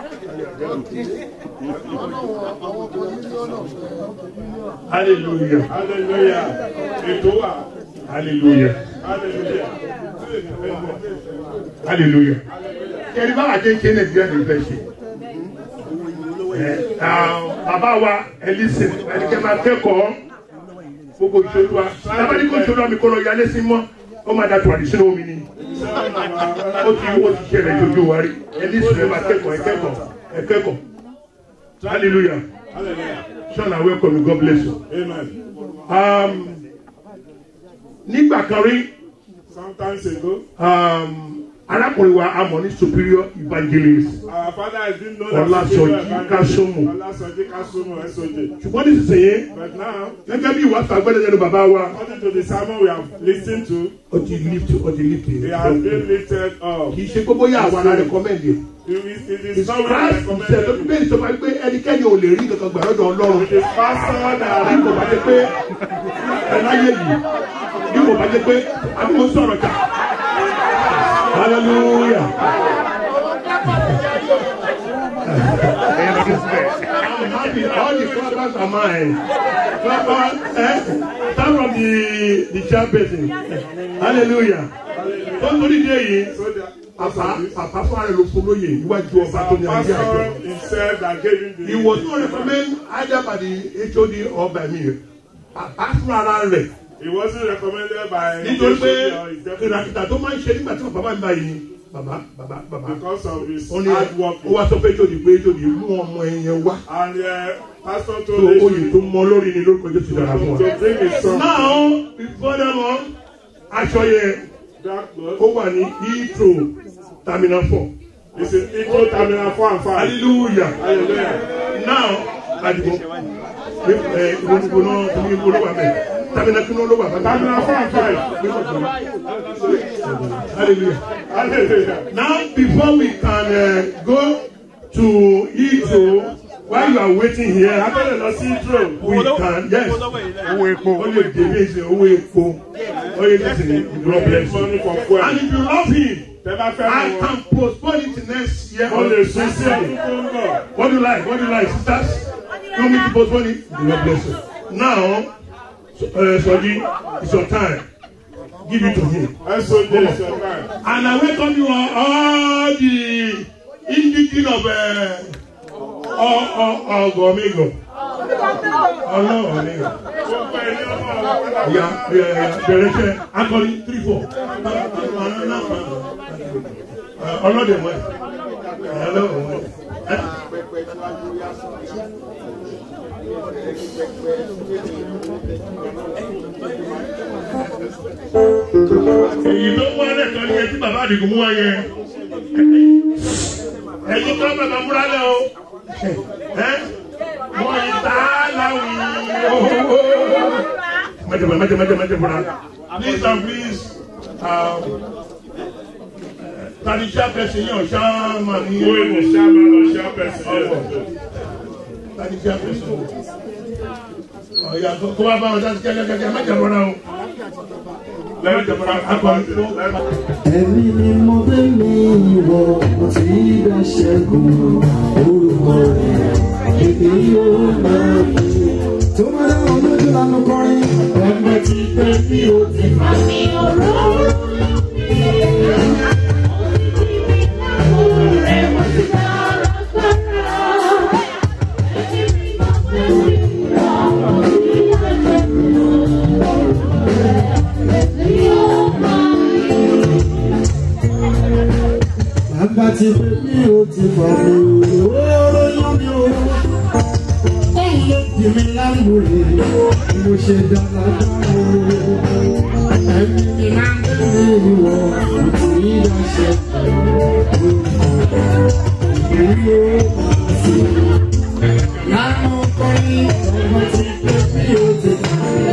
hallelujah hallelujah ètò wa hallelujah hallelujah hallelujah kẹ́ni bá wà kéńké nàìjíríà ní ìfẹ́ ṣe. bàbá wa ẹlísìn ẹnikẹ́ máa kẹ́kọ̀ọ́ gbogbo ìṣòro wa tábàdí kò ìṣòro àmì kò lọ yálé sí mọ́ ó máa da tùwàdí sínú omi ni ó ti ó ti ṣẹlẹ̀ jojú wa rí ẹlísìn ẹ máa kẹ́kọ̀ọ́ ẹ kẹ́kọ̀ọ́ ẹ kẹ́kọ̀ọ́ hallelujah sean i welcome you god bless you. Um, nígbà kan rí Sometimes ago, um, arákùnrin wa amọ̀ ní superior evangelist our father has been known Ọlásọjí Kásómù. Ọlásọjí Kásómù SOJ. ṣùgbọ́n nísinsìnyí But now, gẹ́gẹ́ bí ìwà àgbẹ̀lẹ̀ lẹ́nu bàbá wa according to the sermon we have listened to, ó ti lift ó ti lift he has been lifted up. kì í ṣe gbogbo yà àwọn ará recommend yẹ. It is, it is It's not Christ himself ló recommended. bẹ́ẹ̀ sọ fún mi pé ẹnikẹ́ni ò lè rí kankan gbà lọ́dọ̀ ọlọ́run. It is pastor that bí kò bá jẹ pé ẹ láyé yìí bí kò bá jẹ pé àbí mo sọ̀rọ̀ ká. hallelujah. I'm happy all the clappers are mine. Clappers, eh? Start from the the chairperson. Hallelujah. Tó ń torí dé yìí, pàpà pàpà fún ààrẹ ló fún lóye iwájú ọba tó ní ayé àjọ. pastor himself that gave him the He was not recommended either by the HOD or by me. Pàpà fún ara rẹ̀. He wasn't recommended by Nítorí pé HOD or his deputy ìràkìtà tó máa ń ṣe nígbà tí bàbá máa ń bá yìí. Bàbá bàbá bàbá. because of his Ó ní hard work. ó wá sọ pé HOD pé HOD mú ọmọ ẹ̀yẹn wá. And uh, pastor tó told oyè tó mọ lórí ni lórúkọ Jésù dára fún wa. to bring his son. Now before them all, aṣọ yẹn That clothes. ó wà ní Heathrow terminal four. It's in Ito Terminal 4 and 5. Hallelujah. Hallelujah. Now àdìgbò ẹ ìwọ ìwọ náà tó ní ìwọ ló wà bẹ́ẹ̀ terminal kí ló wà bẹ́ẹ̀. Terminal 4 and 5. Hallelujah. Hallelujah. Now before we can uh, go to Heathrow while you are waiting here. Abẹ́rẹ́ lọ sí Ito. we can yes owó epo ó lè dèbí ẹsẹ owó epo ó lè dèbí God bless you Money for fuel. and if you love him Tẹ́ bá fẹ́ I mọ̀ can postpone it to next year wọ́n or lè the sún next sí year ọdún tó ń bọ̀. what do you like what do you like sisters you want me to postpone it God bless you now so, uh, Soji it's your time give it to him SOJ is your time. and I welcome you all, all the indigenous of uh, ọgọmẹgọ ọlọgọmẹgọ Gbogbo ẹni ọmọ ọ̀rọ̀ ya bẹ̀rẹ̀ iṣẹ́ akọni three four ọlọdẹmọ ọlọdẹmọ èyí tó wá lẹ́kọ̀ọ́ ní etí bàbá àdìgún mú wáyé ẹ̀yin kan bàbá múra lẹ́ o wọ́n yìí tá a láwùí owó. Májèmá májèmá májèmá májèmá please and please um, tani chairperson yẹn ọ̀ṣá máa ní. Who is the chairman or chairperson? tani chairperson ọ̀yà kó wá bá wọn dá sí kẹ́kẹ́kẹ́ májèmá náà o. lẹ́yìn ìjọba akọni tó. Ẹ̀mí ni mo gbé mi wọ̀, mo ti bá ṣẹ́gun orúkọ rẹ̀, èdè yóò máa fi. Tó bá dá wọn lójú lánàá kọrin, ọmọ ti pẹ́ bí o ti fà mí ọ̀rọ̀. Bàbá ti pẹ́ bí o ti fà mí ọ̀rọ̀ yán mi o. Òun ló dì mí lámùrè, mo ṣe dáadáa o. Ẹ̀mí ni máa ń gbé mi wọ̀, mo ti rí ọṣẹ. Ìgbéyìí yóò máa fi. Lánàá kọrin, ọmọ ti pẹ́ bí o ti fà mí.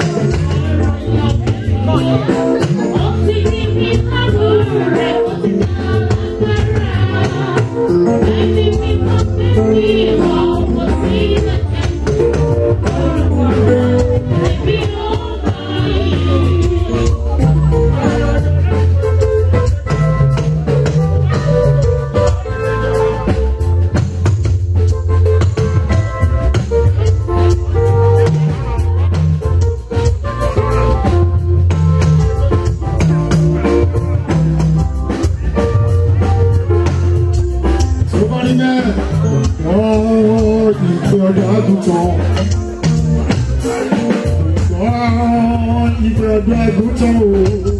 ọ̀dọ́ àgùntàn o.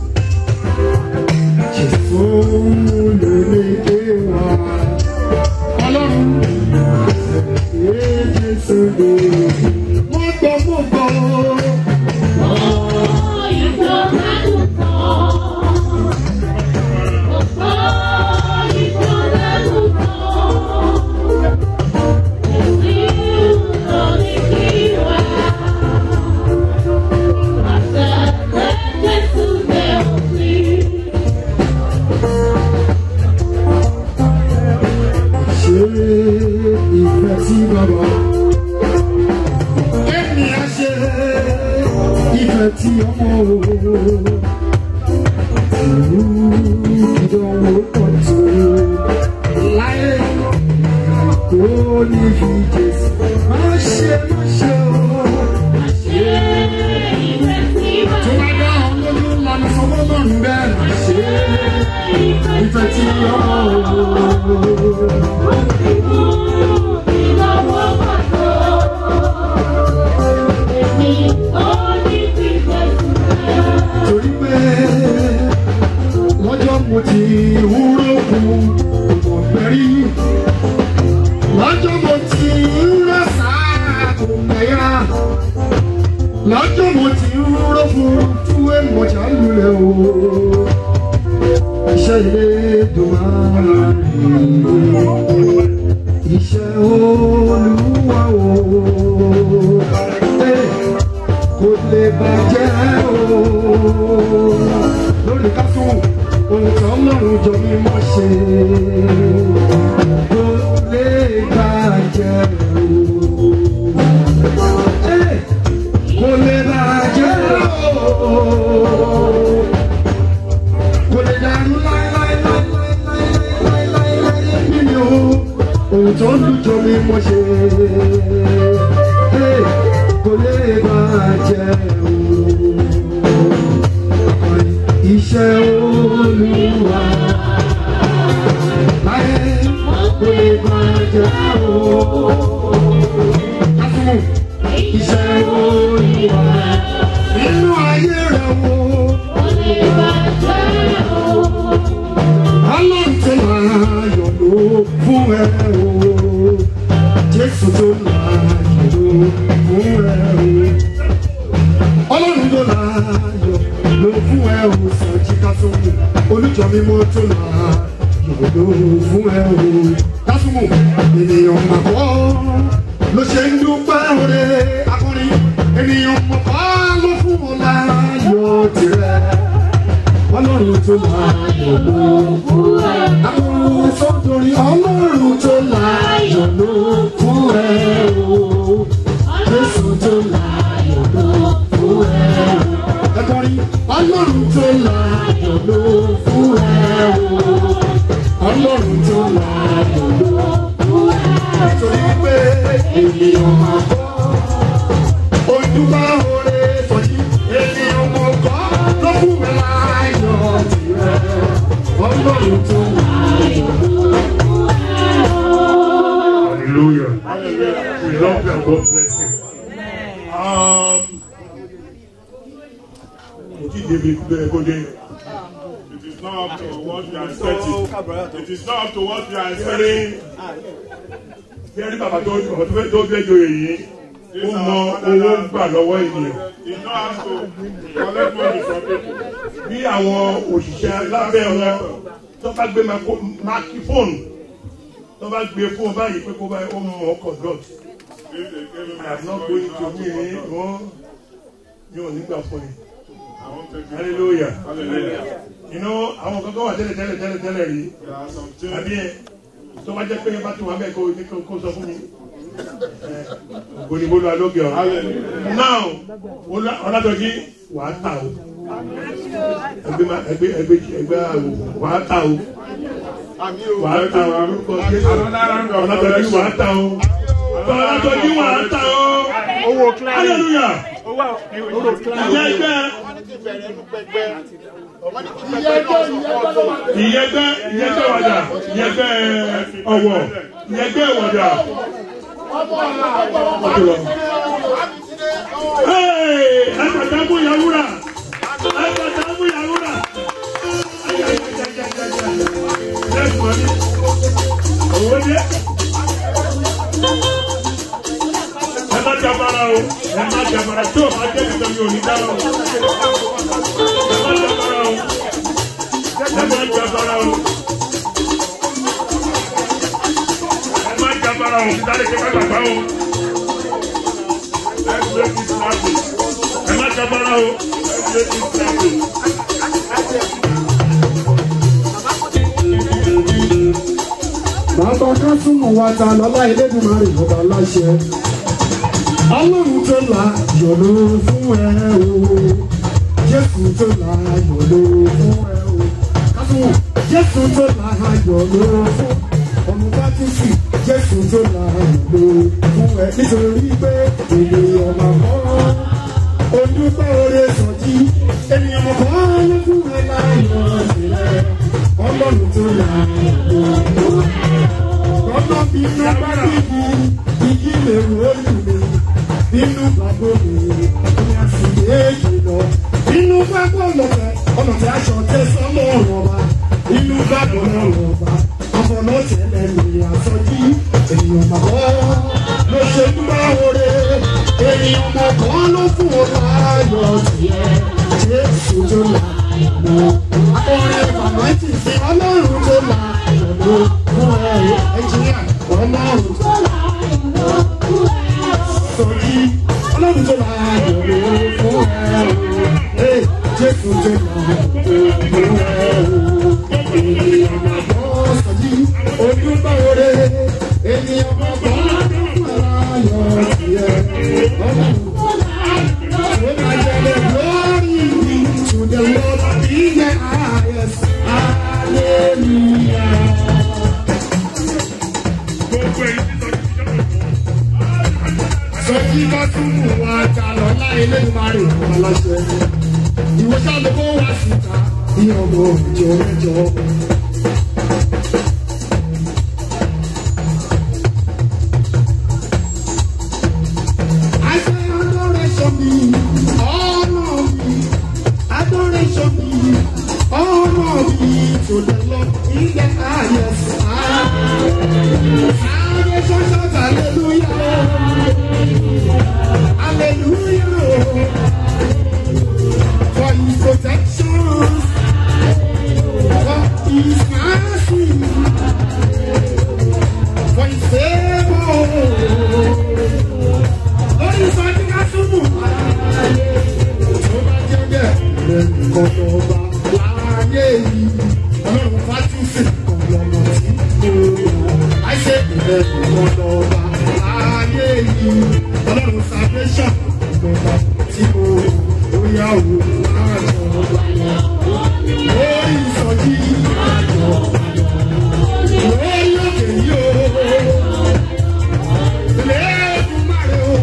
Jésù ló lè dé wá. Ọlọ́run ṣe Jésù lè. Mo gbọ́ mo gbọ́. Ṣé ìfẹ́ tí bàbá? Èmi á ṣe ìfẹ́ tí ọmọ o. Ìlú ìdánwò pọ̀ tó láyé kò ní fi Jésù. Má ṣe má ṣe o. Tó bá dá ọ lójú lọ́nà sọ́wọ́ lọ́rùn bẹ́ẹ̀ má ṣe ìfẹ́ tí ọmọ o. torí pé lọ́jọ́ mo ti wúrò kù kò pẹ́rí lọ́jọ́ mo ti rà sáà kò pẹ́yà lọ́jọ́ mo ti wúrò kù túwé mọ̀jà lulẹ̀ o iṣẹ́ ilé dùnmọ́ iṣẹ́ olúwa o. Hey kò lè bàjẹ́ o. lórí kásùn ohun tí ọlọ́run jọ mí mọ́ ṣe kò lè bàjẹ́ o. Ẹ, kò lè bàjẹ́ o. kò lè dàrú láéláéláéláéláéláé bí mi o. ohun tí ọlọ́run jọ mí mọ́ ṣe. Ẹ, kò lè bàjẹ́ o. Iṣẹ́ olúwa láyé kò lè bàjẹ́ o. Kásùmù iṣẹ́ olúwa nínú ayé rẹ̀ wo. Ọlọ́run tó máa yọ̀ ló fún ẹ o. Jésù tó máa yọ̀ ló fún ẹ o. Ọlọ́run tó láyọ̀ ló fún ẹ o. Sọ̀jí Kásùmù olùjọ́ mímọ́ tó láyọ̀ ló fún ẹ o. Kásùmù ènìyàn màkọ́ ló ṣe ń dúpẹ́ òde akọrin. Ènìyàn màkọ́ ló fún ọ láyọ̀ tirẹ̀. Ọlọ́run tó láyọ̀ ló fún ẹ. Àwọn sọ́dọ̀rì ọlọ́run tó láyọ̀ ló fún ẹ o. Jésù tó láyọ̀ ló fún ẹ o. Ẹ̀kọ́rin ọlọ́run tó láyọ̀ ló fún ẹ o. Ọlọ́run tó láyọ̀ ló fún ẹ o. Nítorí pé ènìyàn máa kọ́. Ojúbà oore sọ̀jí. Ènìyàn mọ̀ kọ́ ló fún mi láyọ̀ tirẹ̀. Ọlọ́run tó láyọ̀ ló fún ẹ o. Hallelujah. We love you and God bless you. Um, kò tí ì débi bẹ́ẹ̀ kó dé. It is not up to what we are expecting. It is not up to what we are expecting. Bí ẹni bàbá tó bàbá tó fẹ́ tó fẹ́ joyè yìí, ó mọ owó gbà lọ́wọ́ ènìyàn. He know how to collect money from people. Bí àwọn òṣìṣẹ́ lábẹ́ wọn tó bá gbé mákífóònù tó bá gbé fún ọ báyìí pé kó báyìí ó mọ ọkọ̀ dọ̀tí. If they give him I have not going to me wọ́n mi ò nígbà fún ni. I won't take it. Hallelujah. Hallelujah. You know àwọn kankan wà tẹ́lẹ̀ tẹ́lẹ̀ tẹ́lẹ̀ tẹ́lẹ̀ rí. There are some things. Àbí ẹ tó bá jẹ́ pé ẹ bá ti wà bẹ́ẹ̀ kó ní kó kó sọ fún mi. Ògbónibólú alóge ọ̀. Now Ọlátọ́jí wàá tà o. Ẹgbẹ́ ma- ẹgbẹ́ ẹgbẹ́ ẹgbẹ́ àwò wàá tà o. Wàá tà o. Orúkọ Jésù. Ọlátọ́jí wàá tà o. Ọlátọ́jí wàá tà o. Owó client. Hallelujah. Owó owó client. Ìyá ẹgbẹ́ ìyẹgbẹ́ ìyẹgbẹ́ wàdà ìyẹgbẹ́ ọ̀wọ̀ ìyẹgbẹ́ wàdà. Ẹ̀ẹ́dàgbàgbọ́ yàwúrà jàbàrà tí ò bá jẹ́ nìkan mi ò ní dáná o. ẹ má jàbàrà o. ẹ má jàbàrà o. ẹ má jàbàrà o. sáré kí ẹ má gbàgbá o. ẹ gbé kí sáàbì. ẹ má jàbàrà o. ẹ gbé kí sáàbì. bàbá kásùmù wa ta lọ́lá elédùnmarè ọba láṣẹ ọlọ́run tó la yọ̀ló fún ẹ o jésù tó la yọ̀ló fún ẹ o kásùmù jésù tó la yọ̀ló fún ọmọ bátìsì jésù tó la yọ̀ló fún ẹ nítorí pé ènìyàn máa kọ́ ojúbọ oore sọjí ènìyàn kan ló fún ẹ láyọ̀ sílẹ̀ ọlọ́run tó la yọ̀ló fún ẹ ọ̀nà bínú bá bíbí igi lè wò ó lù mí bínú bá bòmí ní àsìkò èjì lọ bínú bá bọ̀ lọ́fẹ̀ ọ̀nà tí aṣọ tẹ sọ́mọ́ ọ̀rọ̀ wa bínú bá bọ̀ lọ́rọ̀ wa ọ̀fọ̀nà tẹ̀lẹ̀ mi àsọjí ènìyàn màkọ́ ló ṣe dúpẹ́ oore ènìyàn màkọ́ ló fún ọ láyọ̀ tiẹ̀ jésù tó là mọ́ akọrin fàmọ́tì sí ọlọ́run tó là mọ́ fún ẹ ẹnjìníà ọlọ́run tó là mọ́ fún ẹ sọjí ọlọ́run tó là mọ́ fún ẹ jésù tó là mọ́ fún ẹ ènìyàn màkọ́ sọjí ojúbọ oore ènìyàn màkọ́ ló fún ẹ láyọ̀ tiẹ̀ ọlọ́run tó là mọ́ fún ẹ glory be to the Lord in the highest. Hallelujah. Sọ́jí bá tún mú wa jà lọ láì lẹ́nu máa rìn wọn lọ́sẹ̀. Ìwé sábẹ́ kó wá síta ní ọmọ òjò mẹ́jọ. I say adoration be honor be adoration be honor be to the Lord in the highest. Salvation shout hallelujah. Hallelujah. For his protection. For his mercy. For his favor lórí sọjí ká túbù. tó bá jẹ́ bẹ́ẹ̀ lẹ́nu kọ́kọ́ ọba láàyè yìí ọlọ́run fátúnṣe ọ̀lọ́mọ tí mo rà. àìṣe ìlẹ́nu kọ́kọ́ ọba láàyè yìí ọlọ́run salvation ọ̀lọ́mọ tí mo rà. ó yà wò láàjọ ọba lọ. lórí sọjí àjọ lórí òkè yìí o. Lẹ́ẹ̀dùmarè o.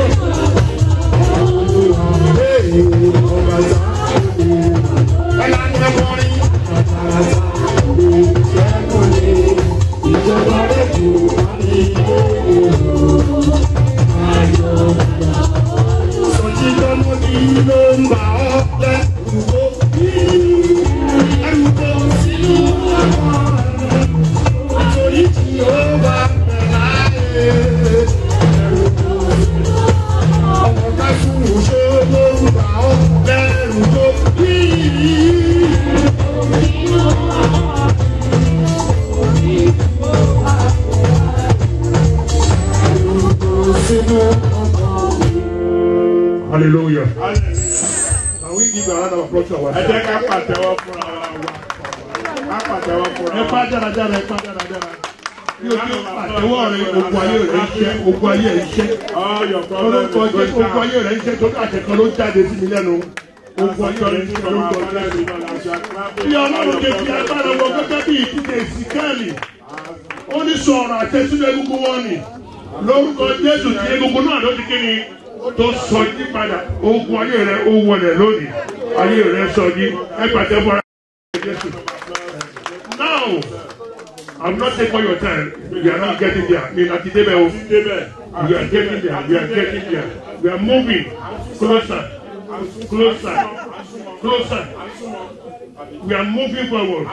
Hallelujah. Can we give a round of applause to our ẹ jẹ́ ká pàtẹ́wọ́ fúnra wa ká pàtẹ́wọ́ fúnra ẹ wa. pa dáradára ẹ pa dáradára. Bí o ti pàtẹ́wọ́ rẹ ogun ayé rẹ ń ṣẹ́ ogun ayé rẹ ń ṣẹ́. all your problems Olùkọ́ is jẹ́ going ogun ayé down. rẹ ń ṣẹ́ torí àtẹ̀kọ́ ló jáde sí mi lẹ́nu. Ogun ayé rẹ ń ṣẹ́ lórúkọ Jésù. Bí ọlọ́run ṣe fi agbára wọ gẹ́gẹ́ bí ìdíje ìsìkáàlì. Ó ní sọ̀rọ̀ àtẹ̀sílẹ̀ egungun wọn ni. Lórúkọ Jésù ti egungun náà ló ti kí ni tó sọ yí padà. Ogun ayé rẹ ó wọlé lónìí. Ayé rẹ sọ yí. Ẹ pàtẹ́ bọ́ra Jésù. Now, I'm not taking all your time. We are not getting there. Mi na ti débẹ̀ o. We are getting there. We are getting there. We are moving closer, closer, closer. We are moving forward.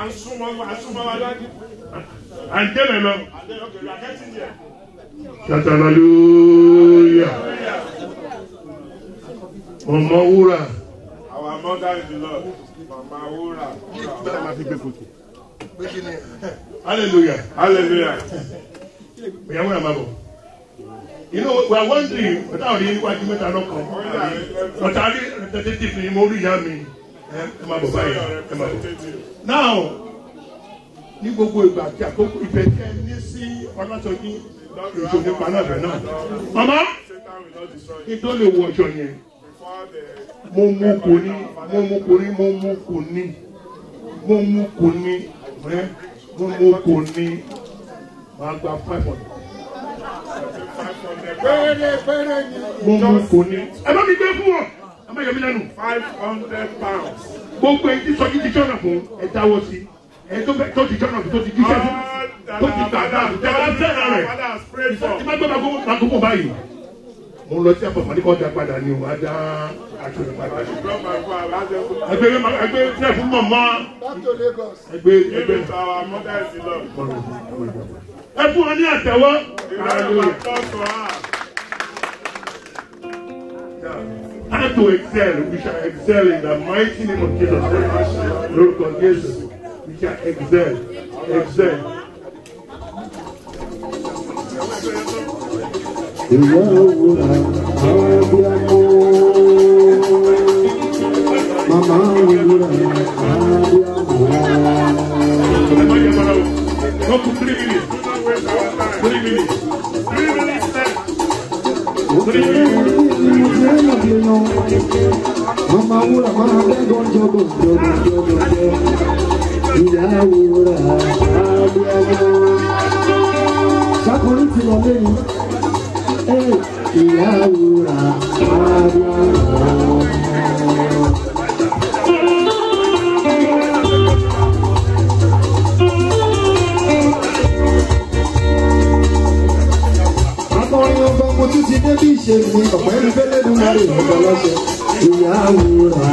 À ń tẹ́lẹ̀ lọ. Shout hallelujah. Mọ̀mọ́ wúrà. Our mother in the Lord. Mama Wura. Hallelujah. Hallelujah. Ìyá wúrà máa bọ̀. You know, we are wondering, ọ̀tá òní níwájú mẹ́ta lọ́kàn. Ọ̀tá rí representative ni mo rí ìyá mi. Ẹ ẹ máa bọ̀ báyìí. Ẹ máa bọ̀. Now, ní gbogbo ìgbà àti àkókò ìfẹ́ tí ẹ ní sí ọlọ́sọ̀jí ìṣòro nípa náà bẹ̀ náà. Màmá, kí tó lè wọ ọjọ́ yẹn, mo mú kò ní, mo mú kò ní, mo mú kò ní, mo mú kò ní, ẹ mo mú kò ní, màá gba five hundred. Péré péré ni. Mo mú kò ní. Ẹ bá mi gbé fún ọ, ẹ má yọ mí lẹ́nu. Five hundred pounds. Gbogbo èyí tí sọ́jí ti jọ́nà fún ẹ dáwọ́ sí. Ẹ tó fẹ́ tó ti jọ́nà fún tó ti jíṣẹ́ fún tó ti gbà dáa tẹ́ bá fẹ́ràn rẹ̀. Tí bá gbé magogo báyìí. Mo lọ sí àpapọ̀ ní kò dá padà ni o, a dá aṣọ rẹ̀ padà. Ẹgbẹ́ ẹgbẹ́ ẹgbẹ́ fún mọ̀mọ́. Ẹgbẹ́ ẹgbẹ́ Give it to our mother in the Lord. ẹ fún ọ ní àtẹ̀wọ́. Hallelujah. Applause for her. How to excel, we shall excel in the mighty name of Jesus Christ. Lórúkọ Jésù, we shall excel, excel. Ìwọ òwúrọ̀ àbíamọ. Màmá òwúrọ̀ àbíamọ. Ẹ má yẹ bọ́lá o. Go to three minutes. Three minutes. Three minutes left. Three minutes. Màmá òwúrọ̀ máa bẹ́ gọ́jọ́ gọ́jọ́ gọ́jọ́ gọ́jọ́. Ìyá òwúrọ̀ àbíamọ. Sákòrí ti lọ lẹ́yìn. Ẹ ìyá òwúrọ̀ àbíamọ. akọrin ọba mo tún ti dé bí ìṣe mi ọ̀pẹ́ ní fẹ́lẹ́dùn lórí ọ̀gá lọ́sẹ̀ ìyàwó rà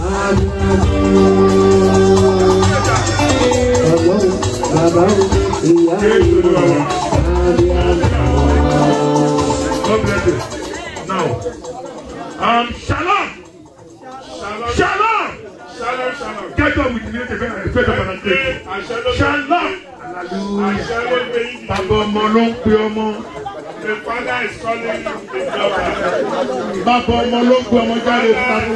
ọ̀gbọ́n bàbá ìyàwó rà God bless you. Now, um, shalom. Shalom. Shalom, shalom. Get up with me. Get up and pray. Shalom. Hallelujah. Bàbá ọmọ ló ń pe ọmọ. The father is calling you the daughter. Bàbá ọmọ ló ń pe ọmọ jáde fún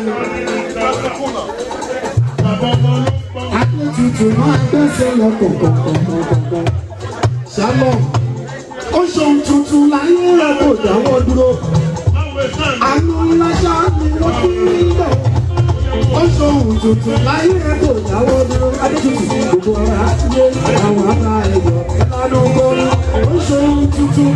Bàbá ọmọ ló ń pe ọmọ. Adétutù máa gbẹ́sẹ̀ lọ kọ̀kọ̀kọ̀kọ̀kọ̀. Shalom. Ó ṣohun tuntun láyé rẹ̀ kò dáwọ́ dúró. Àánú ńlá ṣá ni wọ́n fi rí lọ. Ó ṣohun tuntun láyé rẹ̀ kò dáwọ́ dúró. Adétutù gbogbo ọ̀rọ̀ àtúnyé àwọn ará ẹ̀yọ̀ lánàá gbọ́rọ̀. Ó ṣohun tuntun.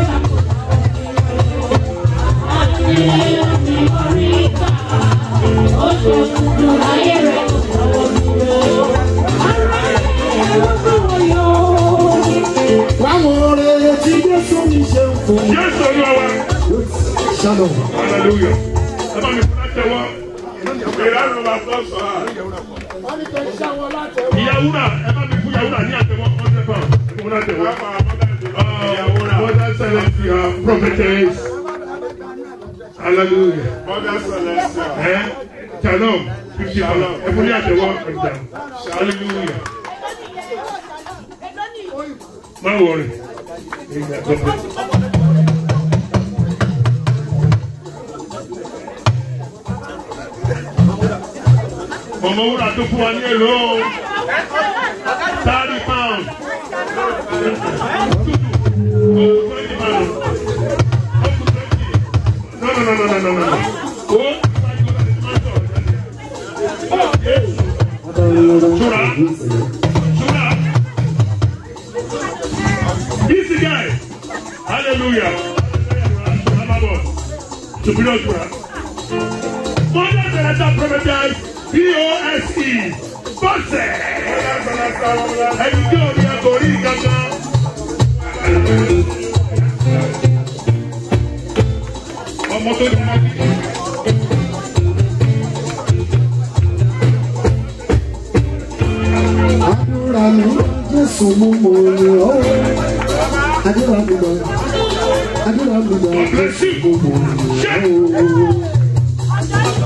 Wáwọn oore tí Jésù mi ṣe ń fún. Jésù olúwa wa. Shalom. Hallelujah. Ẹ bá mi fún àtẹwọ́. Ìlànà of applause for her. Ìyàwúrà ẹ bá mi fún ìyàwúrà ní àtẹwọ́ hundred pounds. Ẹ fún àtẹwọ́. Mother Celestia, prophetess. Hallelujah. Mother Celestia. Eh? Shalom. Fifty pounds. Ẹ fún ní àtẹwọ́ ẹ̀dá. Hallelujah. Má wọrí. Amen. God bless you. Mọ̀mọ́ wúrà tó fún wa ní èlò thirty pounds. Twenty pounds. No, no, no, no, no, no, no. Oh. Shura. Shura. Easy guy. Hallelujah. Superior Shura. Mother Teresa prophetess P.O.S.E. Bọ́sẹ̀. Ẹni tí ò ní ẹ̀kọ́ rí kankan. Ọmọ tó ní mọ́bí. Àdúrà mi Jésù mú mo rè ọ́. Àdúrà mi lọ. Àdúrà mi lọ Jésù mú mo rè ọ́.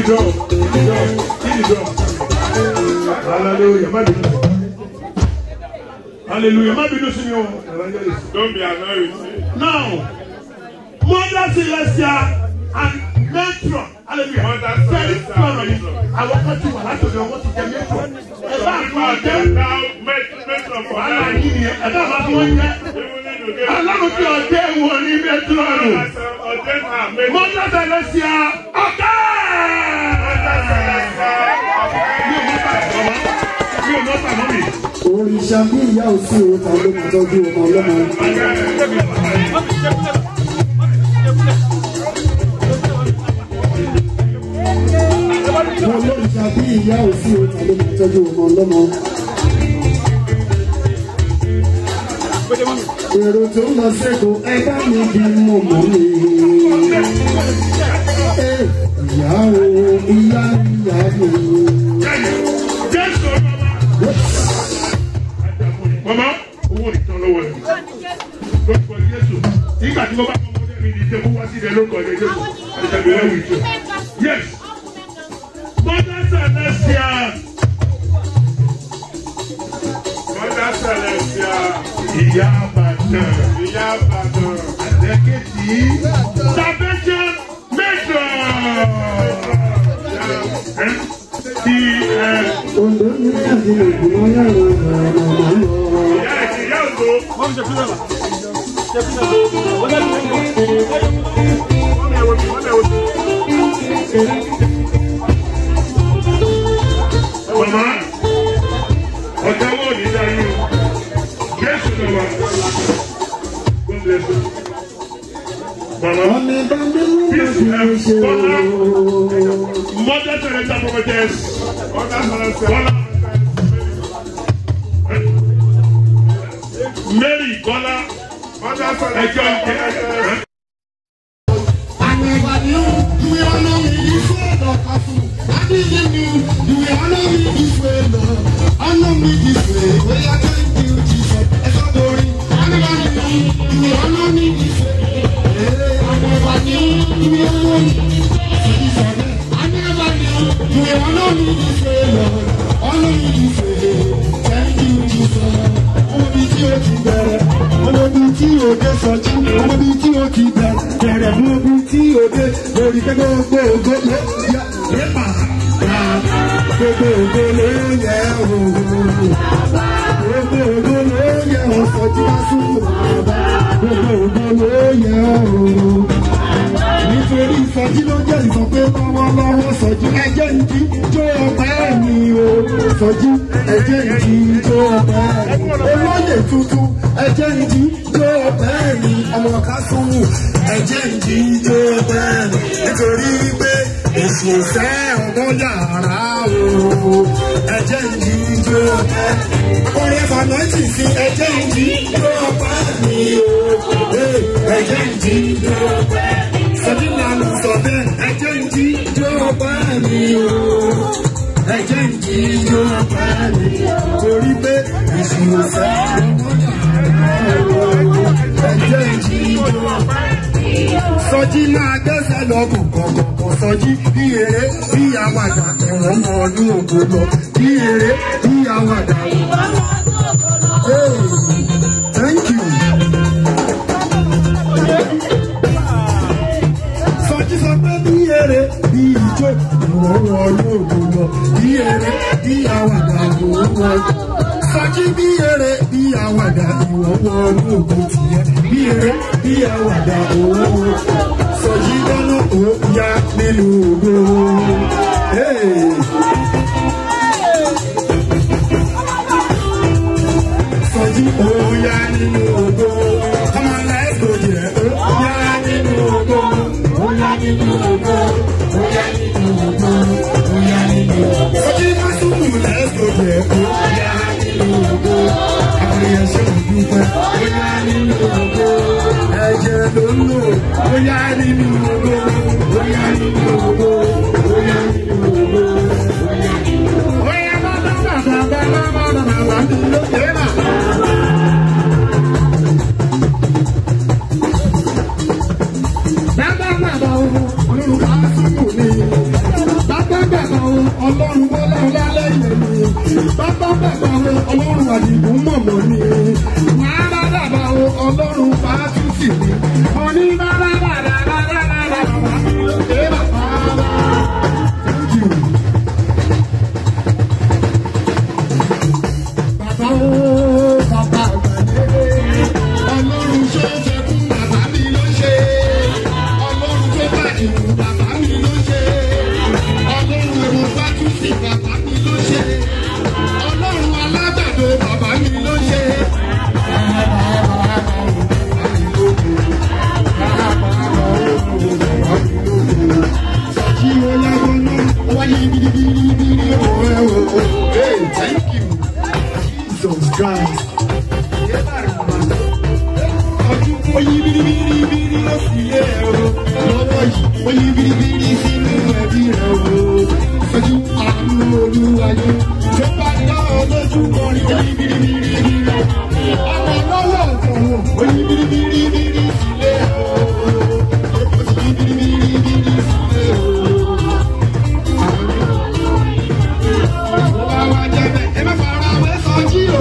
drum. Hit the drum. Hit the drum. Hallelujah. Má bínú. Hallelujah. Má bínú sí mi o. Evangelist. Don't be annoyed with me. Now, Mother Celestia and Matron. Hallelujah. Mother Very Celestia proud of and you. Àwọn kan ti wà láti ọ̀dọ̀ wọn ti jẹ Matron. Ẹ bá àwọn ọ̀jẹ́. Now, make, make some for Wàhálà now. yìí ni ẹ bá àwọn wọn jẹ́. Even if you get- Ọlọ́run tí ọ̀jẹ́ wọ ní Matron. Ọ̀jẹ̀ náà, make- Mother Celestia ọ̀kẹ́. Mi ò mọ̀ pàmò mi. òrìṣà bí ìyá òsì o ta ló máa tọ́jú ọmọ ọlọ́mọ. òrìṣà bí ìyá òsì o ta ló máa tọ́jú ọmọ ọlọ́mọ. èrò tó ń lọ sẹ́kọ̀ọ́ ẹ bá mi di mọ̀mọ́ mi. Ẹ, ìyá o ìyá ìyá mi. Jésù bàbá. Mama, owó ìtàn lọ́wọ́ ẹ̀. Lórúkọ Jésù. Nígbà tí mo bá kọ́ ọmọdé mi ní ìṣe kó wá sí ilẹ̀ lórúkọ ilẹ̀ Jésù. Àdìsẹ́gbẹ̀ ẹ̀wù ìṣe. Yes. Mother Celestia. Mother Celestia. Ìyá Àbàdàn. Ìyá Àbàdàn. Àdẹ́kẹ̀tì. Salvation Major. Ti ẹ̀. Ondo ní káàdì ògùn ọlọ́run ọ̀rọ̀ ọ̀rọ̀ lọ. Ìyá ẹ̀sìn ìyá òdo. Wọ́n ṣe fúnra. Mama, ọ̀gá wo ni dáyé o? Jésù lọ wá. God bless you. Mama, Ọmọ ìbá mi mú peace mi and ṣe honor. ooo. Mother Teresa prophetess. Mother Celestia. Bola. Mary Bola. Mother Ẹjọ́ Celestia. ìjẹ́. And never knew you will honor me this way, Lord. I didn't know you will honor me this way, Lord. Honor me this way. Well, I thank you, Jesus. It's a glory. I never knew you will honor me this way. Hey, I never knew you will honor me this way. I never knew you will honor me this way, Lord. Honor me this way. Thank you, Jesus. Ọmọ bíi tí o ti bẹ̀rẹ̀, ọmọ bíi tí o dé sọjí, ọmọ bíi tí o ti bẹ̀rẹ̀, bẹ̀rẹ̀ ọmọ bíi tí o dé lórí pé gbogbo ògo ló yẹ nípa ra gbogbo ògo ló yẹ òun. Gbogbo ògo ló yẹ ọ̀sọ̀jí bá sùn bàbá, gbogbo ògo ló yẹ òun. Nítorí ìsọjí ló jẹ́ ìsọ pé lọ́wọ́lọ́wọ́ sọjí ẹjẹ́ ìdí jó ọpẹ́ mi o. Sọjí ẹjẹ́ ìdí jó ọpẹ́ mi. Olóyè tuntun ẹjẹ́ ìdí jó ọpẹ́ mi. Ọmọ kásùnwù ẹjẹ́ ìdí jó ọpẹ́ mi. Nítorí wípé èsì ìfẹ́ ọgbọ́n yàrá o. Ẹjẹ́ ìdí jó ọpẹ́ mi. Orin Fanoiti fi ẹjẹ́ ìdí jó ọpẹ́ mi o. Ẹjẹ́ ìdí jó ọpẹ́ mi sọdí lànà sọ bẹ́ẹ̀ ẹjẹ́ ń jí jó bá mi o ẹjẹ́ ń jí jó bá mi torí pé ìṣirò fẹ́ ọmọ yàrá o ẹjẹ́ ń jí jó bá mi sọjí máa gbẹ́sẹ̀ lọ kọ̀kọ̀kọ̀ sọjí bí eré bí àwàdà ẹ̀wọ̀n mọ ọdún ògo lọ bí eré bí àwàdà Hey, thank you. sọjí sọ pé bí eré bí ijó ìwọ̀n wọnú ògùn lọ bí eré bí àwàdà ìwọ̀n wọnú. sọjí bí eré bí àwàdà ìwọ̀n wọnú ògùn tìyẹ bí eré bí àwàdà ìwọ̀n wọnú. sọjí dáná ó yá nínú ògo. Hey. sọjí ó yá nínú ògo. Come on, let's go there. Ó yá nínú ògo. Ó yá nínú ògo. Ó yá nínú ògo. Ó yá nínú ògo. Sọjí máa súnmù let's go there. Ó yá nínú ògo. Àwọn èèyàn ṣe ń dúpẹ́. Ó yá nínú ògo. Ẹ̀jẹ̀ ló ń lò. Ó yá nínú ògo. Ó yá nínú ògo. Ó yá nínú ògo. Ó yá nínú ògo. Ó yá bá bá bá bá bá bá bá bá bá bá mi lókè náà. Bàbá bàbá ọmọ ọlọ́run ká sínú mi. Bàbá mo ní bàbá bàbá bàbá bàbá bàbá mi lókè bàbá bàbá. Thank you. Bàbá o, bàbá àgbàlẹ́. Ọlọ́run tó fẹ́ fún bàbá mi ló ṣe. Ọlọ́run tó bàjẹ́ fún bàbá mi ló ṣe. Ọlọ́run ẹ̀rọ fátúsì bàbá mi ló ṣe. Ọlọ́run alágbàdo bàbá mi ló ṣe. Sọ̀jí oyáwó náà, wáyé bìrìbìrìbìrì òwe o. Hey, thank you. Jesus Christ. Ọdún oyí bìrìbìrìbìrì ló fi lé o. Lọ́wọ́ yìí, oyí bìrìbìrì sínú ẹbí rẹ̀ o. Ojú àánú olúwayé. Tó bá dá ọ lójú kọrin oyí bìrìbìrìbìrì. Ọmọ lọ́wọ́ ọ̀tọ̀wọ̀ oyí bìrìbìrìbìrì sílé o. Oyí bìrìbìrìbìrì sílé o. Wá wá jẹ́ bẹ́ẹ̀, ẹ má fara wé sọjí o.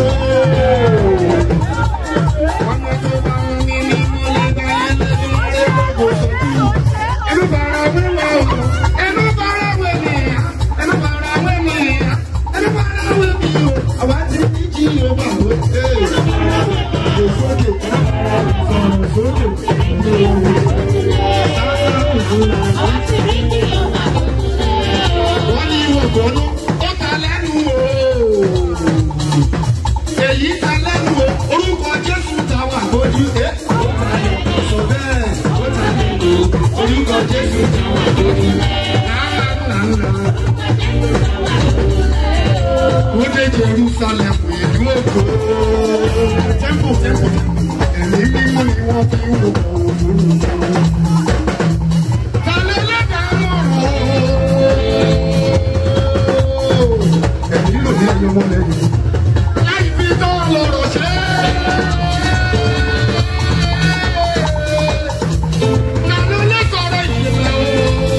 Ọmọ tó bá ń ní ní mọ́lẹ̀ bá yẹn lẹ́nu ẹ̀ gbọ́dọ̀ sọjí. Ẹ má fara wé wá o. Ẹ má fara wé mi. Ẹ má fara wé mi. Ẹ má fara wé mi o. Àwa ti ní jí o bá wò. Sọ̀rọ̀ sókè. Sọ̀rọ̀ sókè. Wọ́n ní ìwọ̀n gbọ́nú ó ta lẹ́nu o. Èyí ta lẹ́nu o. Orúkọ Jésù ta wà lójú ẹ̀. Sọ bẹ́ẹ̀ ó ta lẹ́nu o. Orúkọ Jésù ta wà lójú Ó dé Jerusalem ìlú òkú. Tẹ́ḿpù tẹ́ḿpù ẹ̀mí mímú ni wọ́n fi ń wò òfurufú. Ta ló lẹ́dàá mọ̀rọ̀? ẹ̀mí ló ní ẹyọ mọ́lẹ̀ yìí. láì fi tọ́ lọ́rọ̀ ṣe. Nàló lè sọ̀rọ̀ ìyẹ̀lẹ̀ o.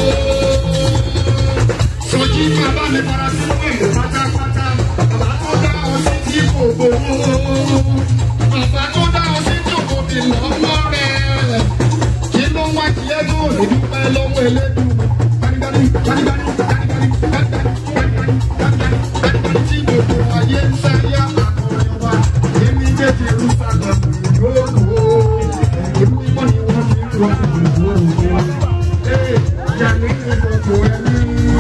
Sọjí bàbá mi fara sí pẹ̀lú pátápátá. Bàbá tó dá ọ sí tí kò gbowó. Bàbá tó dá ọ sí tí kò fi lọ́mọ rẹ̀. Kí ló wá kí ẹ tó lè dúpẹ́ lọ́wọ́ elédùn? Gbanigbani, gbanigbani, gbanigbani, gbanigbani tí gbogbo ayé ń sáyà àkọrin wa èmi jẹ́ jerusalem ìlú òkú ìlú mímọ́ ni wọ́n fi ń rọ ìlú òkú ee yàrá ní gbogbo ẹni.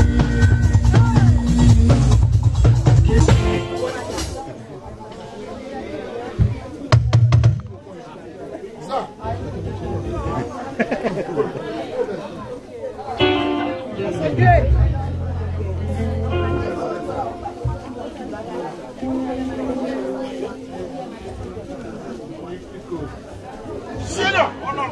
Senior, Ọlọ́run.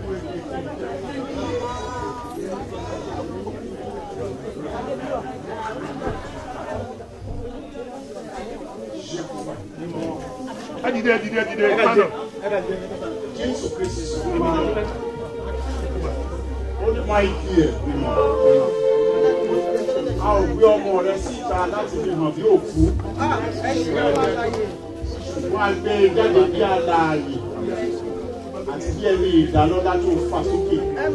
Ẹ dìde, ẹ dìde, ẹ dìde, ẹ kánà. Jésù Kristi sọ fún mi. Ó ní máa kí ẹ̀ bímọ. A ò gbé ọmọ rẹ síta láti fi hàn bí òkú. Wọ́n á gbé e jáde bí alààyè àti bí ẹni ìdálọ́lá tó fà sókè.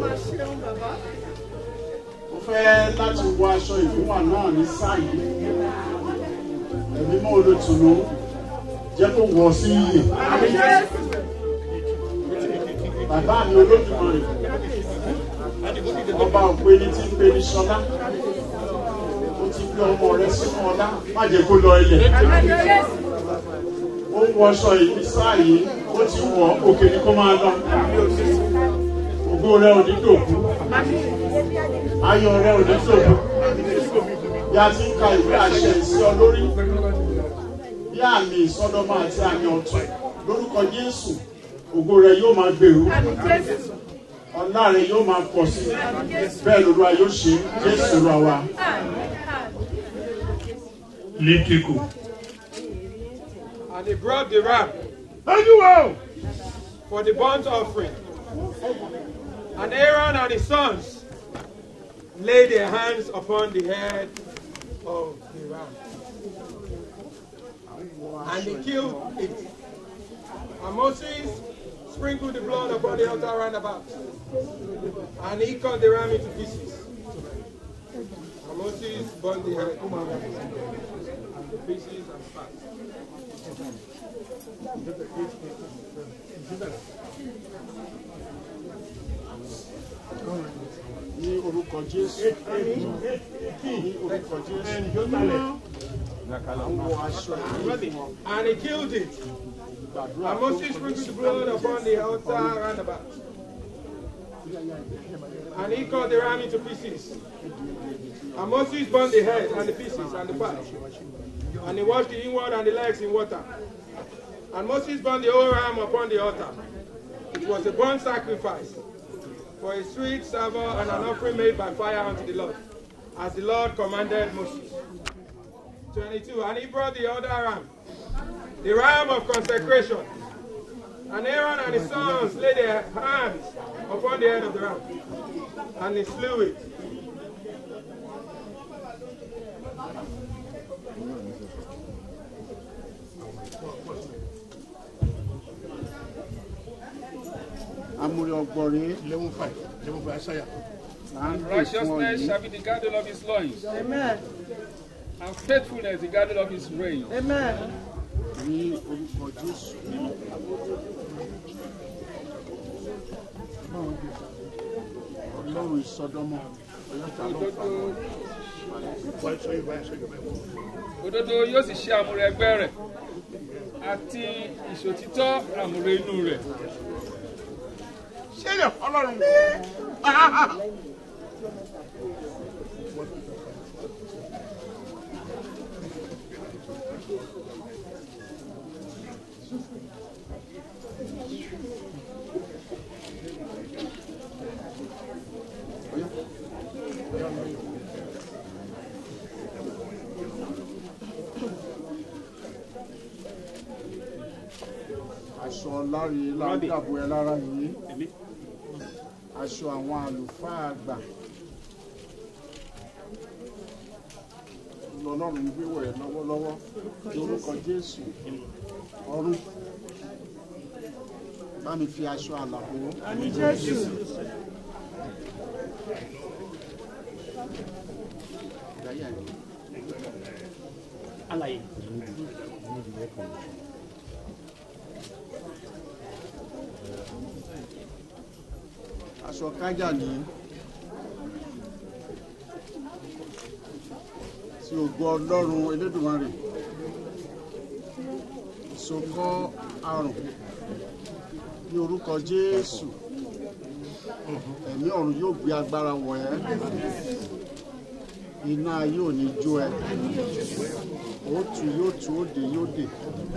Mo fẹ́ láti wọ aṣọ ìfúnwà náà ní sáà yìí. Ẹ̀mí mọ́ olótùnú jẹ́ kó wọ̀ sí iyè. Bàbá mi olódùmarè. Ọba òpè ní ti ń pe ní Ṣọlá. Ó ti gbé ọmọ rẹ sínú ọlá. Má jẹ́ kó lọ ilẹ̀. Ó ń wọṣọ ìbí sáà yìí. Ó ti wọ̀ òkè ni kó máa lọ. Ògo rẹ ò ní dòkú. Ayọ̀ rẹ ò ní dòkú. Bí a ti ń ka ìwé àṣẹ ìsí ọ lórí bí àmì ìsọdọmọ àti àmì ọ̀tún lórúkọ Jésù ògo rẹ yóò máa gbèrú ọlá rẹ yóò máa pọ̀ sí bẹ́ẹ̀ lóluwa yóò ṣe Jésù rà wá. Lítíkù. And he brought the ram Anyway, for the burnt offering. And Aaron and his sons laid their hands upon the head of the ram. And they killed it. And Moses sprinkled the blood upon the altar round about. And he cut the ram into pieces. And Moses burned the head into pieces and fat. ní orúkọ jésù ní orúkọ jésù àwọn wọ aṣọ ìwé fún ọ. And he killed it. And Moses sprinkled the blood upon the altar round about. And he cut the ram into pieces. And Moses burned the head and the pieces and the fat. And he washed the inward and the legs in water. And Moses burned the whole ram upon the altar. It was a burnt sacrifice for a sweet savour and an offering made by fire unto the Lord, as the Lord commanded Moses. 22. And he brought the other ram, the ram of consecration. And Aaron and his sons laid their hands upon the head of the ram, and he slew it. amúrí ọgbọrin eleven five eleven five ṣáyà. And righteousness shall be the girdle of his loins. Amen. And faithfulness the girdle of his reign. Amen. ní orúkọ jésù. ọlọ́run ìsọdọ́mọ ọlọ́ta ló fà Òdodo yóò sì ṣe àmúrè ẹgbẹ́ rẹ̀ àti ìṣòtítọ́ àmúrè inú rẹ̀. ṣé lè ọlọ́run. aṣọ láre ládàbò ẹ lára yìí aṣọ àwọn àlùfáà àgbà lọ́lọ́run ń gbé wọ̀ ẹ́ lọ́wọ́lọ́wọ́ lórúkọ jésù ọ̀run bá mi fi aṣọ àlàbò. Àmì Jésù. Alaye. aṣọ kájà ní tí ògo ọlọ́run elédùnmarè ìsokọ́ àrùn ní orúkọ jésù ẹ̀mí ọ̀run yóò gbé agbára wọ̀ ẹ́ iná yóò ní jó ẹ òtù yóò tú òde yóò dè.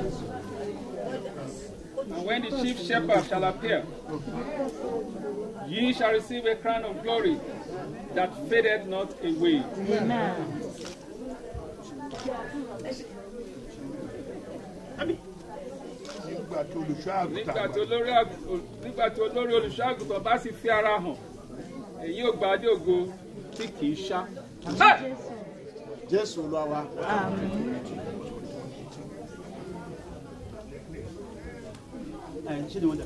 And when the chief shepherd shall appear, ye shall receive a crown of glory that fadeth not away. Amen. nígbà tó olùṣọ́ àgùntàn Nígbà tí olórí àgù- nígbà tí olórí olùṣọ́ àgùntàn bá sì fi ara hàn, èyí ò gbà dé ògo tí kì í ṣá. Hey! jésù olúwa wa. ṣé ni wọ́n dà?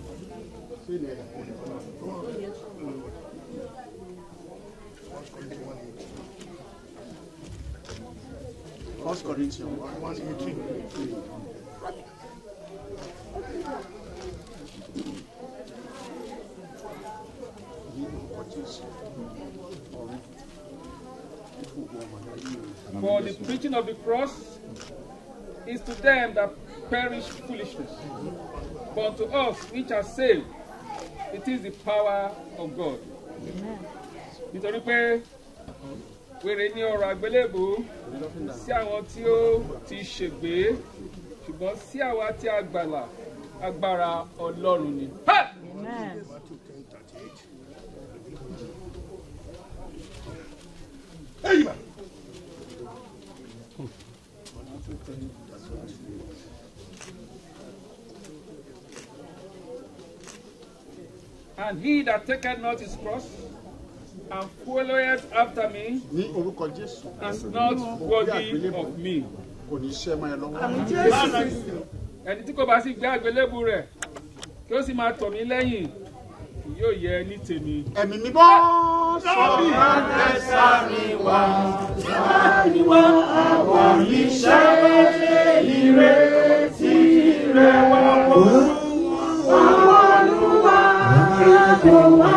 First Corinthians one eighteen. Ní orúkọ Jésù, ọ̀run, ìfògbò ọmọdé yìí. For the preaching of the cross is to them that perish foolishness, but unto us which are saved, it is the power of God. Nítorí pé wèrè ní ọ̀rọ̀ àgbélébù sí àwọn tí ó ti ṣègbé ṣùgbọ́n sí àwa tí a gbàlà agbára Ọlọ́run ni. Ha! And he that taketh not his cross and followeth after me Ní orúkọ Jésù. is not worthy of me. Kò ní ṣẹ́ mọ́ ẹ lọ́wọ́. Ẹni tí kò bá sì gbé àgbélébù rẹ̀ kí ó sì máa tọ̀ mí lẹ́yìn kì yóò yẹ ní tèmi. ẹ̀mí mi bọ́ sọ́ọ̀bì. Ìwà àwọn iṣẹ́ ìrètí rẹ̀ wá wò. Àwọn olúwa rẹ̀ kò wá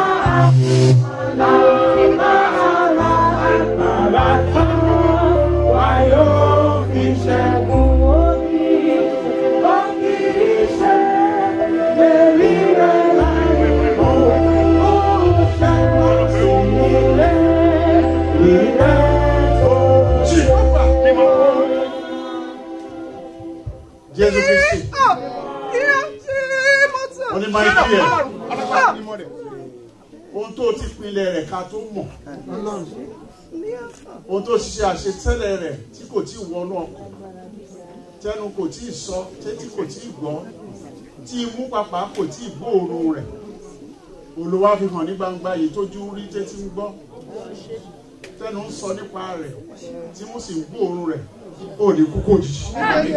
láti máa ra agbára tán. Wá yóò fi ṣẹ́gun òbí. Ó kì í ṣe lérí rẹ̀ láì mọ̀. Ó ṣẹ́gun sí ilé ìrẹ́ tó. jésù kristi wọ́n ní máa ń kí ẹ̀ ohun tó ti pinlẹ̀ rẹ̀ ká tó mọ̀ ohun tó ṣiṣẹ́ àṣetẹ́lẹ̀ rẹ̀ tí kò tí ì wọnú ọkàn tẹnu kò tí ì sọ tẹ́tí kò tí ì gbọ́ tí imú pàpà kò tí ì gbóòórùn rẹ̀ olùwà fi hàn ní gbangba yìí tójú rí tẹ́tí ń gbọ́ tẹnu ń sọ nípa rẹ̀ tí mú sì ń gbóòórùn rẹ̀ ó ní kúkú òjijì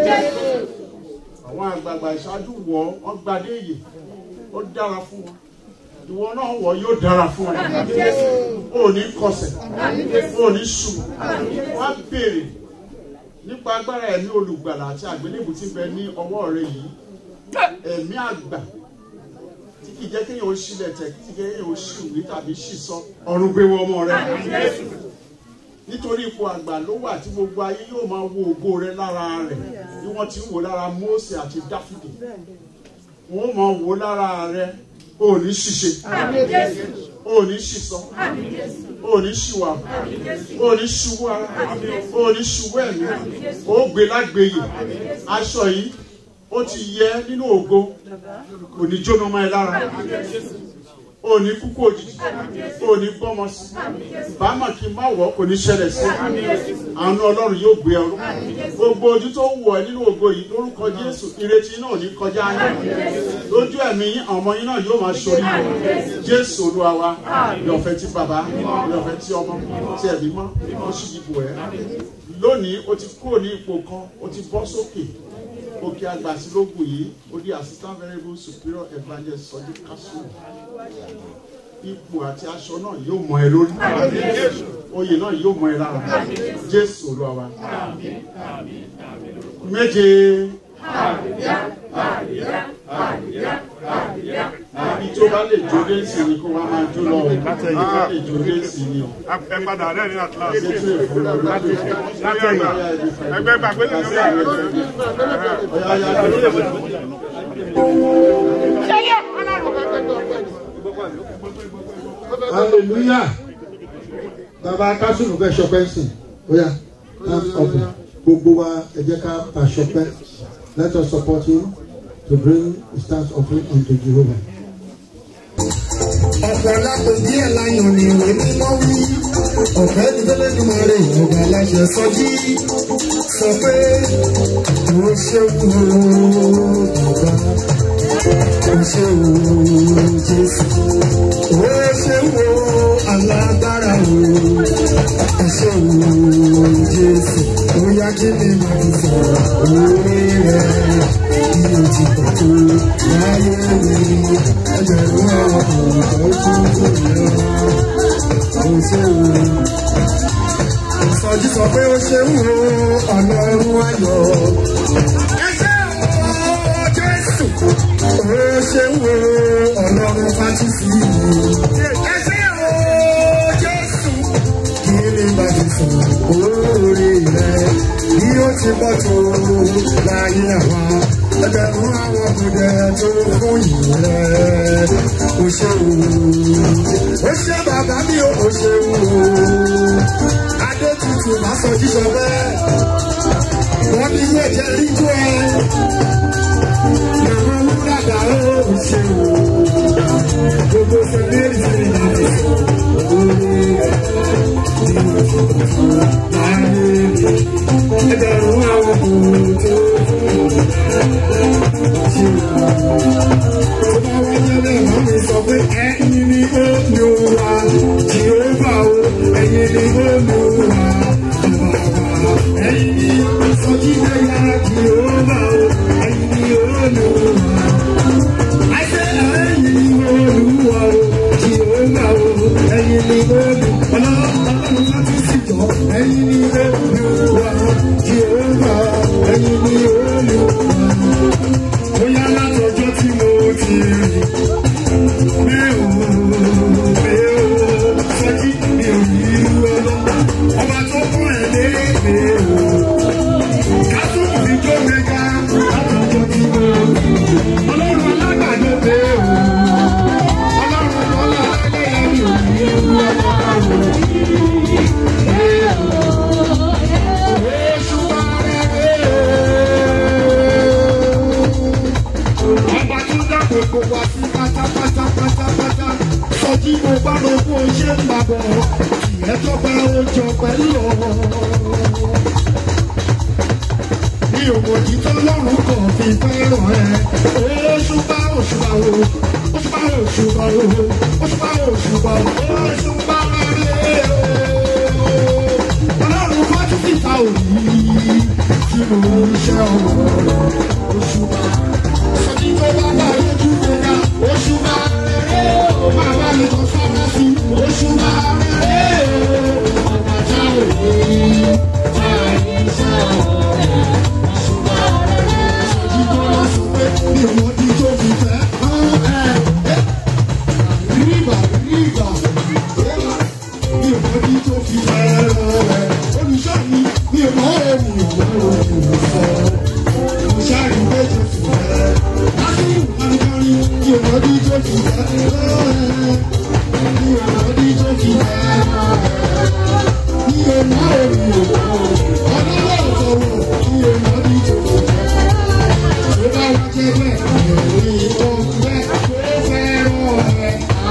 àwọn àgbààgbà ìṣáájú wọ wọn gbadé èyè ó dára fún wọn ìwọ náà wọ yóò dára fún ẹ ó ní kọsẹ̀ ó ní ṣù wọn béèrè nípa agbára ẹ̀mí olùgbàlà àti àgbélébù tí ń bẹ ní ọwọ́ rẹ yìí ẹ̀mí àgbà tí kì í jẹ́ kéèyàn ó ṣílẹ̀ tẹ̀ kí kì í jẹ́ kéèyàn ó ṣìwé tàbí ṣìsọ ọ̀run gbé wọ ọmọ rẹ nítorí ipò àgbà ló wà tí gbogbo ayé yóò máa wo ògo rẹ lára rẹ bí wọ́n ti ń wò lára Mósè àti Dáfídì wọ́n máa wò lára rẹ ò ní ṣìṣe ò ní ṣìsọ ò ní ṣìwà ò ní ṣubú ara ò ní ṣubú ẹ̀mí ó gbé lágbèyè aṣọ yìí ó ti yẹ nínú ògo kò ní jóná mọ́ ẹ lára ò ní kúkú òjijì ò ní bọ́mọ sí bámọ̀ kí n má wọ̀ kò ní ṣẹlẹ̀ sí àánú ọlọ́run yóò gbé ọrú gbogbo ojú tó wọ̀ ẹ́ nínú ògo yìí lórúkọ jésù ìrètí náà ní kọjá yín lójú ẹ̀mí yín àwọn ọmọ yín náà yóò máa ṣorí jésù olúwa wa ìyọ̀fẹ́ tí bàbá ìyọ̀fẹ́ tí ọmọ tí ẹ̀mí mọ́ ó sì dìbò ẹ̀ lónìí o ti kúrò ní ipò kan o ti bọ́ sókè òkè àgbàsílógún yìí ó di assistant variable superior evangelist sọjí kásù ipò àti aṣọ náà yóò mọ ẹ lórí oyè náà yóò mọ ẹ lára jésù olúwa wa méje ibi tó bá lè jó dé sí ni kó wá máa jó lọ o tó bá lè jó dé sí ni o. ẹ padà rẹ ní atlas. ṣètò ìfúnra lórí látẹ̀yìn ẹgbẹ́ gbàgbé lè ní hallelujah bàbá kásùnù fẹ́ ṣọpẹ́ sí ó yá hands up gbogbo wa ẹ jẹ́ ká bá ṣọpẹ́ let us support him to bring his thanks offering unto Jehovah. ọ̀pọ̀lọpọ̀ díẹ̀ láyọ̀ ni ìwé mímọ́ wí ọ̀fẹ́ ní tẹ́lẹ̀dùmọ̀ rẹ̀ ọ̀gá aláṣẹ sọjí sọ pé mo ṣe wù ú bàbá mo ṣe wù ú jésù ó ṣe wù ú alágbára wù ú ó ṣe wù ú jésù ó yá kí ni mo fi sọ̀rọ̀ orí rẹ̀ bí o ti pọ̀ tó láyé mi ẹgbẹ̀rún àwọn ọ̀dọ́ tó kù lọ ó ṣe wù ú ìsọjí sọ pé ó ṣe ń wo ọlọ́run ayọ̀. ẹ ṣe wo jésù. ó ṣe ń wo ọlọ́run fásitì. ẹ ṣe wo jésù. kí ni bàbá sọ oore rẹ bí ó ti bọ́ tó láyé àwa. ẹgbẹ̀rún àwọn ọkùnrin tó fún yìí rẹ. ó ṣe wò ó ṣe bàbá mi ó ṣe wò adé tutù má sọ jíjọ bẹ́ẹ̀. wọ́n ní ilé ẹ̀jẹ̀ ríjú ẹ. Ìwọ wúdàdà ó ṣe wò. Gbogbo sẹ́lẹ̀rì sí ìlànà orí ẹ̀ ní oṣù tuntun láàyè mi. Ẹgbẹ̀rún àwọn ọkùnrin tó ṣe wò. Tó bá wáyé bẹ́ẹ̀ wọ́n mi sọ pé ẹ̀yin ni ó ní o wá. Jìhóbá o, ẹ̀yin ni ó ní o wá. Ẹ̀yin ni sọ́jí bẹ́yà Jìhóbá o, ẹ̀yin ni ó ní o wá. I say ẹ̀yin ni olú ọlọ́run láti síjọ ẹ̀yin ni olúwa jehova ẹ̀yin ni olúwa bóyá látọjọ́ tí mo ti rí mi ò mi ò sọjí mi ò rí irú ọlọ́run ọba tó mú ẹ̀ lé mi ò kásùkù mi jó mi ga látọjọ́ tí mo rí ọlọ́run alágbàdo mi ò ọlọ́run lọ́la alẹ́ mi ò rí irú ọlọ́run. ọba tó dá gbogbo wa sí pátápátá pátápátá sọjí mo bá lọ fún oṣù ńlábọ̀ ìyẹn tó bá oúnjẹ pẹ̀lú ọ̀rọ̀. mi ò mọ̀ títọ́ lọ́rùn kan fi fẹ́ràn ẹ̀ oṣùpá oṣùpá o oṣùpá oṣùpá o oṣùpá oṣùpá o oṣùpá rẹ̀ o ọlọ́run fọ́jú síta òní tí mo ń ṣe ọ̀rọ̀ oṣùpá sọjí tó bá bá lójú gbẹ̀gà oṣùpá rẹ̀ o máa bá mi kọ́ sábà sí oṣùpá rẹ̀ o ọ̀gá já òní tá a ní iṣẹ́ ọ̀rọ̀ oṣùpá rẹ̀ sọjí tó lọ sọ pé mi ò mọ̀ tí tó fi fẹ́ hàn ẹ́ ríbà ríbà mi ò mọ̀ tí tó fi fẹ́ hàn ẹ́ olùṣọ́ mi mi ò mọ̀ ẹ́ mi ò mọ̀ olùsọ mo ṣáàrí méjì fún ẹ láti ìpanikari mi ò mọ̀ tí tó fi fẹ́ hàn ẹ́ mi ò mọ̀ tí tó fi fẹ́ hàn ẹ́ mi ò mọ̀ ẹ́ mi ò mọ̀ ọlọ́wọ́ ọ̀tọ̀wọ̀ mi ò mọ̀ tí tó fi fẹ́ hàn ẹ́ tó bá wá jẹ́ bẹ́ẹ̀ mi ò rí ìtọ́ bẹ́ẹ̀ tó fẹ́ràn ẹ̀.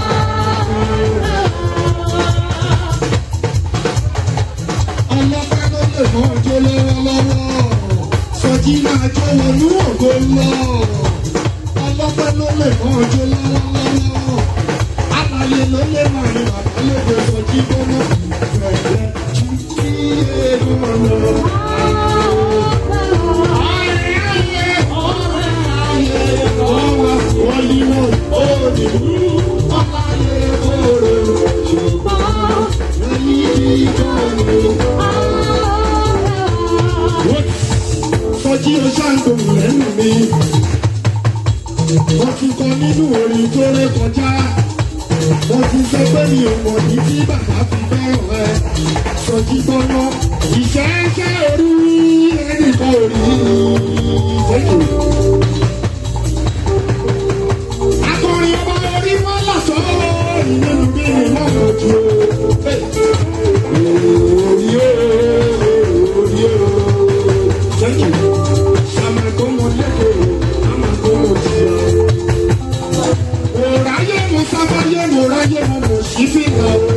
ọlọ́pẹ́ ló lè mọ ọjọ́ lọ́wọ́lọ́wọ́ sọjí máa jó wọnú ògo lọ ọlọ́pẹ́ ló lè mọ ọjọ́ lọ́wọ́lọ́wọ́ alàyè ló lè mọ àrùn bàbá lóde sọjí gbọ́nà ìfẹ̀lẹ́ jù sí èrò ọ̀nà. Sọjí o ṣàǹdùn lẹ́nu mi. Wọ́n ti kọ nínú orin tó ré kọjá. Mo ti sọ pé mi ò mọ̀ ní tí bàbá fi fẹ́ràn ẹ. Sọjí gbọ́ná. Ìṣẹ́ṣẹ́ orí ẹnìkan ò rí. Thank you. Akọrin ọba orí wọn lọ́sọ̀ ìnínú bí mi náà lọ jù ú. Orí o, orí o, thank you. Sàmàgọ́mọ lẹ́kọ̀ọ́, àmàgọ́mọ jìyà. Òráyé mo sábáyé mo ráyé mo mọ̀ sí fìlà o.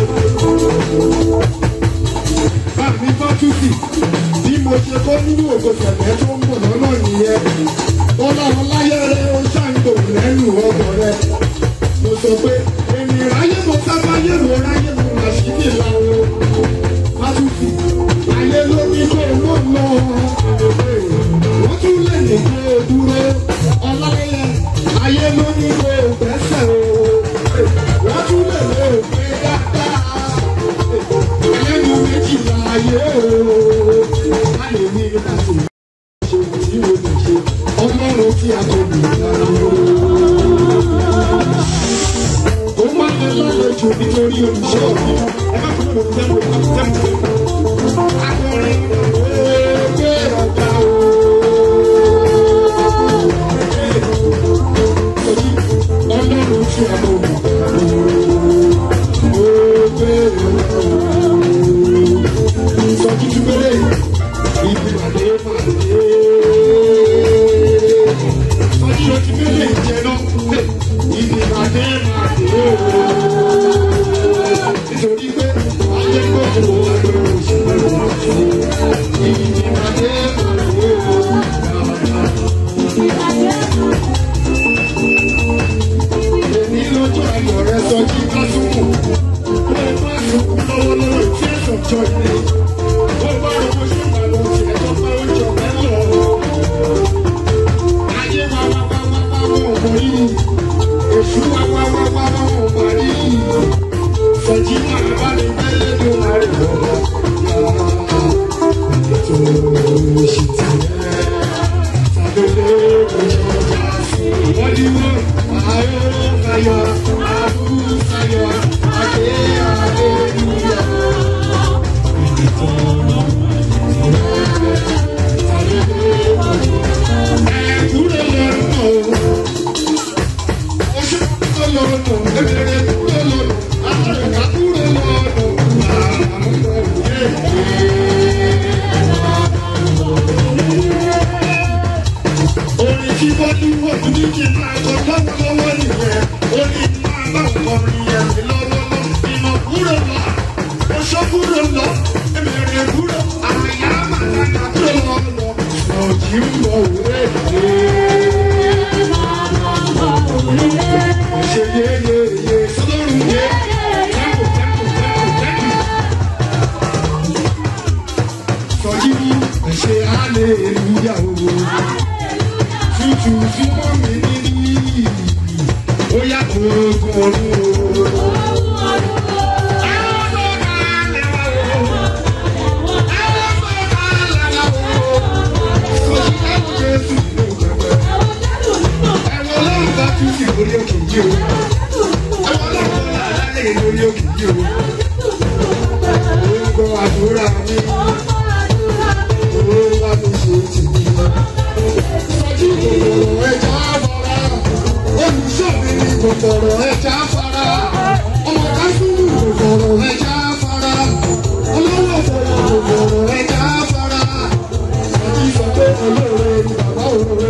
Bàbí Fátúsì, bí mo ṣe kọ́ nínú ògo tẹ̀lẹ́ tó ń bọ̀ lọ́nà nìyẹn. Ó láwọn láyé rẹ̀ ó ṣàǹdò lẹ́nu ọkọ̀ rẹ̀. Mo sọ pé èmi ráyé mo sábáyé mo ráyé mo mà sí fìlà o. Fátúsì, ayé ló ní kó o mọ̀ lọ. Wọ́n tún lè ní kó o dúró. Ọláyẹ, ayé ló ní kó o gbẹ́sẹ̀ o. Wọ́n tún lè lè pé dáadáa. Ẹlẹ́nu méjìlá ayé o. Má lè ní nípa tó ṣe tí o lè ṣe. Ọlọ́run tí a kò lè lára o. Ó má lè lálejò nítorí olùṣọ́ mi. Ẹ má fún mi tẹ́mu tẹ́mu. Akọrin ògbé ọ̀gá o. Ọlọ́run tí a kò lè ògbé ọ̀gá o. Sọ́jí túbẹ̀lẹ̀ ibi pàdé pàdé. Sọ́jí ló ti bẹ̀rẹ̀ ìjẹ náà ibi pàdé pàdé o. Nítorí pé ayé gbogbo ẹgbẹ́ òṣèlú ibi pàdé pàdé o. Èmi lójú ayọ̀ rẹ sọ́jí kásùkù. Ó bá sùkú lọ́wọ́lọ́wọ́ tí ẹ̀sọ̀ jọ ilé. Ó bá rọ̀wọ́ sí ìbàlọ̀ tí ẹ̀jọ̀ bá ó jọ mẹ́lọ̀. Ayé wa wá wá wá wá wọn ò mọ̀ yìí. Èṣù wá wá wá wá wọn ò mọ̀ rí. Sọ̀jí kúrò lọ ẹ̀mẹ̀rẹ̀ kúrò àyà màdàdà kúrò lọ ọ̀jì ń bọ̀ òwe ṣe yé yé yé sọlọ́run yé tẹ́kù tẹ́kù tẹ́kù tẹ́kù. sọjí ẹ̀ṣẹ̀ hallelujah o tútù tí wọ́n mi ní ó yà kókó ọdún o. Títí lórí òkè yìí o. Àwọn ọlọ́run náà lálẹ́ lórí òkè yìí o. Orúkọ àdúrà mi. Owó wá mi ṣe tèmi. Sọ́jí kòkòrò ẹja fara. Olùṣọ́ mi ní kòkòrò ẹja fara. Ọmọ kásùnù kòkòrò ẹja fara. Ọlọ́wọ́ fọwọ́ kòkòrò ẹja fara. Sọ́jí sọ pé olóore ni bàbá òróró.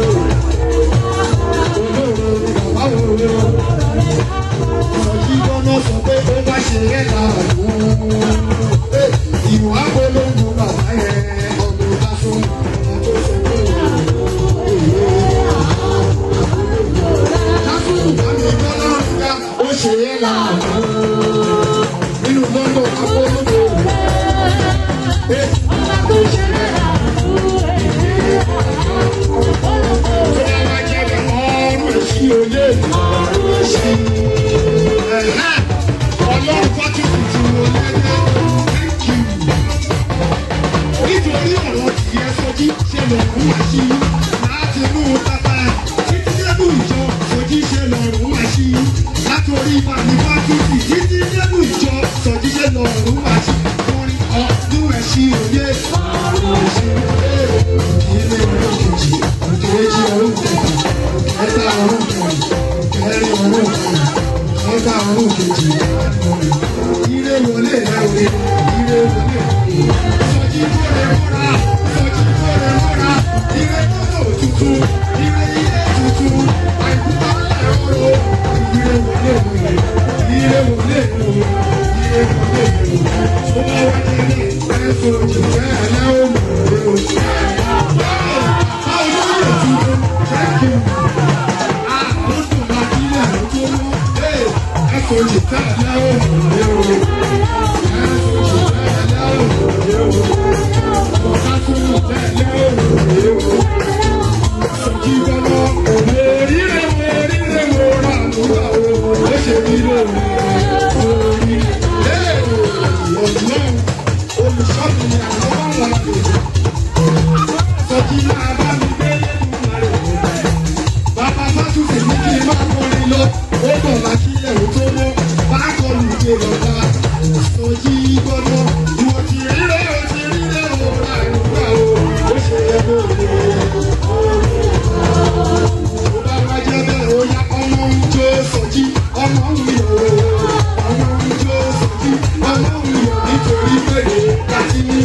Olóore ni bàbá òróró. Sọ́jí gbọ́dọ̀ sọ pé ó bá ṣe é láàánú. Ìwà polongo bàbá yẹn ọdún lásán. Ó ṣe é láàánú. Nínú lọ́dọ̀ apolongo. Ọba tó ṣe é láàánú. Tó bá jẹ́ bẹ̀ ọrùn èsì òye. Ọrùn èsì. Ọlọ́run fọ́tún tuntun olóyè. Thank you nítorí ọ̀rọ̀ tìyẹ sọjí ṣe lọ́rùn wá sí i láti inú pápá títí dẹ́nu ìjọ sọjí ṣe lọ́rùn wá sí i látòrí manifásitì títí dẹ́nu ìjọ sọjí ṣe lọ́rùn wá sí i orin ọdún ẹ̀sìn òye ọdún ẹ̀sìn òye ilé ọdún kejì òkèèjì ọdún kejì ẹ̀ta ọdún kejì ẹ̀rin ọdún kejì ẹ̀ta ọdún kejì ire wọlé rẹ òye ire wọlé sọjí kóre mọ́ra sọjí kóre mọ́ra ire mọ́tò tuntun ire ilé tuntun àìkúta ńlẹ̀ ọ̀rọ̀ ire wọlé òye ire wọlé òye ire wọlé òye tó bá wá nílé ẹ̀sọ́ òjì bẹ́ẹ̀ lẹ́wọ̀n mọ̀ ọ́ báwo ló yẹ tuntun jẹ́kì àkóso máa bí ilé ẹ̀rọ tó mọ́ ẹ̀sọ́ òjì bẹ́ẹ̀ lẹ́wọ̀n mọ̀ ọ́ ẹ̀sọ́ òjì bẹ́ẹ̀ lẹ́wọ̀n mọ̀ ọ́. Ojí gbọ́dọ̀, ìwọ ti rí rẹ̀, o ti rí rẹ̀, o rà nígbà o, ó ṣe yẹ kó o lè. Bá wá jẹ́ bẹ́ẹ̀, ó yá ọmọ ń jó sọjí, ọmọ ń yọ̀ o. Ọmọ ń jó sọjí, ọmọ ń yọ̀ nítorí pé láti ní.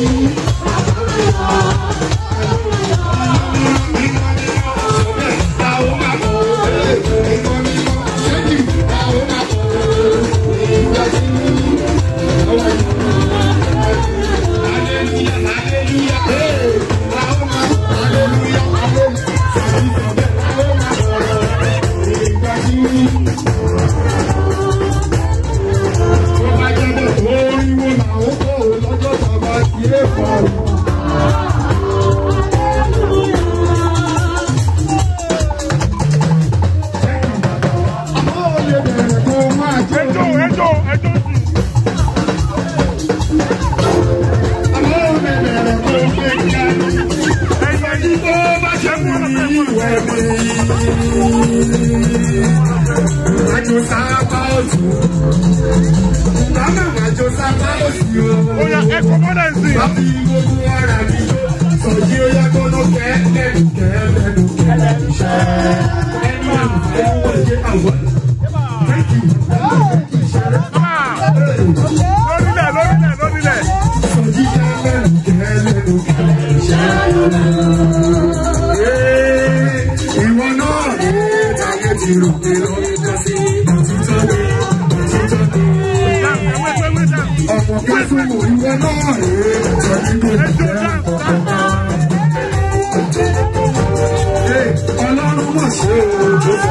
ẹjọ́ ẹjọ́ ẹjọ́ sí. Ẹ̀yìn tó bá ṣe mú ní ìwẹ̀ mi. Àjò sábà òtù. Bàbá àjò sábà òsì o. Ó yá ẹ̀kọ́ mọ́dà sí. Bàbí gbogbo ara mi yó. Sọ̀jí ó yá gbọ́dọ̀ kẹ́lẹ́nu kẹ́lẹ́nu kẹ́lẹ́nu ṣẹ́. Ẹni àmì ẹni wọ́n ṣe àwọn. Thank you. Lórílẹ̀ lórílẹ̀ lórílẹ̀. Sọ̀jí kẹ́lẹ́nu kẹ́lẹ́nu kẹ́lẹ́nu ṣẹ́. Ìwọ náà ní táyé ti rò pé lórí jọ́sí. Òtítọ́ ni, òtítọ́ ni. àfọ̀kẹ́ tó wò ìwọ náà rèé sọjí kò ní jẹ́ àkọ́kọ́. ọlọ́run mọ̀ sí òun tó sọ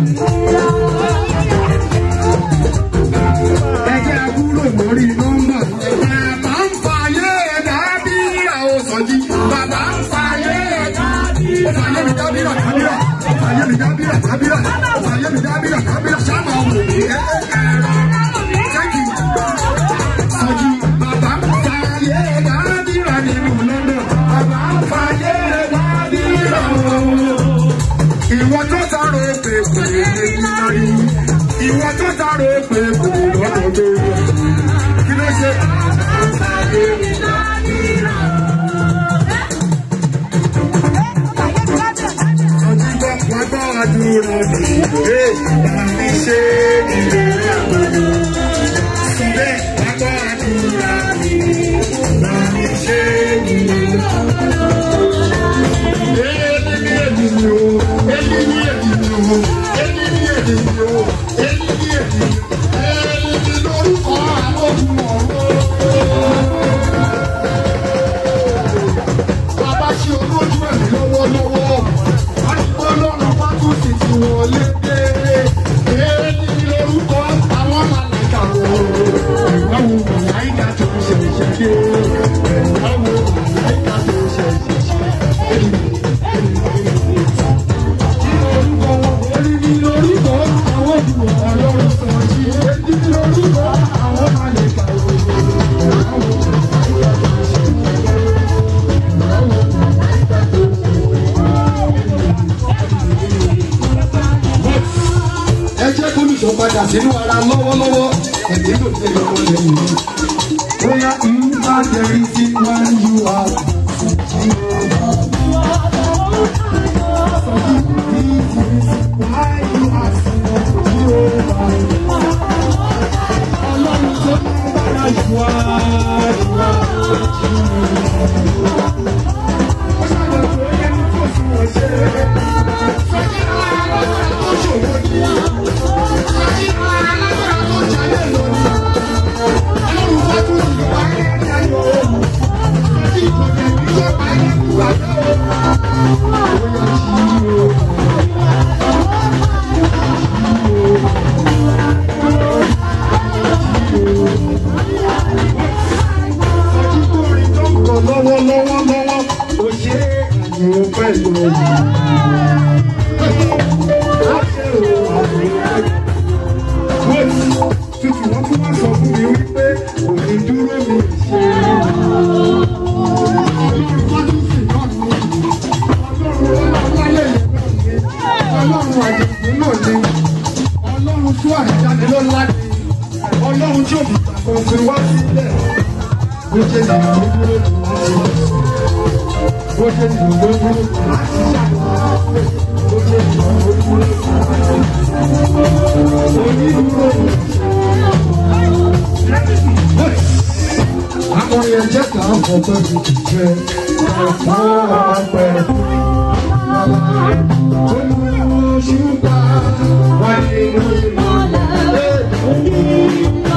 ẹjẹ́ àbúrò lórí nọ́mbà. bàbá ń fàyè dábí àwọn sọjí. bàbá ń fàyè dábí. ó fàyè mi dábìrà dábìrà. ó fàyè mi dábìrà dábìrà. ó fàyè mi dábìrà dábìrà. sábà wò mí. Thank you. Sọjí bàbá ń fàyè dábìrà nínú lọ́nà. bàbá ń fàyè dábìrà. ìwọ tó sáré pé kò lè dé nítorí ìwọ tó sáré pé kò lè lọ́dọ̀ tó kí ló ṣe. Ọjígbọ́ wọn gbọ́ àdúrà mi, ẹ mi ṣe ìrẹ̀lẹ̀ àgbàdo. Síbẹ̀ wọn gbọ́ àdúrà mi, mi ṣe ìrẹ̀lẹ̀ àgbàdo. Èmi ni èmi ni o, èmi ni èmi ni o, èmi ni èmi ni o, èmi ni èmi ni o, èmi ni lórúkọ àwọn olùmọ̀ọ́. Bàbá ṣe olójú ẹ̀mí lọ́wọ́lọ́wọ́. Àdúgbò lọ́nà fátúsì tí wọ́n lé dé. Èmi ni lórúkọ àwọn màláìka wọ̀. Ìwáwo màláìka tó ń ṣe ìṣẹ́dé. Ìwáwo màláìka tó ń ṣe ìṣẹ́dé. Èmi ni lórúkọ àwọn olùwọ̀ ọlọ́run sọ jí. Èmi ni lórúkọ àwọn màláìka wọ̀. Ìwáwo màláìka tó ń ṣe ìṣẹ́dé. ẹ jẹ́ kó ní ìṣọ̀padà sínú ara lọ́wọ́lọ́wọ́ ẹ̀mí ló dé lọ́wọ́ lẹ́yìn mi. bóyá ìgbà jẹrí sí wọn yú wa. Ọlọ́run tó ní bára jù wá jù wá jù wá. Ó ṣàlẹ̀ tó yẹ ní kò sí wọ́n ṣe é. Sọ́jí àwọn alágbára tó ṣòro ní. Sọ́jí àwọn alágbára tó jalè lónìí. Ọlọ́run bá tún ti wá ní ẹ̀yà yòó. Sọ́jí ìkọ̀kẹ́ ní ìjọba yẹn kú àbẹ́ o. Bóyá jí o. Sọ́jí tó rí tó ń kọ lọ́wọ́lọ́wọ́ lọ́wọ́. Ó ṣe é àyẹ̀wò pẹ̀lú ẹ̀yìn. Tutu wọn tún wá sọ fún mi wípé òní dúró mi ṣe. Ọlọ́run fọ́dúnsì náà ní ọlọ́run ọlọ́lálẹ̀ yẹn náà ní ọlọ́run àjẹ̀kùn náà ní ọlọ́run tó àjáde lọ́la ní ọlọ́run tí òbí kò fi wá sílẹ̀. Bó ṣe nà ló dúró ní wọ́n ṣe. Bó ṣe nà ló dúró láti ṣàkóso. Bó ṣe nà ló dúró àwọn yẹn jẹ́ ká fọpẹ́ fi jẹ ọ̀pọ̀ ọ̀pẹ. Olùṣùpá wà nínú ìmọ̀lẹ̀.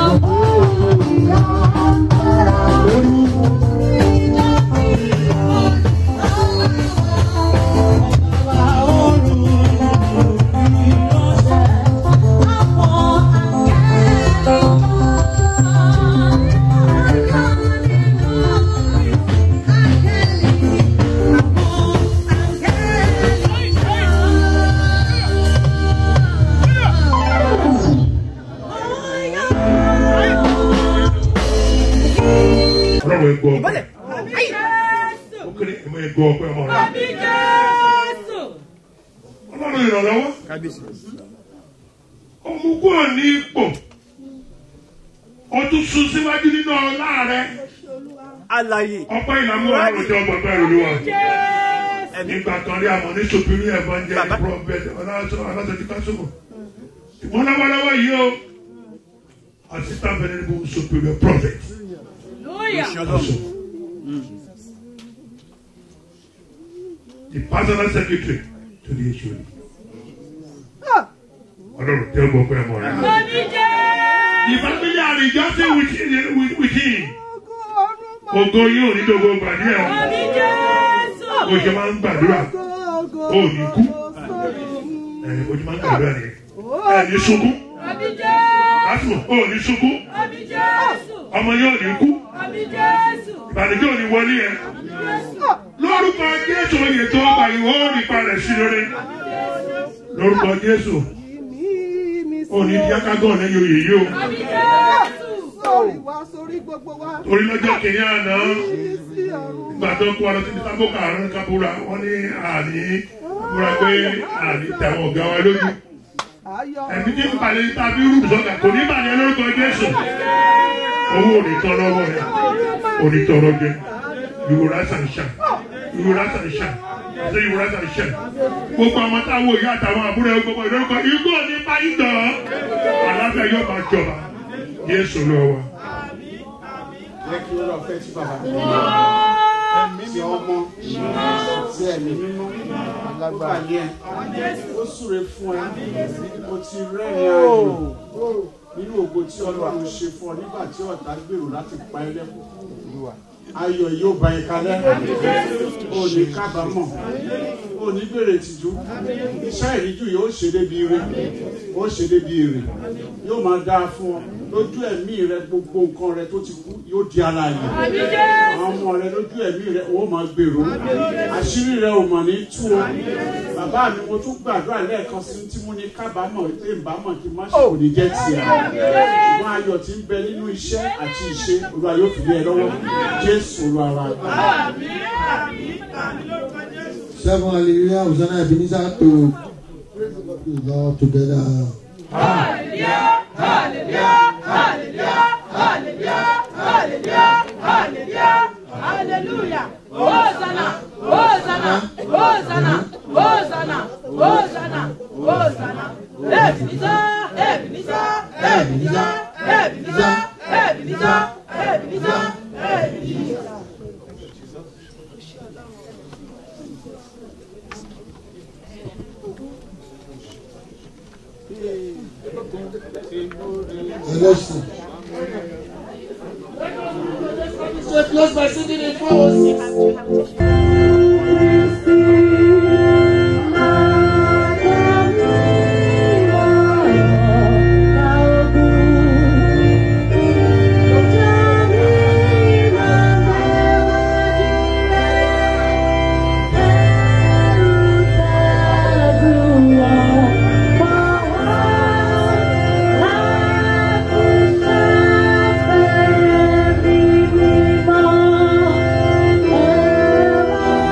ọlọ́run ẹ gbọ́ ọpẹ́ ó kéré ẹ mọ ẹ gbọ́ ọpẹ́ ọmọ rẹ ọlọ́run ìrànlọ́wọ́ ọmọ kúrò ní ipò ọdún sún síwájú nínú ọlá rẹ Alaye. ọpẹ́ ìlàmú ọlọ́run jẹ́ ọgbọ̀n bẹ́ẹ̀ olúwa nígbà kan rí àmọ́ ní sopiri evangelist prophet ọlọ́sọ̀tì kásùmù ìwọ́n lọ́wọ́lọ́wọ́ yìí o assistant venerable superior prophet. Apostle. The personal secretary to the HOD. Ọlọ́run tẹ́ gbọ́ pé ẹ mọ̀ rẹ̀. The family are rejoicing with, with, with him. ògo yóò ní dogo gbàdí ẹ̀ o ṣe máa ń gbàdúrà ó ní kú ẹ̀ o ṣe máa ń gbàdúrà ni ẹ̀ ní sunkún lásìkò ó ní sunkún ọmọ yóò ní kú ìbànújẹ́ ò ní wọlé ẹ̀ lórúkọ jésù oyè tó ọgbà ìwọ ò ní parẹ̀ sí lórí lórúkọ jésù ò ní jákágọ́ lẹ́yìn oyè yìí o torí lọ́jọ́ kìíní àná nígbà tó kó ọlọ́tí ní sábòkà àrùn kábúra wọ́n ní àní múra pé àní tẹ̀wọ̀n ọ̀gá wa lójú ẹ̀mí tí ń balẹ̀ tàbí rúdù sọ́gà kò ní balẹ̀ lórúkọ jésù owó ò ní tán lọ́wọ́ rẹ̀ ò ní tọrọ jẹ ìwòrán àṣàṣà ìwòrán àṣàṣà ṣe ìwòrán àṣàṣà gbogbo àwọn táwọn òye àtàwọn àbúrò ẹ gbogbo ìlórúkọ igbó ní báyìí dán aláfẹ yóò máa jọba jésù lọ wa. jẹ́ kí ó lọ fẹ́ tí bàbá tí ọmọ tí ẹ̀mí mímọ́ alágbára yẹn ó súre fún ẹ ó ti rẹ́rìn ayọ̀ nínú ògo tí ọlọ́run ṣe fún ọ nígbà tí ọ̀tá gbèrò láti pa ẹ lẹ́kùn ayọ̀ yóò bá ẹ kalẹ̀ ó ní kábàámọ̀ ó ní bèrè tìjú iṣẹ́ ìríjú yóò ṣe débi ire ó ṣe débi ire yóò máa dáa fún ọ lójú ẹ̀mí rẹ gbogbo nǹkan rẹ tó ti kú yóò di alààyè àwọn ọmọ rẹ lójú ẹ̀mí rẹ ó máa gbèrò àṣírí rẹ ò mọ̀ ní tú o bàbá mi mo tún gbàdúrà lẹ́ẹ̀kan sí tí mo ní kábàámọ̀ pé ìbámọ̀ kí n má ṣe kò ní jẹ́ tiẹ̀ ṣùgbọ́n ayọ̀ tí ń bẹ nínú iṣẹ́ àti ìṣe olúwa yóò fi lé ẹ lọ́wọ́ jésù olúwa wa. Seven hallelujah, Hosanna Ebenezer to praise the Lord together. Hallelujah, hallelujah, hallelujah, hallelujah, hallelujah, hallelujah, hallelujah. Hosanna, Hosanna, Hosanna, Hosanna, Hosanna, Hosanna. Ebenezer, Ebenezer, Ebenezer, Ebenezer, Ebenezer, Ebenezer, Ebenezer. Election. So close by singing in 406. Thank you.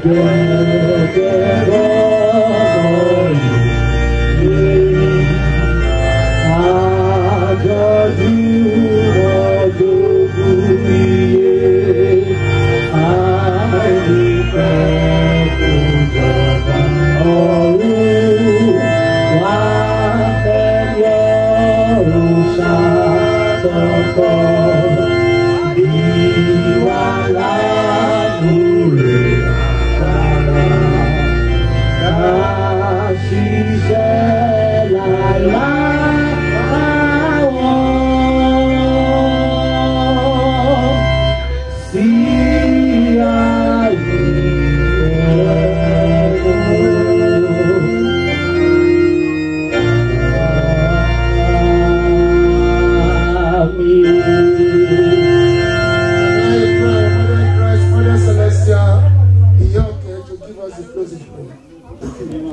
Mother Celestial, in your care to give us the closing prayer.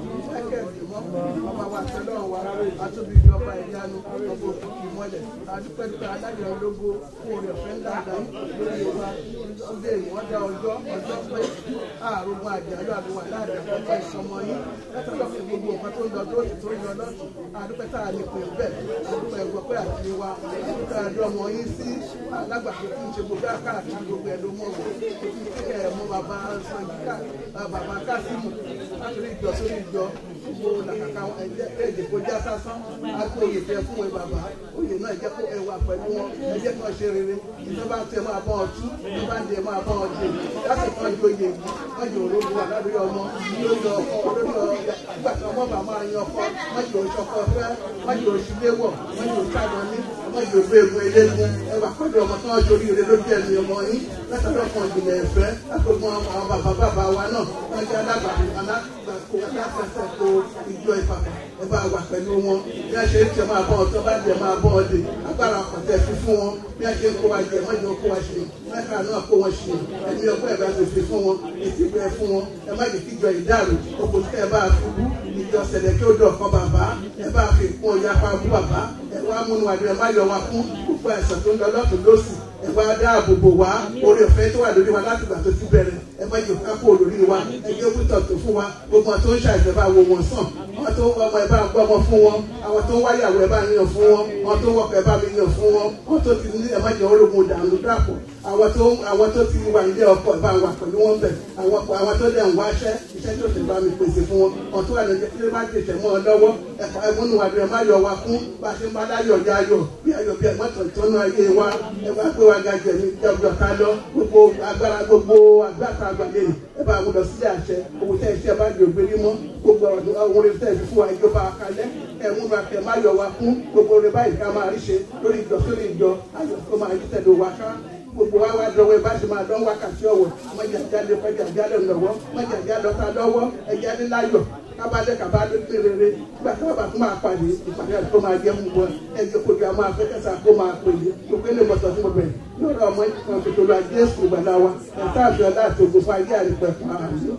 adúpẹ́dúpẹ́ adájọ́ ológo fún orí ọ̀fẹ́ ńlá àdáyé lórí wa ọdẹ ìwọ́n dá ọjọ́ ọjọ́ pé àrùn àjálù àbúwà láàdá ọjọ́ ìsọmọ yín látọ̀dọ̀ fún gbogbo nǹkan tó ń lọ tó tó ń lọ lọ́sùn adúpẹ́ tá a lè pè bẹ́ẹ̀ adúpẹ́ ẹ̀gbọ́n pé àti wa adúpẹ́ àdó ọmọ yín sí alágbàdo tí ń ṣe gbogbo àkàràkiri gbogbo ẹ̀dọ́ mọ́ wọn kí ẹ̀ mọ́ bàbá sanjika bàbá kásímù látòrí ìjọ sórí ìjọ gbogbo làkàkà ẹ̀jẹ̀ kó já sásán àti òye tẹ fún ẹ bàbá òye náà jẹ́ kó ẹ wà pẹ̀lú wọn ẹ jẹ́ kó ṣe rere ìjọba tẹ máa bọ́ ọ tú ìjọba ń dẹ máa bọ́ ọ dé láti kan ju oyè yìí wọ́n jẹ́ òrógun wà lórí ọmọ lórí ọkọ lórí ọ nígbà tí ọmọ bàbá máa yan ọkọ wọ́n jẹ́ oṣù ọkọ fẹ́ wọ́n jẹ́ oṣù léwọ̀ wọ́n jẹ́ oṣù àgbọn ní wọ́n jẹ́ ògbé egun eléegun ẹ wà pẹ̀lú ọmọ tí wọ́n ṣe oríire lójú ẹ̀mí ọmọ yín látọ̀dọ̀ kan ìjìnlẹ̀ ẹ̀fẹ́ látọ̀gbọ́n àwọn bàbá bàbá wa náà wọ́n jẹ́ alágbàkó alágbàkó ìjọ ìpapà ẹ bá wà pẹ̀lú wọn bí a ṣe ń tẹ máa bọ́ ọ tó bá jẹ máa bọ́ ọ dé agbára àkọ́tẹ́ fi fún wọn bí a ṣe ń kó wa jẹ wọ́n jẹ́ kó wa ṣe mẹ́ta náà kó wọn ṣe ẹ̀mí ọgbọ́n ẹ̀ bá ti fi fún wọn ètí bẹ́ẹ̀ fún wọn ẹ má jẹ́ kíjọ ìdárò gbogbo tẹ́ ẹ bá fúbú ìjọ sẹ̀lẹ̀ kí ó dọ̀ kan bàbá ẹ bá fi kún ọjà pa bú bàbá ẹ wá múnú àdúrà má yọ wa fún gbogbo àìsàn tó ń lọ lọ́tún lọ́sì ẹ wá dáàbò bò wá orí ọ̀fẹ́ tó wà lórí wa láti gbà tó ti bẹ̀rẹ̀ ẹ má jò ká kó lórí wa ẹ jẹ́ òkútọ̀ tó fún wa gbogbo àwọn tó ń ṣàìsàn bá wo wọn sàn àwọn tó ń wọ ọmọ ẹ bá ń gbọ́ ọmọ fún wọn àwọn tó ń wáyàwó ẹ bá ń yàn fún wọn àwọn tó ń wọkọ̀ ẹ bá mi yàn fún wọn àwọn tó ti ní ẹ má jẹ́ ológun dànù dàpọ̀ àwọn tó àwọn tó ti wà nílé ọkọ̀ ẹ bá wà pẹ̀lú wọn bẹ̀ àwọn àwọn tó dẹ̀ ń wáṣẹ́ iṣẹ́ tó ti bá mi pèsè fún wọn àwọn tó wà ní ẹjẹ́ kílé má tètè mọ́ ọ lọ́wọ́ ẹ̀fọ́ ẹ̀múnú àdúrà má yọ wa fún bá a ṣe má láyọ̀ ya ayọ̀ bí ayọ̀ bí ẹ̀mọ́tò ìtọ́nú ayé wa ẹ wá pé wa ga jẹ̀mí jọ̀jọ̀ ká lọ gbogbo agbára gbogbo agbára àgbàlẹ̀ ẹ bá wọn lọ sílé àṣẹ owó tẹ́ iṣẹ́ bá di ògbérí mọ́ gbogbo àwọn orin tẹ́ fi fún wa ìjọba kalẹ̀ ẹ̀múnú àtẹ̀ má yọ wa fún gbogbo orin báyìí ká máa rí ṣe lórí ìjọ sórí ìjọ ayọ̀ tó máa yí tẹ̀lé wa ká gbogbo wa wá dọwọ́ ẹ bá ṣe máa dán wákàtí ọ̀wọ̀ mọ̀jà jáde pẹ́jà jáde lọ́wọ́ mọ̀jà jáde lọ́ta lọ́wọ́ ẹ̀já ní láyọ̀ kábàdé kábàdé pérére nígbà tí wọ́n bá tún máa pàdé ìpàdé àti tó máa jẹ́ mú wọn ẹ̀jẹ̀ kojú àwọn afẹ́kẹ́sà kó máa pèlè gbogbo ilé mọ̀tọ́ fún ọbẹ̀ lọ́rọ̀ ọmọ ìkan tó lọ jésù gbàdá wa ẹ̀ta àti ọ̀dà àti ògùn fún ayé àrípẹ̀ fún àmì.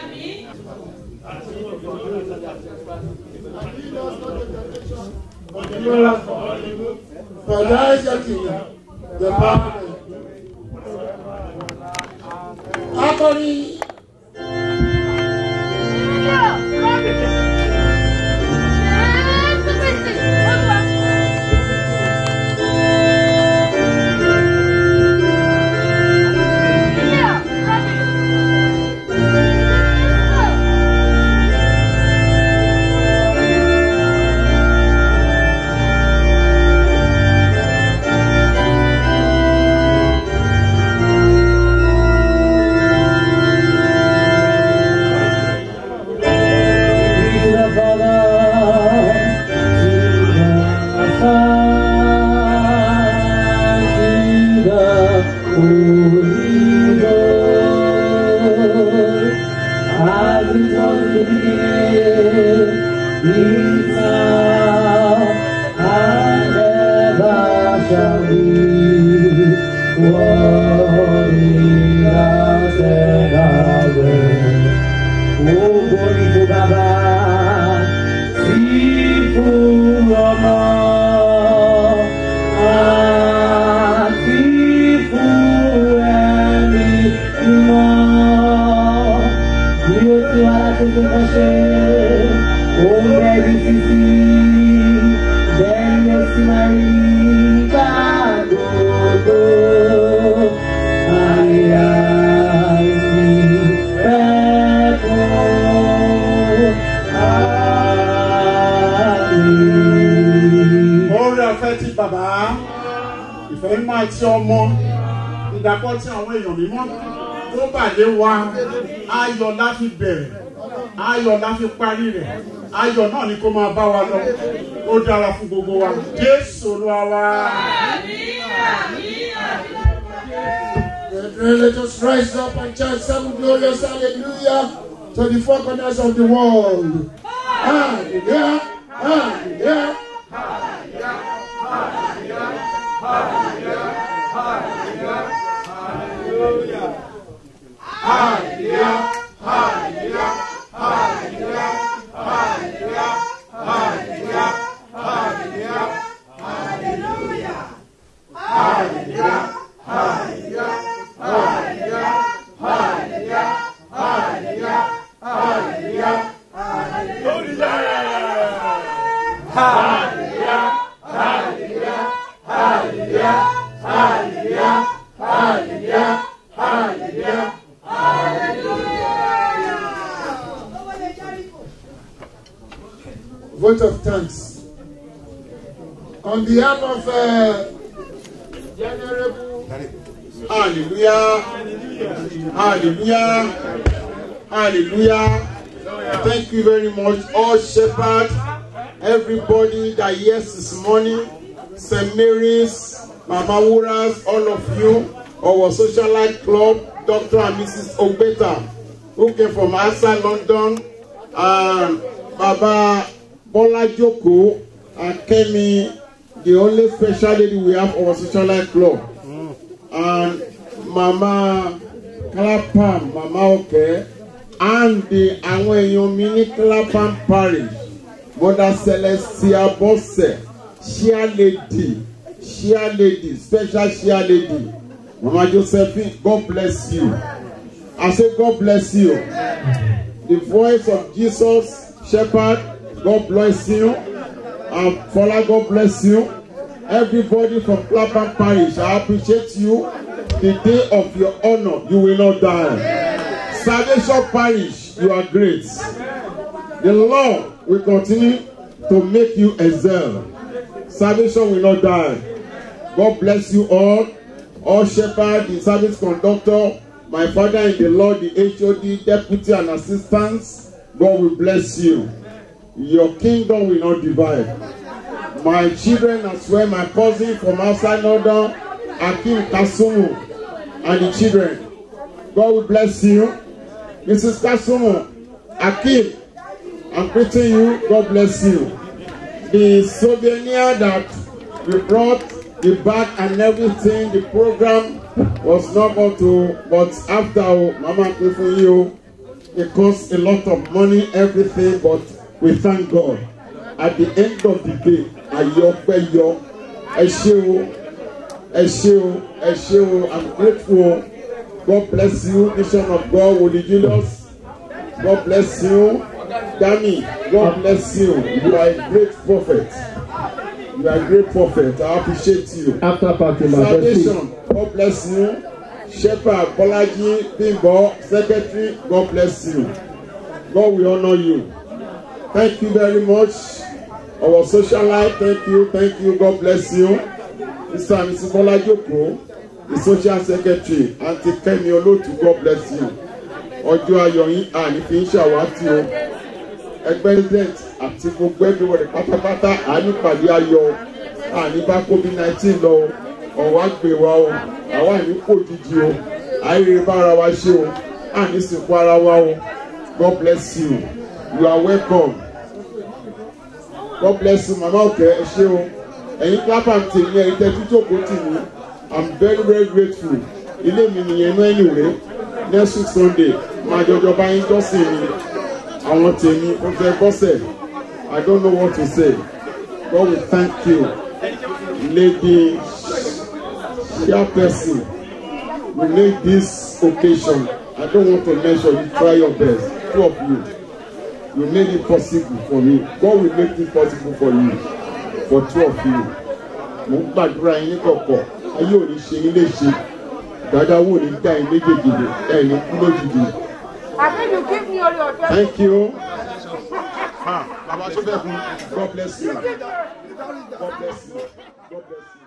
For thy kingdom, the power akọrin. tuntun kan ṣe òun bẹ́ẹ̀ títí bẹ́ẹ̀ ni ó sì máa rí gbà gbogbo àyà ìní bẹ́ẹ̀ kú àmì. orí ọ̀fẹ́ ti bàbá ìfẹ́ máa ti ọmọ ìdàpọ̀ tí àwọn èèyàn mímọ́ tó bàdé wa ayọ̀ la fi bẹ̀rẹ̀ ayọ̀ la fi parí rẹ̀ ayọ̀ náà ni kó máa bá wa lọ ó dára fún gbogbo wa jésù olúwa wa. Brethren, let us rise up and chant seven glorious hallelujah to the four corners of the world. Hallelujah, hallelujah. Vote of thanks. On behalf of uh, Venerable hallelujah hallelujah hallelujah thank you very much all shepherds everybody that hears this morning st mary's mama wuras all of you our socialite club dr and mrs ogbeta who came from outside london and baba bola joko and kemi the only special lady we have our socialite club and mama clapham mama oke and the àwọn èèyàn mi ní clapham parish mother celestia bose share lady share lady special share lady mama josephine god bless you i say god bless you the voice of jesus shepherd god bless you and fola god bless you everybody from clapham parish i appreciate you the day of your honour you will not die salvation parish you are great the lord will continue to make you excel salvation will not die god bless you all all shepherd the service conductor my father in the lord the hod deputy and assistants god will bless you your kingdom will not divide my children as well my cousin from outside london akim kasumu and the children god will bless you mrs kasumu akim i'm greeting you god bless you the souvenir that we brought the bag and everything the program was not going to but after o mama pay for you it cost a lot of money everything but we thank god at the end of the day ayọpẹ yọ ẹ ṣe o ẹ ṣe o ẹ ṣe o i'm grateful o god bless you nation of god wòlíì julius god bless you dami god bless you you are a great prophet you are a great prophet i appreciate you After party, my salvation god bless you shepherd bolaji bimbo secretary god bless you god will honour you thank you very much our social life thank you thank you god bless you mr and mrs bolajoko the social secretary aunty kemi olotu god bless you ọjọ́ ayọ̀ yín àní fi ń ṣàwátì o ẹgbẹ́ president àti gbogbo everybody pátápátá àní pàdé ayọ̀ àní bá covid nineteen lọ o ọ̀wá gbé wa o àwa àní kò jíjí o àìrè bá ara wa ṣe o àní sìnkú ara wa o god bless you you are welcome god bless you mama ọkẹ ẹ ṣe o ẹyin clapham tèmi ẹyin tẹ jíjókòó tì mí i'm very very grateful ilé mi nìyẹn náà anyway next week sunday máa jọjọ bá yín jọ́sìn mi àwọn tèmi ó fẹ́ bọ́sẹ̀ i don't know what to say god will thank you lady chairperson you make this occasion i don't want to mention you try your best two of you You made it possible for me. God will make it possible for you. For two of you. Mo ń gbàdúrà yín ní kọ̀kọ̀. Ayé ò ní ṣe yín léṣe. Dada wo ni dá yín méjèèjì lè ẹ̀ ní kú lójijì. I think you give me all your best. Thank you. Ah, Baba Sobekun, God bless you. God bless you. God bless you.